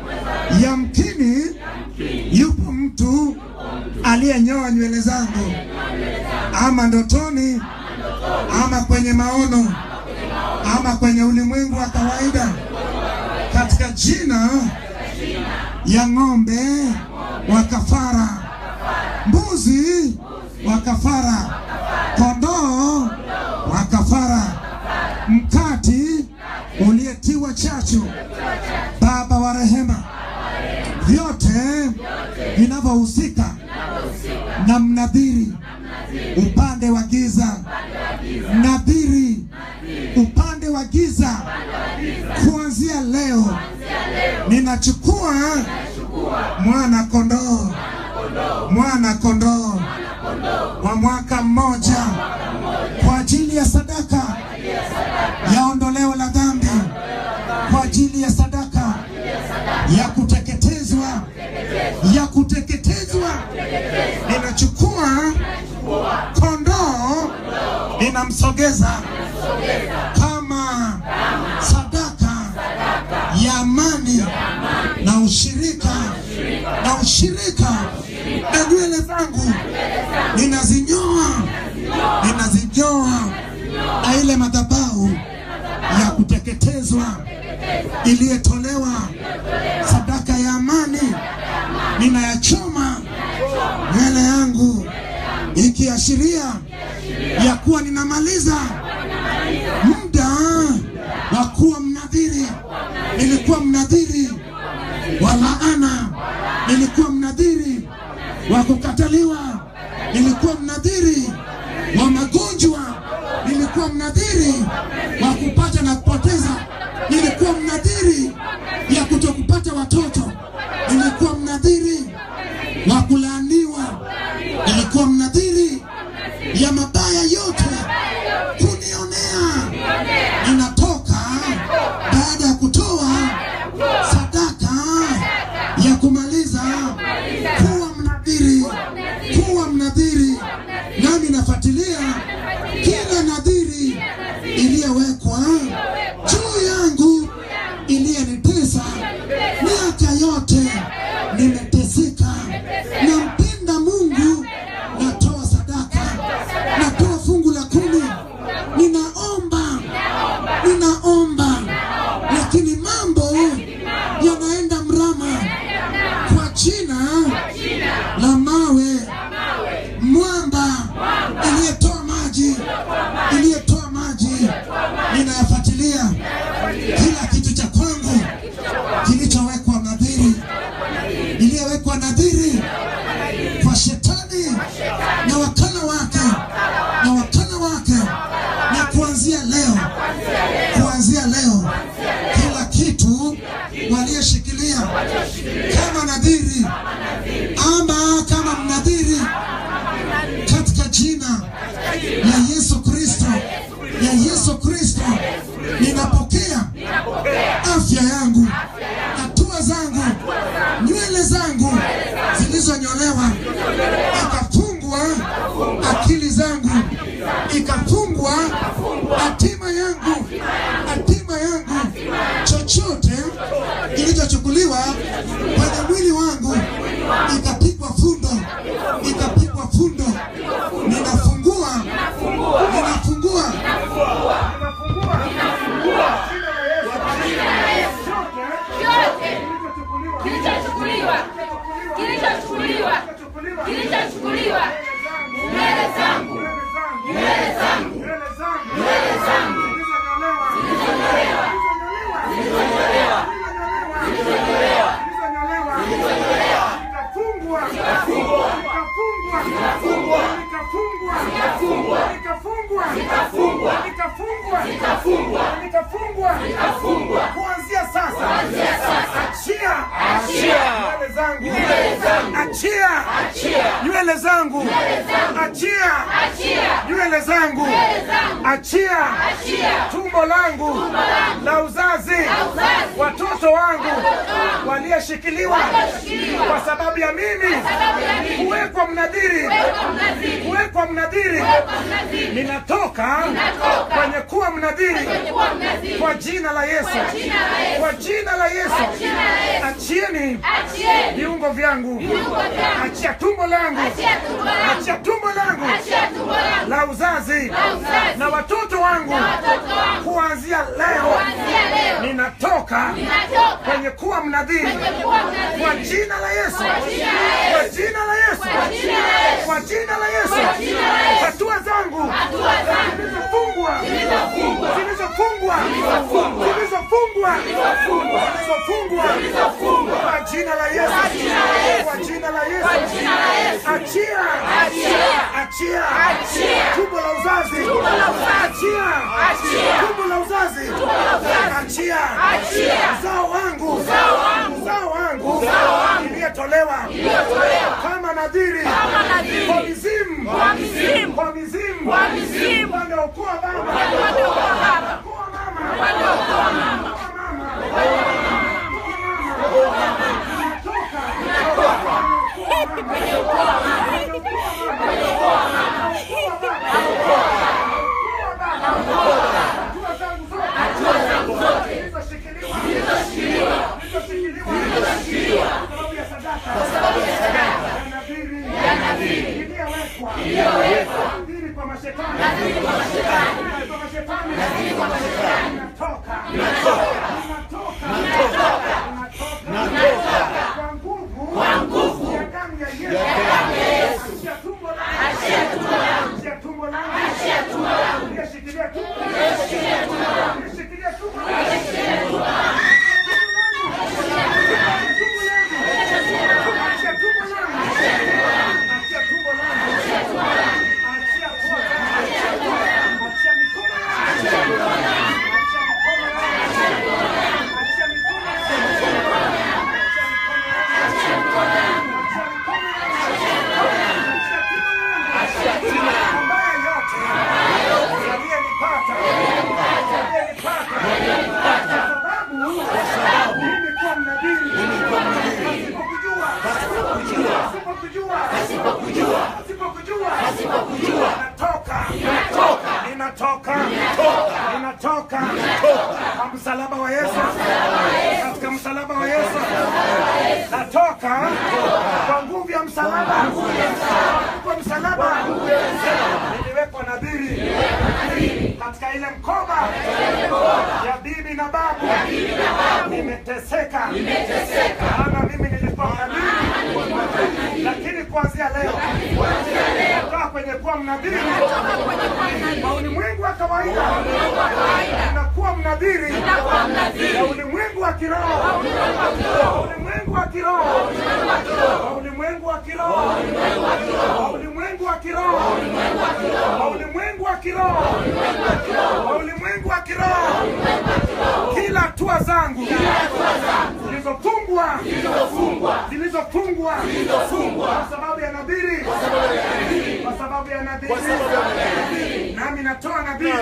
yamkini yupo mtu aliyenyoa nywele zangu, ama ndotoni, ama kwenye maono, ama kwenye ulimwengu wa kawaida, katika jina ya ng'ombe wa kafara, mbuzi wa kafara, kondoo wa kafara, mkati uliyetiwa chachu. Baba wa rehema, vyote vinavyohusika na mnadhiri upande wa giza, mnadhiri upande wa giza, kuanzia leo ninachukua mwana kondoo, mwana kondoo wa mwaka mmoja kwa ajili ya sadaka ya ondoleo la dhambi, kwa ajili ya sadaka ya kuteketezwa, ya kuteketezwa. Ninachukua kondoo, ninamsogeza kama sadaka ya amani na ushirika na ushirika na nywele zangu ninazinyoa, ninazinyoa na ile madhabahu ya kuteketezwa iliyotolewa sadaka ya amani, ninayachoma nywele yangu ikiashiria ya kuwa ninamaliza muda wa kuwa mnadhiri. Nilikuwa mnadhiri wa laana, nilikuwa mnadhiri wa kukataliwa, nilikuwa mnadhiri wa magonjwa, nilikuwa mnadhiri wa kupata na kupoteza, nilikuwa mnadhiri ya kutokupata watoto, nilikuwa mnadhiri wa kulaaniwa, nilikuwa mnadhiri ya mabaya yote kunionea. Ninatoka baada ya kutoa sadaka ya kumaliza kuwa mnadhiri, kuwa mnadhiri, nami nafuatilia kila nadhiri iliyowekwa juu yangu iliyenitesa miaka yote. Nimeteseka, nampenda Mungu, natoa sadaka, natoa fungu la kumi, ninaomba, ninaomba, lakini mambo yanaenda mrama kwa jina la mawe, mwamba iliyetoa maji, iliyetoa maji, ninayafuatilia kila kitu cha kwangu kilichowekwa nadhiri, iliyowekwa nadhiri kwa shetani na wakala wake na wakala wake, na kuanzia leo, kuanzia leo, kila kitu waliyeshikilia kama nadhiri ama kama mnadhiri katika jina la Yesu Kristo, ya Yesu Kristo, ninapokea afya yangu, hatua zangu, nywele zangu zilizonyolewa, ikafungwa akili zangu, ikafungwa hatima yangu, hatima yangu, chochote kilichochukuliwa kwenye mwili wangu, ikapigwa fundo, ikapigwa fundo, ninafungua, ninafungua Kilichochukuliwa, kilichochukuliwa, kilichochukuliwa, nywele zangu, nywele zangu, nywele zangu, zilizonyolewa, zilizonyolewa, zilizonyolewa, zilizonyolewa, Nikafungwa, Nikafungwa. nikafungwa, Nikafungwa. nikafungwa, Nikafungwa. nikafungwa, Nikafungwa. nikafungwa, Nikafungwa. nikafungwa, Nikafungwa. kuanzia sasa, Kuanzia sasa. achia, Achia. nywele zangu, Nywele zangu. achia, Achia. nywele zangu, Nywele zangu. achia, Achia. nywele zangu, Nywele zangu. achia, Achia. tumbo langu langu. la uzazi, La uzazi. watoto wangu Watoto wangu. walioshikiliwa Walioshikiliwa. kwa sababu ya mimi sababu ya mimi. kuwekwa mnadhiri, Kuwekwa mnadhiri. kuwekwa mnadhiri, Kuwekwa mnadhiri. ninatoka Ninatoka. kwenye kuwa mnadhiri Kwenye kuwa mnadhiri. kwa jina la Yesu, Kwa jina la Yesu. kwa jina la Yesu, Kwa jina la Yesu. achieni Achieni. viungo vyangu, Viungo vyangu. achia tumbo langu, Achia tumbo langu. achia tumbo langu Achia tumbo langu. la uzazi La uzazi. na watoto wangu, Na watoto wangu. kuanzia leo Kuanzia leo. ninatoka Ninatoka. kwenye kuwa mnadhiri Kwenye kuwa mnadhiri. kwa jina la Yesu, Kwa jina la Yesu. kwa jina la Yesu, Kwa jina la Yesu. kwa jina la Yesu, Kwa jina la Yesu. hatua zangu Hatua zangu. zilizofungwa, Zilizofungwa. zilizofungwa, Zilizofungwa. zilizofungwa, Zilizofungwa. zilizofungwa, Zilizofungwa. kwa jina la Yesu, Kwa jina la Yesu. kwa jina la Kwa Yesu, jina la Yesu. achia, Achia. achia, Achia. tumbo la uzazi, Tumbo la uzazi. achia, Achia. tumbo la uzazi, Tumbo la uzazi. achia, Achia. uzao wangu, Uzao wangu. uzao wangu, Uzao wangu. iliyotolewa Iliyotolewa. kama nadhiri, Kama nadhiri. kwa mizimu, Kwa mizimu. kwa mizimu, Kwa mizimu. upande wa ukoo wa baba, Upande wa ukoo wa baba. ukoo wa mama, Upande wa ukoo wa mama. ukoo wa mama, Kwenye ukoo wa mama. Kwenye ukoo wa mama. Hatua zangu zote. Zilizoshikiliwa. Zilizoshikiliwa. Kwa sababu ya sadaka. Ya nadhiri. Iliyowekwa. Nadhiri kwa mashetani. Nadhiri kwa mashetani. Nadhiri kwa mashetani. Natoka. Natoka. Natoka. Natoka. Kwa nguvu. Kwa nguvu. Ya damu ya Yesu. Ya damu ya Yesu. Achia tumbo langu. Achia tumbo langu. Achia tumbo langu. wa Yesu, katika msalaba wa Yesu, natoka kwa nguvu ya msalaba, kwa msalaba niliwekwa nadhiri katika ile mkoba ya bibi na babu, nimeteseka, maana mimi nilikuwa mnadhiri, lakini kuanzia leo natoka kwenye kuwa mnadhiri wa ulimwengu wa kawaida, ninakuwa mnadhiri wa ulimwengu wa kiroho, wa ulimwengu wa kiroho, wa ulimwengu wa kiroho, wa ulimwengu wa kiroho, wa ulimwengu wa kiroho, wa ulimwengu wa kiroho, kila hatua zangu zilizofungwa zilizofungwa kwa sababu ya nadhiri, kwa sababu ya nadhiri, nami natoa nadhiri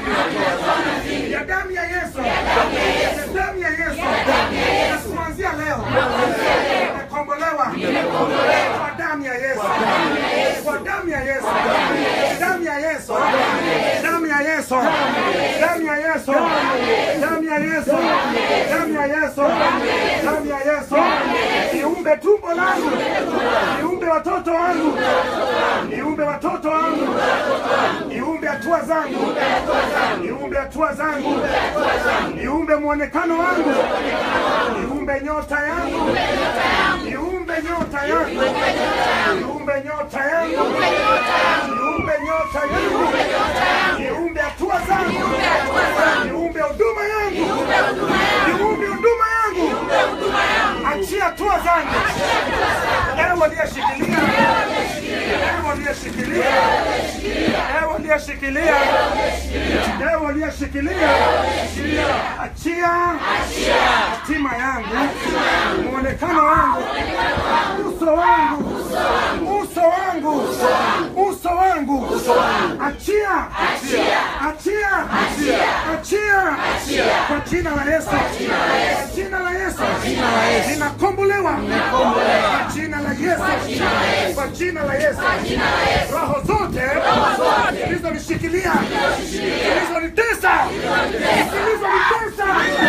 ya damu ya Yesu, ya damu ya Yesu, na kuanzia leo nimekombolewa kwa damu ya Yesu, kwa damu ya Yesu, damu ya Yesu, damu ya Yesu, damu ya Yesu, damu ya Yesu, damu ya Yesu, damu ya Yesu, iumbe tumbo langu, iumbe watoto wangu, iumbe watoto wangu, iumbe hatua zangu, iumbe hatua zangu, iumbe mwonekano wangu, iumbe nyota yangu, iumbe nyota yangu, iumbe nyota yangu, iumbe nyota yangu, iumbe hatua zangu, iumbe huduma yangu, iumbe huduma yangu, achia hatua zangu, ewe aliyeshikilia, ewe aliyeshikilia, ewe aliyeshikilia, ewe aliyeshikilia, achia hatima yangu, muonekano wangu, uso wangu, uso wangu, uso wangu, achia, achia, achia, kwa jina la Yesu, kwa jina la Yesu, ninakombolewa kwa jina la Yesu, kwa jina la Yesu, roho zote zilizonishikilia, zilizonitesa, zilizonitesa,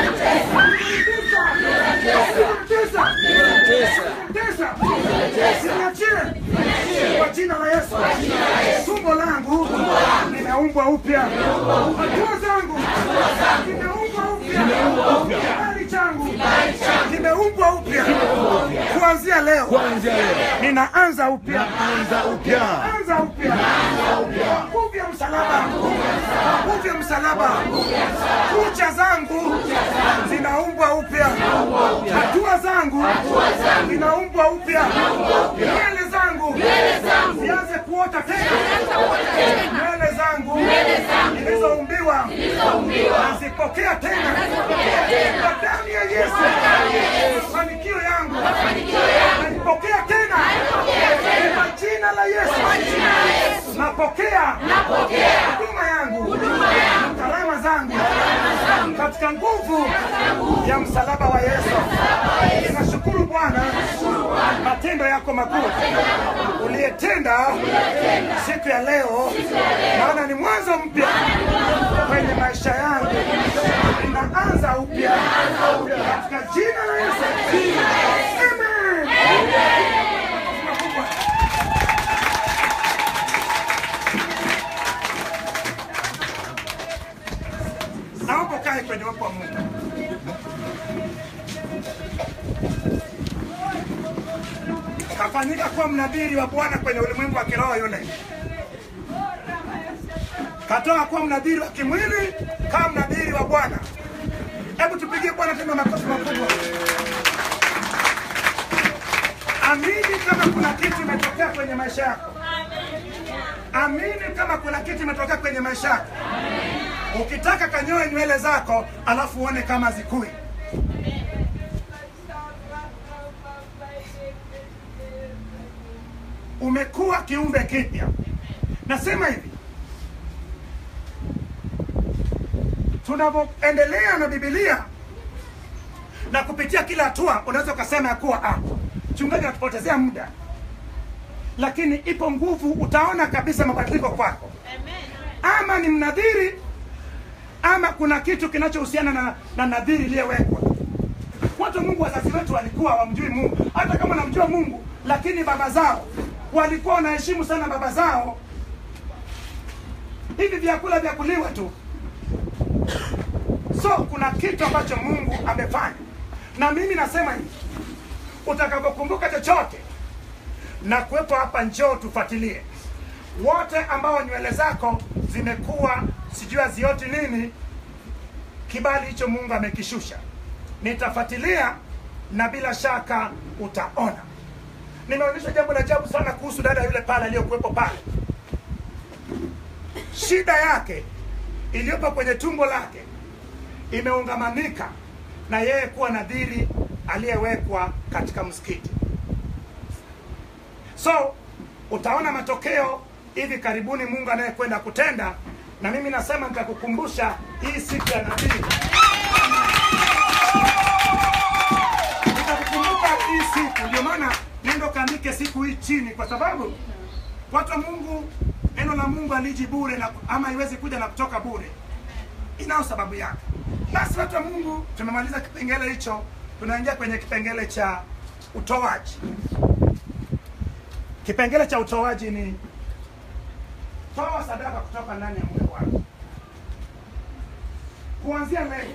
Niachie kwa jina la Yesu. Tumbo langu limeumbwa upya, hatua zangu zimeumbwa upya, kibali changu kimeumbwa upya. Kuanzia leo ninaanza upya, anza upya, nguvu ya msalaba, nguvu ya msalaba. Kucha zangu zinaumbwa upya, hatua zangu zinaumbwa upya, nywele zangu zianze kuota tena, nywele zangu zilizoumbiwa nazipokea tena kwa damu ya Yesu. Mafanikio yangu naipokea tena kwa jina la Yesu. Napokea huduma yangu na karama zangu katika nguvu ya msalaba wa Yesu. Ninashukuru Bwana matendo yako makuu uliyetenda siku ya leo, maana ni mwanzo mpya kwenye maisha yangu. Ninaanza upya katika jina la Yesu. Amen. Naomba ukae kwenye uwepo wa Mungu. Kafanyika kuwa mnabiri wa Bwana kwenye ulimwengu wa kiroho yule. Katoka kuwa mnabiri wa kimwili kama mnabiri wa Bwana. Hebu tupigie Bwana tena makofi makubwa. Amini kama kuna kitu imetokea kwenye maisha yako. Amini kama kuna kitu imetokea kwenye maisha yako. Ukitaka kanyoe nywele zako, alafu uone kama zikui. Umekuwa kiumbe kipya. Nasema hivi, tunavyoendelea na Biblia na kupitia kila hatua, unaweza ukasema ya kuwa ah, mchungaji anatupotezea muda, lakini ipo nguvu, utaona kabisa mabadiliko kwako. Ama ni mnadhiri ama kuna kitu kinachohusiana na, na nadhiri iliyowekwa. Watu wa Mungu, wazazi wetu walikuwa wamjui Mungu, hata kama wanamjua Mungu, lakini baba zao walikuwa wanaheshimu sana baba zao. Hivi vyakula vya kuliwa tu. So kuna kitu ambacho Mungu amefanya, na mimi nasema hivi, utakapokumbuka chochote na kuwepo hapa, njoo tufuatilie wote ambao nywele zako zimekuwa sijui hazioti nini, kibali hicho Mungu amekishusha. Nitafuatilia na bila shaka utaona. Nimeonyesha jambo la ajabu sana kuhusu dada yule pale aliyokuwepo pale. Shida yake iliyopo kwenye tumbo lake imeungamanika na yeye kuwa nadhiri aliyewekwa katika msikiti. So utaona matokeo hivi karibuni Mungu anayekwenda kutenda, na mimi nasema nitakukumbusha hii siku ya nadhiri. Nitakukumbuka hii siku, ndio maana nendo kaandike siku hii chini, kwa sababu watu wa Mungu, neno la Mungu aliji bure na ama haiwezi kuja na kutoka bure, inao sababu yake. Basi watu wa Mungu, tumemaliza kipengele hicho, tunaingia kwenye kipengele cha utoaji. Kipengele cha utoaji ni toa sadaka kutoka ndani ya moyo wako. Kuanzia leo,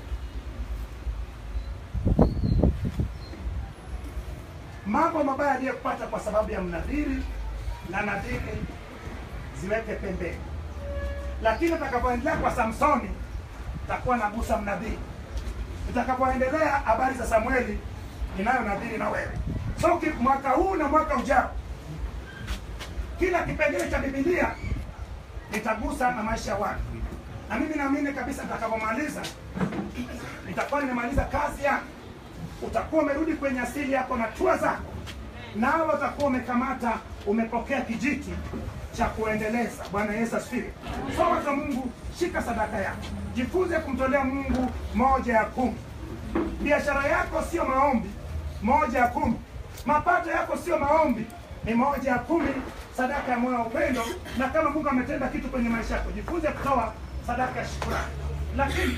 mambo mabaya aliyekupata kwa sababu ya mnadhiri na nadhiri ziweke pembeni, lakini utakapoendelea kwa Samsoni takuwa na gusa mnadhiri. Utakapoendelea habari za Samueli inayo nadhiri na wewe. So ki- mwaka huu na mwaka ujao kila kipengele cha Biblia nitagusa na maisha ya watu, na mimi naamini kabisa nitakapomaliza nitakuwa nimemaliza kazi yangu. Utakuwa umerudi kwenye asili yako na tua zako, nawe utakuwa umekamata, umepokea kijiti cha kuendeleza. Bwana Yesu asifiwe. So watu wa Mungu, shika sadaka yako, jifunze kumtolea Mungu moja ya kumi. Biashara yako sio maombi, moja ya kumi. Mapato yako sio maombi, ni moja ya kumi, sadaka ya moyo wa upendo. Na kama Mungu ametenda kitu kwenye maisha yako, jifunze kutoa sadaka ya shukrani. Lakini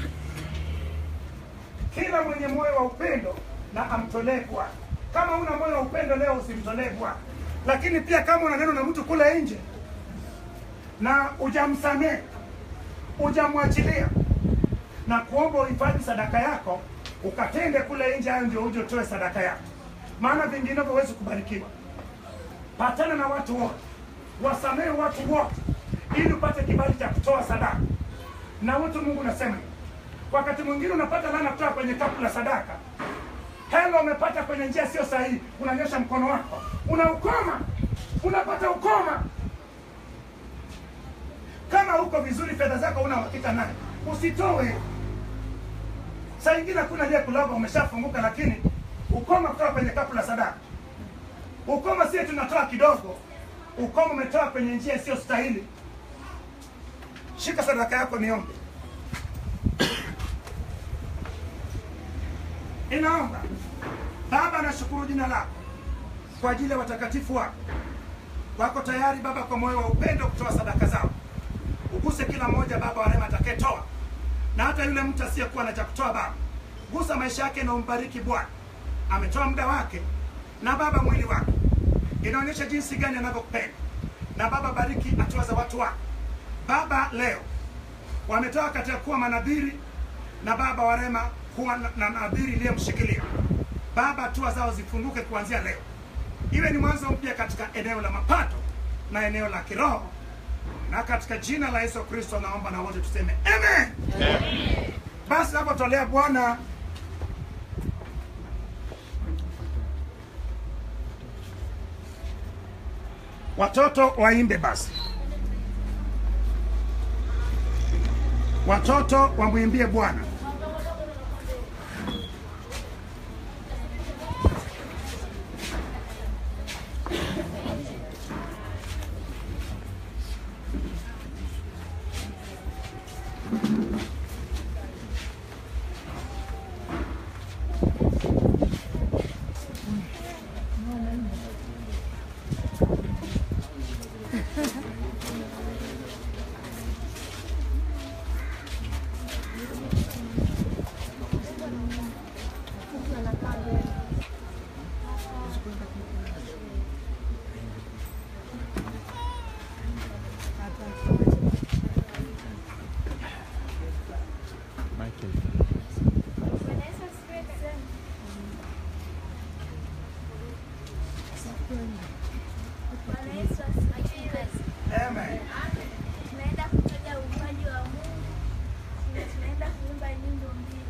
kila mwenye moyo wa upendo na amtolee Bwana. Kama una moyo wa upendo leo, usimtolee Bwana. Lakini pia kama una neno na mtu kule nje na ujamsamehe, ujamwachilia na kuomba uhifadhi sadaka yako, ukatende kule nje, hayo ndio uje utoe sadaka yako, maana vinginevyo huwezi kubarikiwa. Patana na watu wote, wasamehe watu wote, ili upate kibali cha kutoa sadaka. Na watu Mungu nasema hivi, wakati mwingine unapata laana kutoka kwenye kapu la sadaka, hela umepata kwenye njia sio sahihi, unanyosha mkono wako, unaukoma, unapata ukoma. Kama uko vizuri, fedha zako una uhakika naye, usitoe. Saa ingine hakuna aliye kulava, umeshafunguka, lakini ukoma kutoka kwenye kapu la sadaka. Ukoma sio tunatoa kidogo, ukoma umetoa kwenye njia isiyo stahili. Shika sadaka yako, niombe. Inaomba Baba, nashukuru jina lako kwa ajili ya watakatifu wako wako tayari Baba, kwa moyo wa upendo kutoa sadaka zao. Uguse kila mmoja Baba wa rehema atakayetoa, na hata yule mtu asiyekuwa na cha kutoa Baba, gusa maisha yake na umbariki Bwana. Ametoa muda wake na Baba mwili wake, inaonyesha jinsi gani anavyokupenda. Na Baba, bariki hatua za watu wako Baba. Leo wametoka katika kuwa manadhiri na Baba wa rehema kuwa na na nadhiri iliyemshikilia Baba, hatua zao zifunguke kuanzia leo, iwe ni mwanzo mpya katika eneo la mapato na eneo la kiroho, na katika jina la Yesu Kristo naomba na wote tuseme amen. Basi napotolea Bwana watoto waimbe basi, watoto wamwimbie Bwana. Bwana Yesu asifiwe. Amen. Tunaenda kutaja uumbaji wa Mungu. na Tunaenda kuimba nyimbo mbili.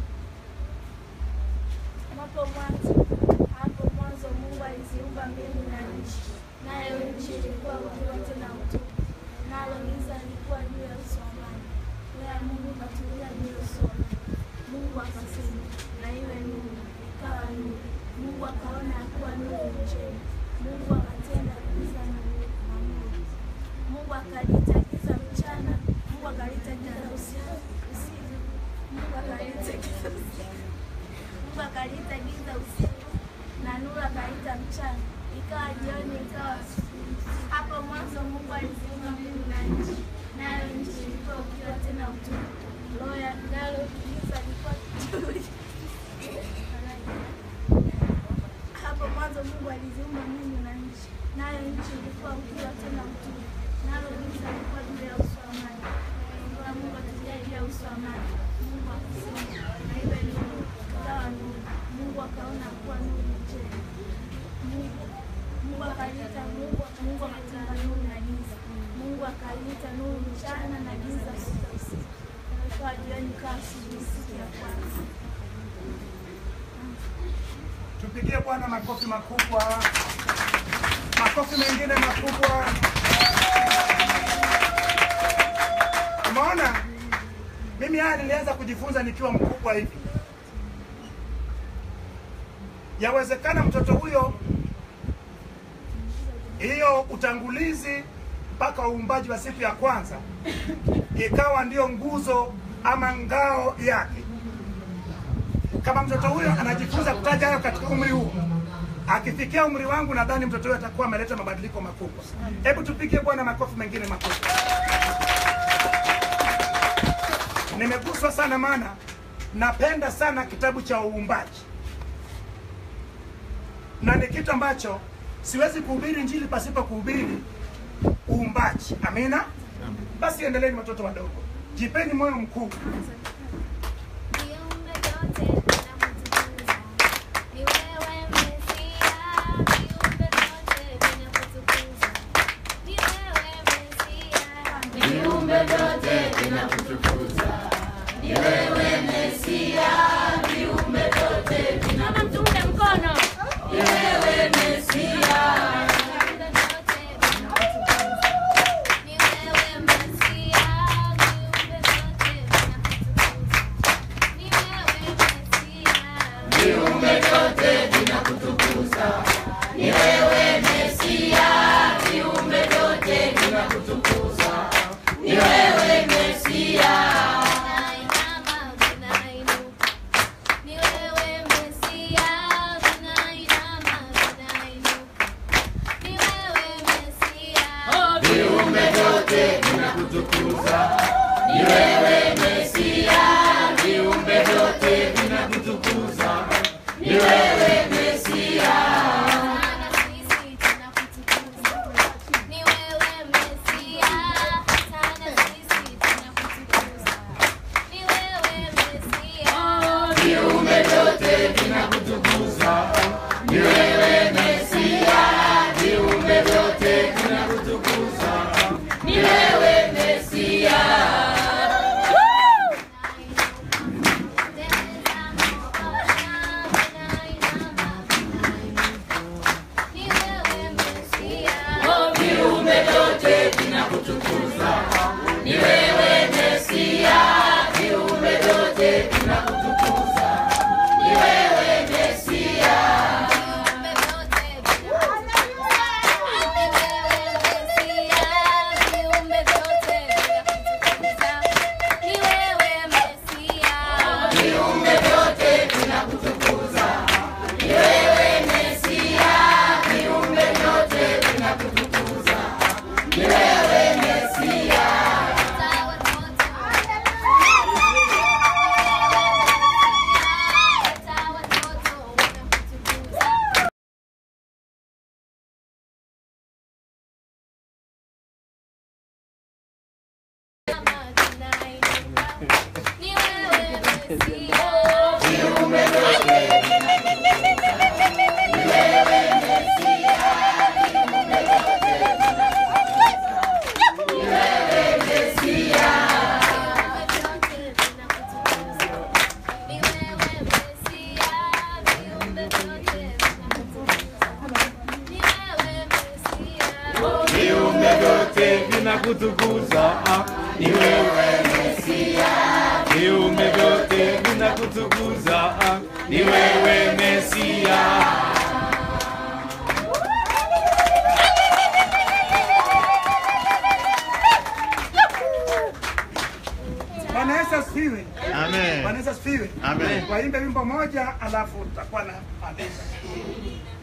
Hapo mwanzo, hapo mwanzo Mungu aliziumba mbingu na nchi, nayo nchi ilikuwa ukiwa na utupu, nalo giza lilikuwa juu ya uso wa maji. Roho ya Mungu ikatulia juu ya uso wa maji. Mungu akasema, na iwe nuru, ikawa nuru. Mungu akaona ya kuwa nuru ni njema. Mungu akatenda giza na nuru na nuru. Mungu akaliita giza mchana, Mungu akaliita giza usiku. usiku. Mungu akaliita giza usiku. Mungu akaliita giza usiku na nuru akaliita mchana. Ikawa jioni, ikawa asubuhi. Hapo mwanzo Mungu aliziumba mbingu na nchi, nayo nchi ilikuwa ukiwa tena utupu. Roho ya nalo giza lilikuwa juu hapo mwanzo Mungu aliziumba mbingu na nchi, nayo nchi ilikuwa ukiwa tena utupu, nalo giza lilikuwa juu ya uso wa maji. Roho ya Mungu akatulia juu ya uso wa maji. Mungu akasema, na iwe nuru, ikawa nuru. Mungu akaona kuwa nuru ni njema. Mungu Mungu akaliita Mungu Mungu akatenga nuru na giza. Mungu akaliita nuru mchana na giza usiku. Ikawa jioni, ikawa asubuhi, siku ya kwanza. Tupigie Bwana makofi makubwa, makofi mengine makubwa. Umeona, mimi haya nilianza kujifunza nikiwa mkubwa hivi. Yawezekana mtoto huyo, hiyo utangulizi mpaka uumbaji wa siku ya kwanza ikawa ndio nguzo ama ngao yake kama mtoto huyo anajifunza kutaja hayo katika umri huu, akifikia umri wangu, nadhani mtoto huyo atakuwa ameleta mabadiliko makubwa. Hebu tupigie Bwana makofi mengine makubwa. Nimeguswa sana, maana napenda sana kitabu cha uumbaji, na ni kitu ambacho siwezi kuhubiri injili pasipo kuhubiri uumbaji. Amina. Basi endeleeni, watoto wadogo, jipeni moyo mkuu. Viumbe vyote vinakutukuza. Ni wewe Mesia, viumbe vyote vinakutukuza. Ni wewe Mesia, Viumbe vyote vinakutukuza. Ni wewe Mesia, viumbe vyote Mama mtuunge mkono. Ni wewe Mesia. Viumbe vyote vinakutukuza. Ni wewe Mesia, viumbe vyote vinakutukuza. Ni wewe Mesia. Viumbe vyote vinakutukuza. Ni wewe Mesia, viumbe vyote vinakutukuza. Ni wewe Mesia. Vinainama, vinainuka. Ni wewe Mesia, vinainama, vinainuka. Ni wewe Mesia. Viumbe vyote vinakutukuza. Ni wewe Mesia, viumbe vyote vinakutukuza. Ni wewe Mesia. Sana sisi tunakutukuza. Ni wewe Mesia. Sana sisi tunakutukuza. Ni wewe Mesia. Viumbe vyote vinakutukuza. Ni wewe Mesia, viumbe vyote vinakutukuza. Ni wewe Mesia. vinakutukuza, ni wewe Mesia. Viumbe vyote vinakutukuza, ni wewe Mesia. Bwana Yesu asifiwe. Amen. Bwana Yesu asifiwe. Amen. Waimbe wimbo moja alafu tutakuwa na maliza.